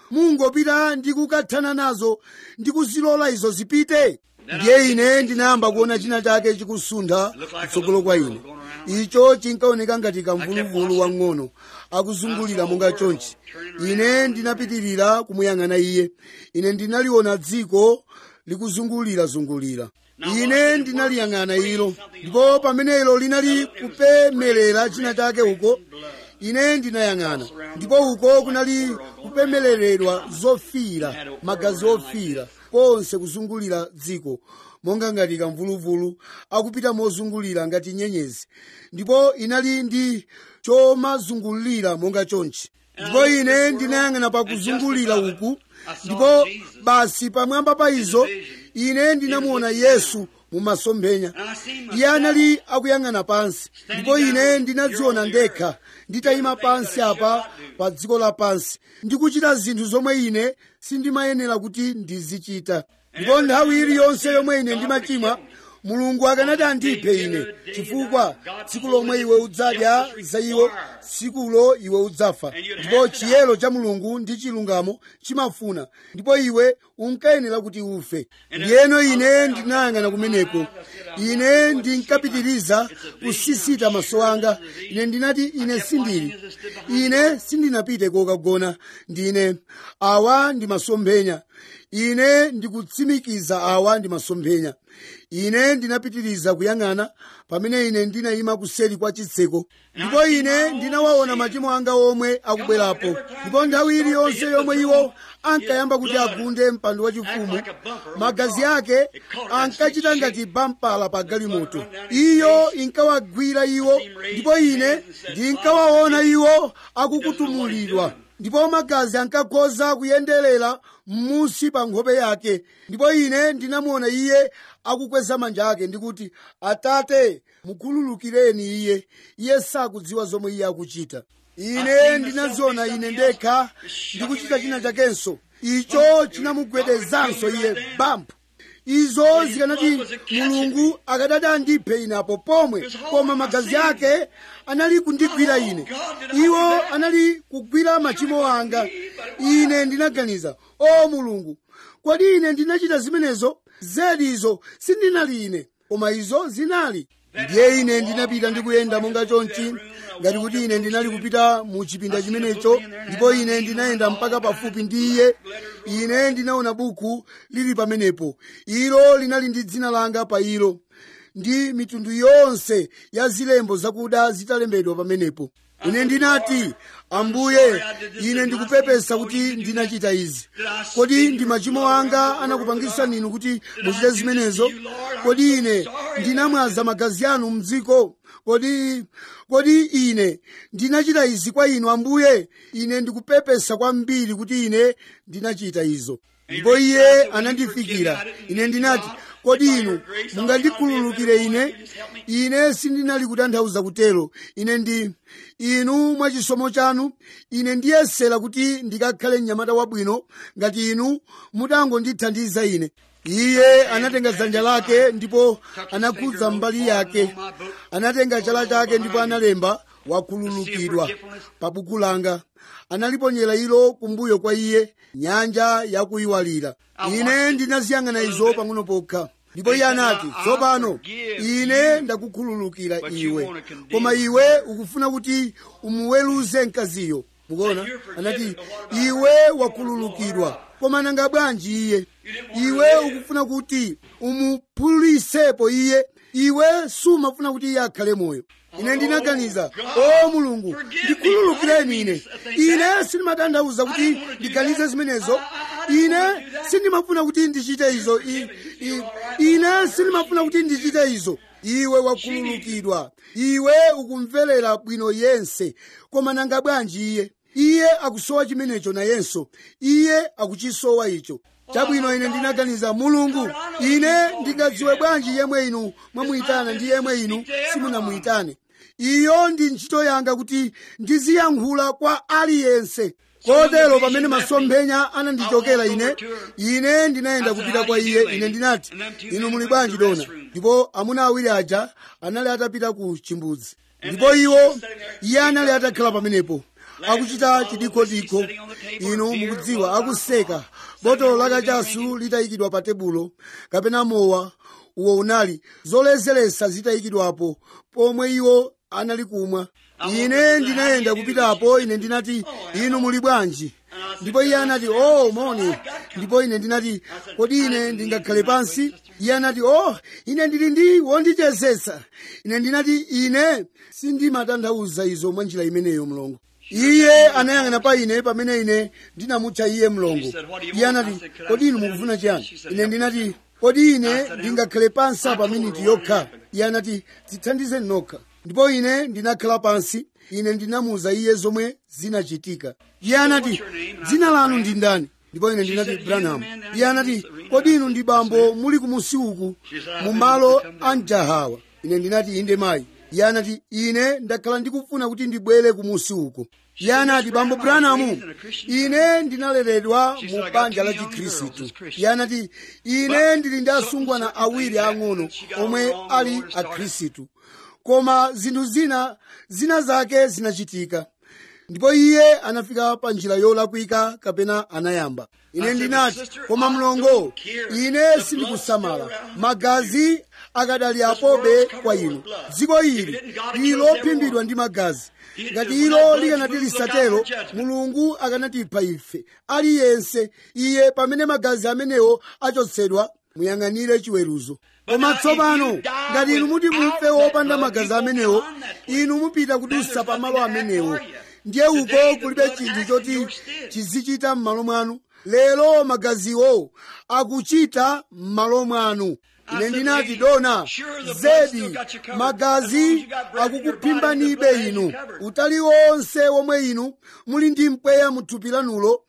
mungopita ndi kukathana nazo ndi kuzilola izo zipite ndiye ine ndinayamba kuona china chake chikusuntha kutsogolo kwa ine icho chinkaoneka ngati kamvuluvulu wang'ono akuzungulira monga chonchi ine ndinapitirira kumuyang'ana iye ine ndinaliona dziko likuzungulirazungulira ine ndinaliyang'ana ilo ndipo pamene ilo linali kupemelera china chake uko ine ndinayang'ana ndipo uko kunali kupemeleredwa zofiira magazi ofiira ponse kuzungulira dziko monga ngati kamvuluvulu akupita mozungulira ngati nyenyezi ndipo inali ndi chomazungulira monga chonchi ndipo ine ndinayang'ana pakuzungulira uku ndipo basi pamwamba pa izo ine ndinamuona yesu mumasomphenya iye anali akuyang'ana pansi ndipo ine ndinadziona ndekha nditayima pansi apa pa dziko lapansi ndikuchita zinthu zomwe ine sindimayenera kuti ndizichita ndipo nthawi iliyonse yomwe ine ndimachimwa mulungu akanati andiphe ine chifukwa tsiku lomwe iwe udzadya za iwo tsikulo iwe udzafa ndipo chiyero cha mulungu ndi chilungamo chimafuna ndipo iwe unkayenera kuti ufe ndiyeno ine ndinayang'ana kumeneko ine ndinkapitiriza kusisita maso anga ine ndinati ine sindili ine sindinapite kokagona ndine awa ndi masomphenya ine ndikutsimikiza awa ndi masomphenya ine ndinapitiriza kuyang'ana pamene ine ndinayima kuseri kwa chitseko ndipo ine ndinawaona machimo anga omwe akubwerapo ndipo nthawi iliyonse yomwe iwo ankayamba kuti agunde mpando wachifumu magazi ake ankachita ngati bampala pa galimoto iyo inkawagwira iwo ndipo ine ndinkawaona iwo akukutumulidwa ndipo magazi ankakhoza kuyenderera m'munsi pa nkhope yake ndipo ine ndinamuona iye akukweza manja ake ndikuti atate mukhululukireni iye iye sakudziwa zomwe iye akuchita ine ndinaziona ine ndekha ndikuchita china chakenso icho chinamugwedezanso iye bampu izo zikanati mulungu akadati andiphe ine apo pomwe koma magazi ake anali kundigwira ine iwo anali kugwira machimo anga ine ndinaganiza o mulungu kodi ine ndinachita zimenezo zedi izo sindinali ine koma izo zinali ndiye ine ndinapita ndikuyenda monga chonchi ngati kuti ine ndinali kupita mu chipinda chimenecho ndipo ine ndinayenda mpaka pafupi ndi iye ine ndinaona buku lili pamenepo ilo linali ndi dzina langa pa ilo ndi mitundu yonse ya zilembo zakuda zitalembedwa pamenepo ine ndinati ambuye ine ndikupepesa kuti ndinachita izi kodi ndi machimo anga anakupangisani inu kuti muchite zimenezo kodi ine ndinamwaza magazi anu mdziko kodi kodi ine ndinachita izi kwa inu ambuye ine ndikupepesa kwambiri kuti ine ndinachita izo ndipo iye anandifikira ine ndinati kodi inu mungandikhululukire ine ine sindinali kutanthauza kutero ine ndi inu mwachisomo chanu ine ndiyesera kuti ndikakhale mnyamata wabwino ngati inu mutangondithandiza ine iye anatenga dzanja lake ndipo anakhudza mbali yake anatenga chala chake ndipo analemba wakhululukidwa pa buku langa analiponyera ilo kumbuyo kwa iye nyanja yakuyiwalira ine ndinaziyang'ana izo pang'ono pokha ndipo iye anati tsopano ine ndakukhululukira iwe koma iwe ukufuna kuti umuweruze mkaziyo mukuona anati iwe wakhululukidwa koma nanga bwanji iye iwe ukufuna kuti umuphulisepo iye iwe sumafuna kuti iye akhale moyo ine ndinaganiza o mulungu ndikhululukireni ine ine sindimatanthauza kuti ndiganize zimenezo ine sindimafuna kuti ndichite izo I, I, ine sindimafuna kuti ndichite izo iwe wakhululukidwa iwe ukumverera bwino yense koma nanga bwanji iye iye akusowa chimenecho nayenso iye akuchisowa icho chabwino ine ndinaganiza mulungu ine ndingadziwe bwanji yemwe inu mwamuyitana ndi yemwe inu simunamuyitane iyo ndi ntchito yanga kuti ndiziyankhula kwa aliyense kotero pamene masomphenya anandichokera ine ine ndinayenda kupita kwa iye ine ndinati inu muli bwanji dona ndipo amuna awiri aja anali atapita ku chimbudzi ndipo iwo iye anali atakhala pamenepo akuchita chidikhodikho inu mukudziwa akuseka botolo lakachasu litayikidwa pa tebulo kapena mowa uwo unali zolezeresa zitayikidwapo pomwe iwo anali kumwa ine ndinayenda kupitapo ine ndinati inu muli bwanji ndipo iye anati oh moni ndipo ine ndinati kodi ine ndingakhale pansi iye anati oh ine ndili ndi wondichezesa ine ndinati ine sindimatanthauza izo mwa njira imeneyo mlongo iye anayang'ana pa ine pamene ine ndinamutcha iye mlongo iye anati kodi inu mukufuna chiyani ine ndinati kodi ine ndingakhale pansi pa miniti yokha iye anati dzithandize nokha ndipo ine ndinakhala pansi ine ndinamuwuza iye zomwe zinachitika iye anati dzina lanu ndi ndani ndipo ine ndinati branham iye anati kodi inu ndi bambo muli kumusi uku mu malo a mjahawa ine ndinati inde mayi iye anati ine ndakhala ndikufuna kuti ndibwere kumusi uku iye anati bambo branamu ine ndinaleredwa mu banja la chikhristu iye anati ine ndili ndi asungwana awiri ang'ono omwe ali akhristu koma zinthu zina zina zake zinachitika ndipo iye anafika pa njira yolakwika kapena anayamba ine ndinati koma mlongo ine sindikusamala magazi akadali apobe kwa inu dziko ili lili lophimbidwa ndi magazi ngati ilo likanati lisatero mulungu akanatipha ife aliyense iye pamene magazi amenewo achotsedwa muyang'anire chiweruzo koma tsopano ngati inu muti mufe wopanda magazi amenewo inu mupita kudusa pa malo amenewo ndiye uko kulibe chinthu choti chizichita m'malo mwanu lero magaziwo akuchita m'malo mwanu ine ndinati dona zedi magazi akukuphimbanibe inu utali wonse womwe inu muli ndi mpweya muthupi lanulo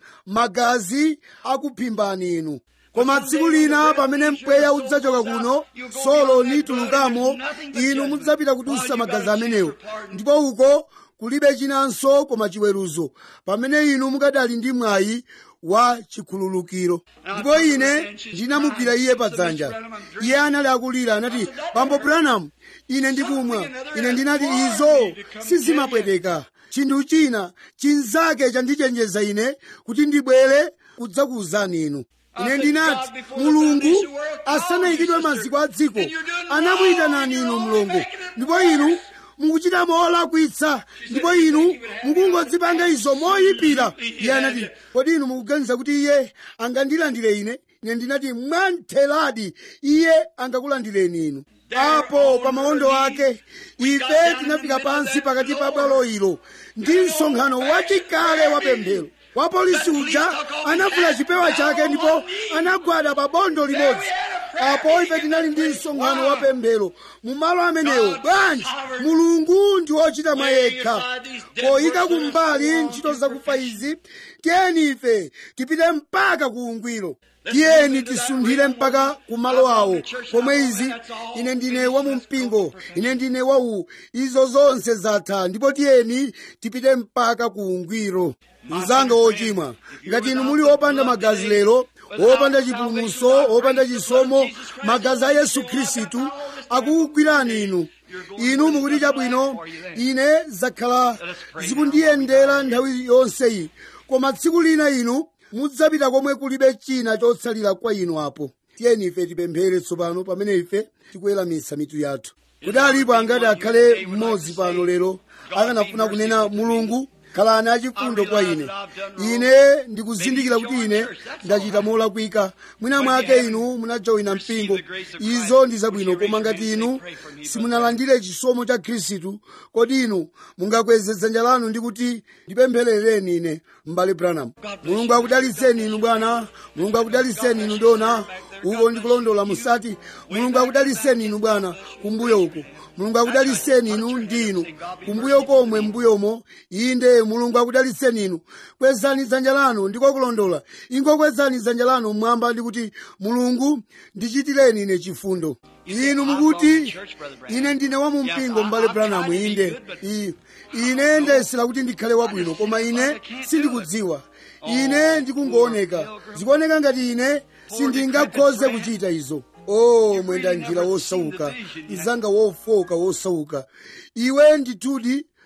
magazi akuphimbani inu koma tsiku lina pamene mpweya udzachoka kuno solo nitulukamo inu mudzapita kudusa magazi amenewo ndipo uko kulibe chinanso koma chiweruzo pamene inu mukadali ndi mwayi wa chikhululukiro ndipo ine ndinamugwira iye padzanja iye anali akulira anati bambo branham ine ndikumwa ine ndinati izo sizimapweteka chinthu china chinzake chandichenjeza ine kuti ndibwere kudzakuwuzani inu ine ndinati mulungu asanayikidwe maziko a dziko anamuyitanani inu mlongo ndipo inu mukuchita molakwitsa ndipo inu mukungodzipanga izo moyipira iye anati kodi inu mukuganiza kuti iye angandilandire ine ine ndinati mwantheradi iye angakulandireni inu apo pa mawondo ake ife tinafika pansi pakati pa bwalo ilo ndi msonkhano wachikale wa pemphero wapolisi uja anavula chipewa chake ndipo anagwada pa bondo limodzi apo ife tinali ndi msonkhano wa pemphero mu malo amenewo bwanji mulungu ndi wochita mwa yekha poyika kumbali ntchito zakufa izi tiyeni ife tipite mpaka ku ungwiro tiyeni tisunthire mpaka ku malo awo pomwe izi ine ndine wa mu mpingo ine ndine wawu izo zonse zatha ndipo tiyeni tipite mpaka ku ungwiro mzanga wochimwa ngati inu muli opanda magazi lero opanda chipulumutso opanda chisomo magazi a yesu khristu akukugwirani inu inu mukuti chabwino ine zakhala zikundiyendera nthawi yonseyi koma tsiku lina inu mudzapita komwe kulibe china chotsalira kwa inu apo tiyeni ife tipemphere tsopano pamene ife tikuweramitsa mitu yathu kuti alipo angati akhale mmodzi pano lero akanafuna kunena mulungu khalani achifundo kwa ine ine ndikuzindikira kuti ine ndachita molakwika mwina mwake inu munajoyina mpingo izo ndi zabwino koma ngati inu simunalandire chisomo cha khristu kodi inu mungakweze dzanja lanu ndi kuti ndipempherereni ine m'bale branham mulungu akudalitseni inu bwana mulungu akudalitseni inu dona uko ndikulondola musati mulungu akudalitseni inu bwana kumbuyo uko mulungu akudalitseni inu ndi inu kumbuyo komwe mbuyomo inde mulungu akudalitseni inu kwezani dzanja lanu ndiko kulondola ingokwezani dzanja lanu mmwamba ndi kuti mulungu ndichitireni ine chifundo inu mukuti ine ndine wa mu mpingo m'bale branamu inde I- ine ndayesera kuti ndikhale wabwino koma ine sindikudziwa ine ndikungooneka zikuoneka ngati ine sindingakhoze kuchita izo o mwenda njira wosauka mzanga wofoka wosauka iwe ndithudi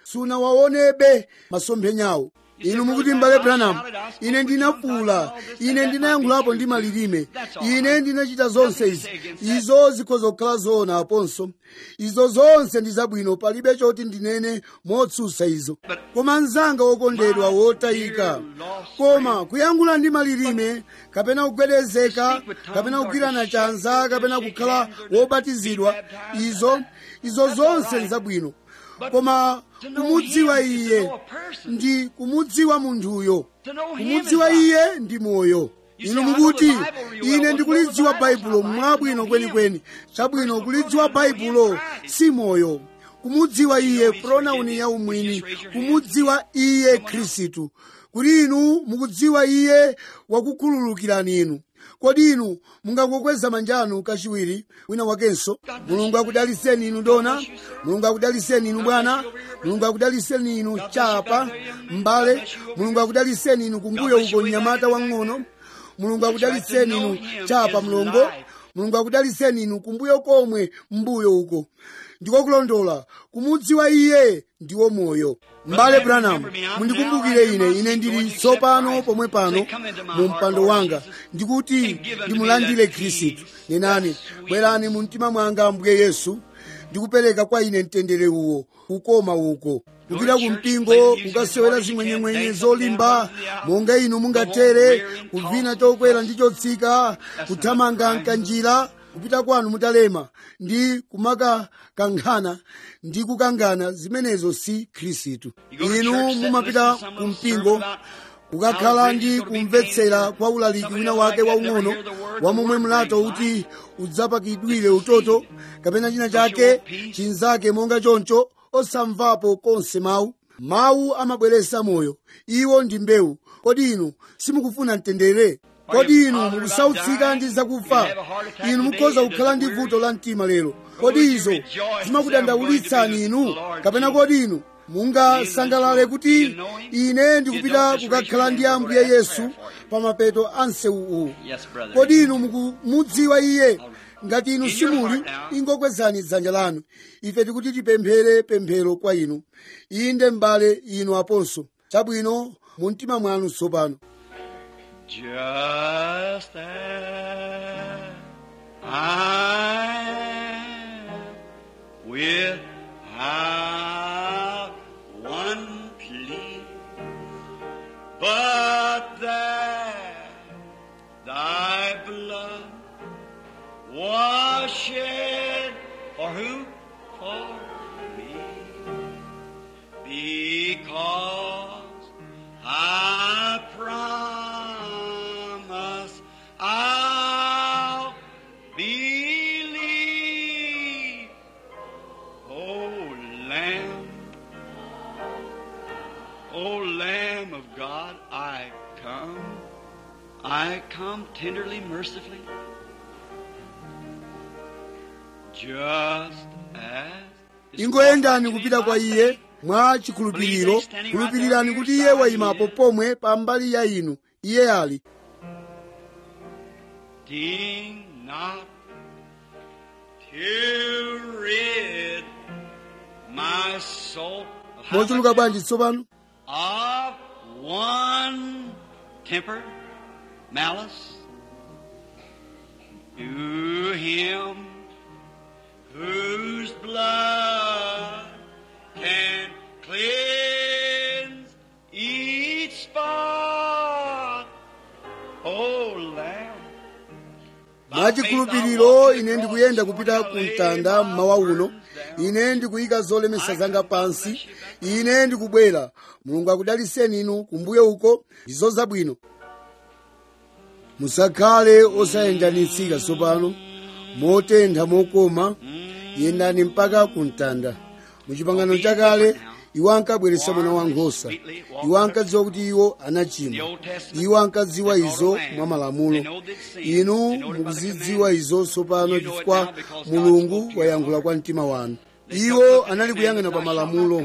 sunawaonebe masomphenyawo inu mukuti mbale branham ine ndinafuula ine ndinayankhulapo ndi malilime ine ndinachita zonse izi izo zikhoza kukhala zoona aponso izo zonse ndi zabwino palibe choti ndinene motsutsa izo koma mnzanga wokondedwa wotayika koma kuyankhula ndi malilime kapena kugwedezeka kapena kugwirana chanza kapena kukhala wobatizidwa izo izo zonse ndi zabwino koma kumudziwa iye ndi kumudziwa munthuyo kumudziwa iye ndi moyo inu mukuti ine ndikulidziwa baibulo mwabwino kwenikweni chabwino kulidziwa baibulo si moyo kumudziwa iye pronauni ya umwini kumudziwa iye khristu kuti inu mukudziwa iye wakukhululukirani inu kodi inu mungangokweza manja anu kachiwiri wina wakenso mulungu akudaliseni inu dona mulungu akudaliseni inu bwana mulungu akudaliseni inu chapa mbale mulungu akudaliseni inu kumbuyo uko mnyamata wang'ono mulungu akudaliseni inu chapa mlongo mulungu akudaliseni inu kumbuyo komwe mbuyo uko ndiko kulondola kumudziwa iye ndiwo moyo mbale branham mundikumbukire ine ine ndili tsopano pomwe pano mu mpando wanga ndikuti ndimulandire khristu nenani bwerani mu mtima mwanga ambuye yesu ndikupereka kwa ine mtendere uwo ukoma uko kupita ku mpingo kukasewera zimwenyemwenye zolimba monga inu mungatere kuvina chokwera ndi chotsika kuthamanga mkanjira kupita kwanu mutalema ndi kumakakankhana ndi kukangana zimenezo si khristu inu mumapita ku mpingo kukakhala ndi kumvetsera kwa ulaliki wina wake waung'ono wamomwe mlato uti udzapakidwire utoto kapena china chake chinzake monga choncho osamvapo konse mawu mawu amabweretsa moyo iwo ndi mbewu kodi inu simukufuna mtendere kodi inu mukusautsika ndi zakufa inu mukhoza kukhala ndi vuto la mtima lero kodi izo zimakudandaulitsani inu kapena kodi inu mungasangalale kuti ine ndikupita kukakhala ndi ambuye yesu pa mapeto a msewu uwu kodi inu mukumudziwa iye ngati inu simuli ingokwezani dzanja lanu ife tikuti tipemphere pemphero kwa inu inde m'bale inu aponso chabwino mu mtima mwanu tsopano Just as I am without one plea, but that thy blood was shed for who? For me. Because I promise I'll believe. Oh, Lamb, oh, Lamb of God, I come. I come tenderly, mercifully, just as. ingoyendani kupita kwa iye mwa chikhulupiriro khulupirirani kuti iye wayimapo pomwe pa mbali ya inu iye ali Ding not to rid my soul of how mochuluka much? bwanji tsopano of one temper, malice, to him whose blood can cleanse each spot. Oh, Lamb. mwa chikhulupiriro ine ndikuyenda kupita ku mtanda mmawa uno ine ndikuyika zolemesa zanga pansi ine ndikubwera mulungu akudaliseni inu kumbuyo uko ndizo zabwino musakhale osayendanitsika tsopano motentha mokoma yendani mpaka ku mtanda mu chipangano chakale iwo ankabweretsa mwana wankhosa iwo ankadziwa kuti iwo anachimwa iwo ankadziwa izo mwa malamulo inu mukuzidziwa izo tsopano chifukwa mulungu wayankhula kwa mtima wanu iwo anali kuyang'ana pa malamulo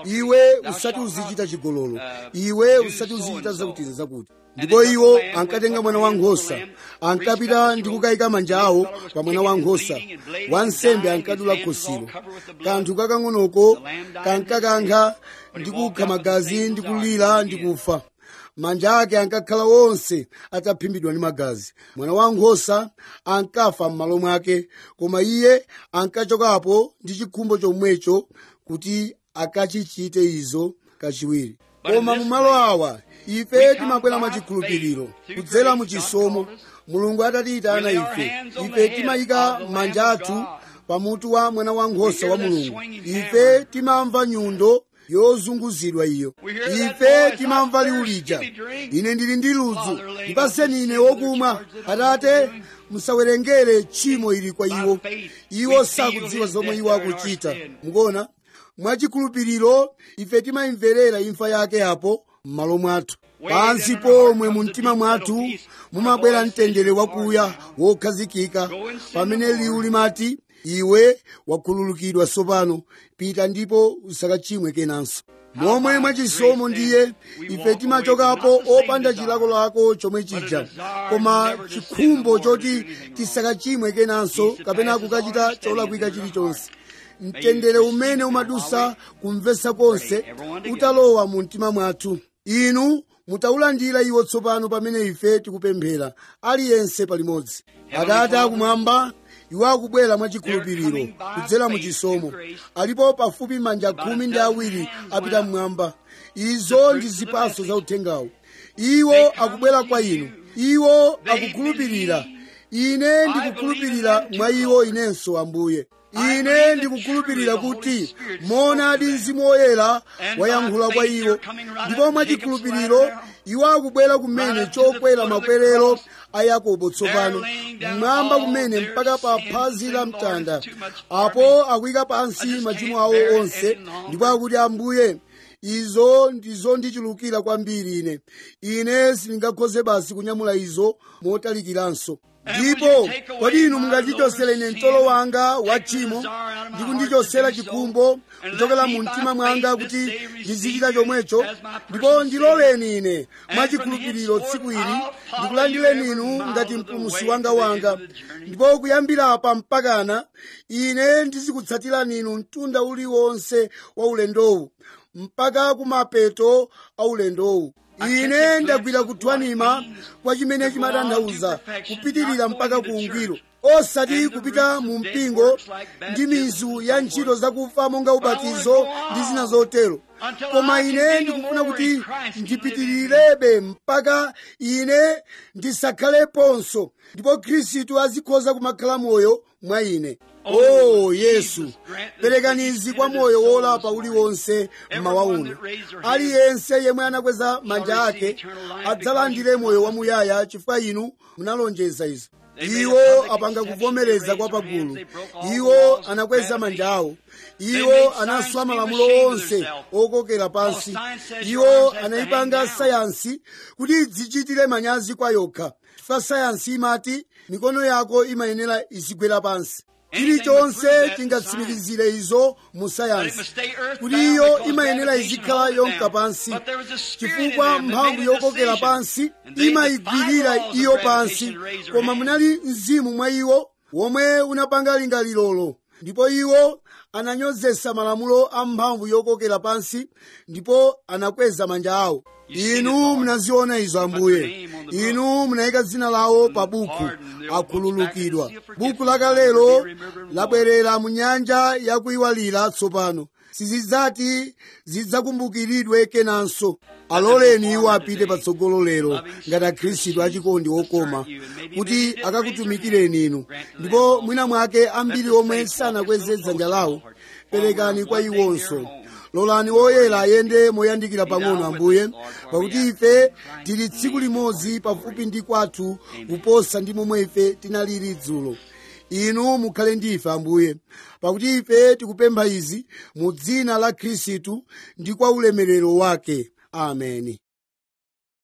iwe usati uzichita chigololo iwe usati uzichita zakuti zakuti ndipo iwo ankatenga mwana wankhosa ankapita ndi kukayika manja awo pa mwana wankhosa wansembe ankadula khosilo kanthu kakang'onoko kankakankha ndi kukha magazi ndi kulira ndi kufa manja ake ankakhala wonse ataphimbidwa ndi magazi mwana wankhosa ankafa m'malo mwake koma iye ankachokapo ndi chikhumbo chomwecho kuti akachichite izo kachiwiri koma mu malo awa ife timabwera mwachikhulupiriro kudzera mu chisomo mulungu atatiyitana ife ife timayika manja athu pamutu wa mwana wankhosa wa mulungu ife timamva nyundo yozunguzidwa iyo ife timamva liwu lija ine ndili ndi ludzu ndipaseni ine wokumwa atate musawerengere tchimo ili kwa iwo iwo sakudziwa zomwe iwo akuchita mukuona mwachikhulupiriro ife timayimverera imfa yake apo m'malo mwathu pansi pomwe mu mtima mwathu mumabwera mtendere wakuya wokhazikika pamene liwu limati iwe wakhululukidwa tsopano pita ndipo usakachimwe kenanso momwe mwachisomo ndiye ife timachokapo opanda chilakolako chomwe chija koma chikhumbo choti tisakachimwe kenanso kapena kukachita cholakwika chilichonse mtendere umene umadusa kumvetsa konse utalowa mu mtima mwathu inu mutaulandira iwo tsopano pamene ife tikupemphera aliyense palimodzi atate akumwamba iwo akubwera mwachikhulupiriro kudzera mu chisomo alipo pafupi manja khumi ndi awiri apita mmwamba izo ndi zipaso za uthengawo iwo akubwera kwa inu iwo akukhulupirira ine ndikukhulupirira mwa iwo inenso ambuye ine ndikukhulupirira kuti monadi mzimu woyera wayankhula kwa iwo ndipo mwachikhulupiriro iwo akubwera kumene chokwera makwerero a yakobo tsopano mmwamba kumene mpaka pa phazi la mtanda apo akuyika pansi machimo awo onse ndipo akuti ambuye izo ndizondichulukira kwambiri ine ine sindingakhoze basi kunyamula izo motalikiranso ndipo kodi inu mungandichosere ine mtolo wanga wa tchimo ndi kundichosera chikhumbo kuchokera mu mtima mwanga kuti ndizichita chomwecho ndipo ndiloleni ine mwachikhulupiriro tsiku ili ndikulandireni inu ngati mpulumutsi wanga wanga ndipo kuyambira apa mpakana ine ndizikutsatirani inu mtunda uliwonse wa ulendowu mpaka kumapeto a ulendowu ine ndagwira kuthwanima kwa chimene chimatanthauza kupitirira mpaka ku ungwiro osati kupita mu mpingo ndi mizu ya ntchito zakufa monga ubatizo ndi zina zotero koma ine ndikufuna kuti ndipitirirebe mpaka ine ndisakhaleponso ndipo khristu azikhoza kumakhala moyo mwa ine o oh, yesu perekani izi kwa moyo wolapa uliwonse mmawa uno aliyense yemwe anakweza manja ake adzalandire moyo wamuyaya chifukwa inu munalonjeza izo iwo apanga kuvomereza kwa pagulu iwo anakweza manja awo iwo anaswa malamulo onse okokera pansi iwo anayipanga sayansi kuti idzichitire manyazi kwa yokha chifukwa sayansi imati mikono yako imayenera izigwera pansi chilichonse chingatsimikizire izo mu sayansi kuti iyo imayenera izikhala yonka pansi chifukwa mphamvu yokokera pansi imayigwirira iyo pansi koma munali mzimu mwa iwo womwe unapanga lingalirolo ndipo iwo ananyozesa malamulo a mphamvu yokokera pansi ndipo anakweza manja awo inu munaziona izo ambuye inu munayika dzina lawo pa buku akhululukidwa buku lakalelo labwerera mu nyanja yakuyiwalira tsopano sizidzati zidzakumbukiridwe kenanso aloleni iwo apite patsogolo lero ngati akhristu achikondi okoma kuti akakutumikireni inu ndipo mwina mwake ambiri omwe sanakweze dzanja lawo perekani kwa iwonso lolani woyera ayende moyandikira pang'ono ambuye pakuti ife tili tsiku limodzi pafupi ndi kwathu kuposa ndi momwe ife tinaliri dzulo inu mukhale ndi ife ambuye pakuti ife tikupempha izi mu dzina la khristu ndi kwa ulemerero wake ameni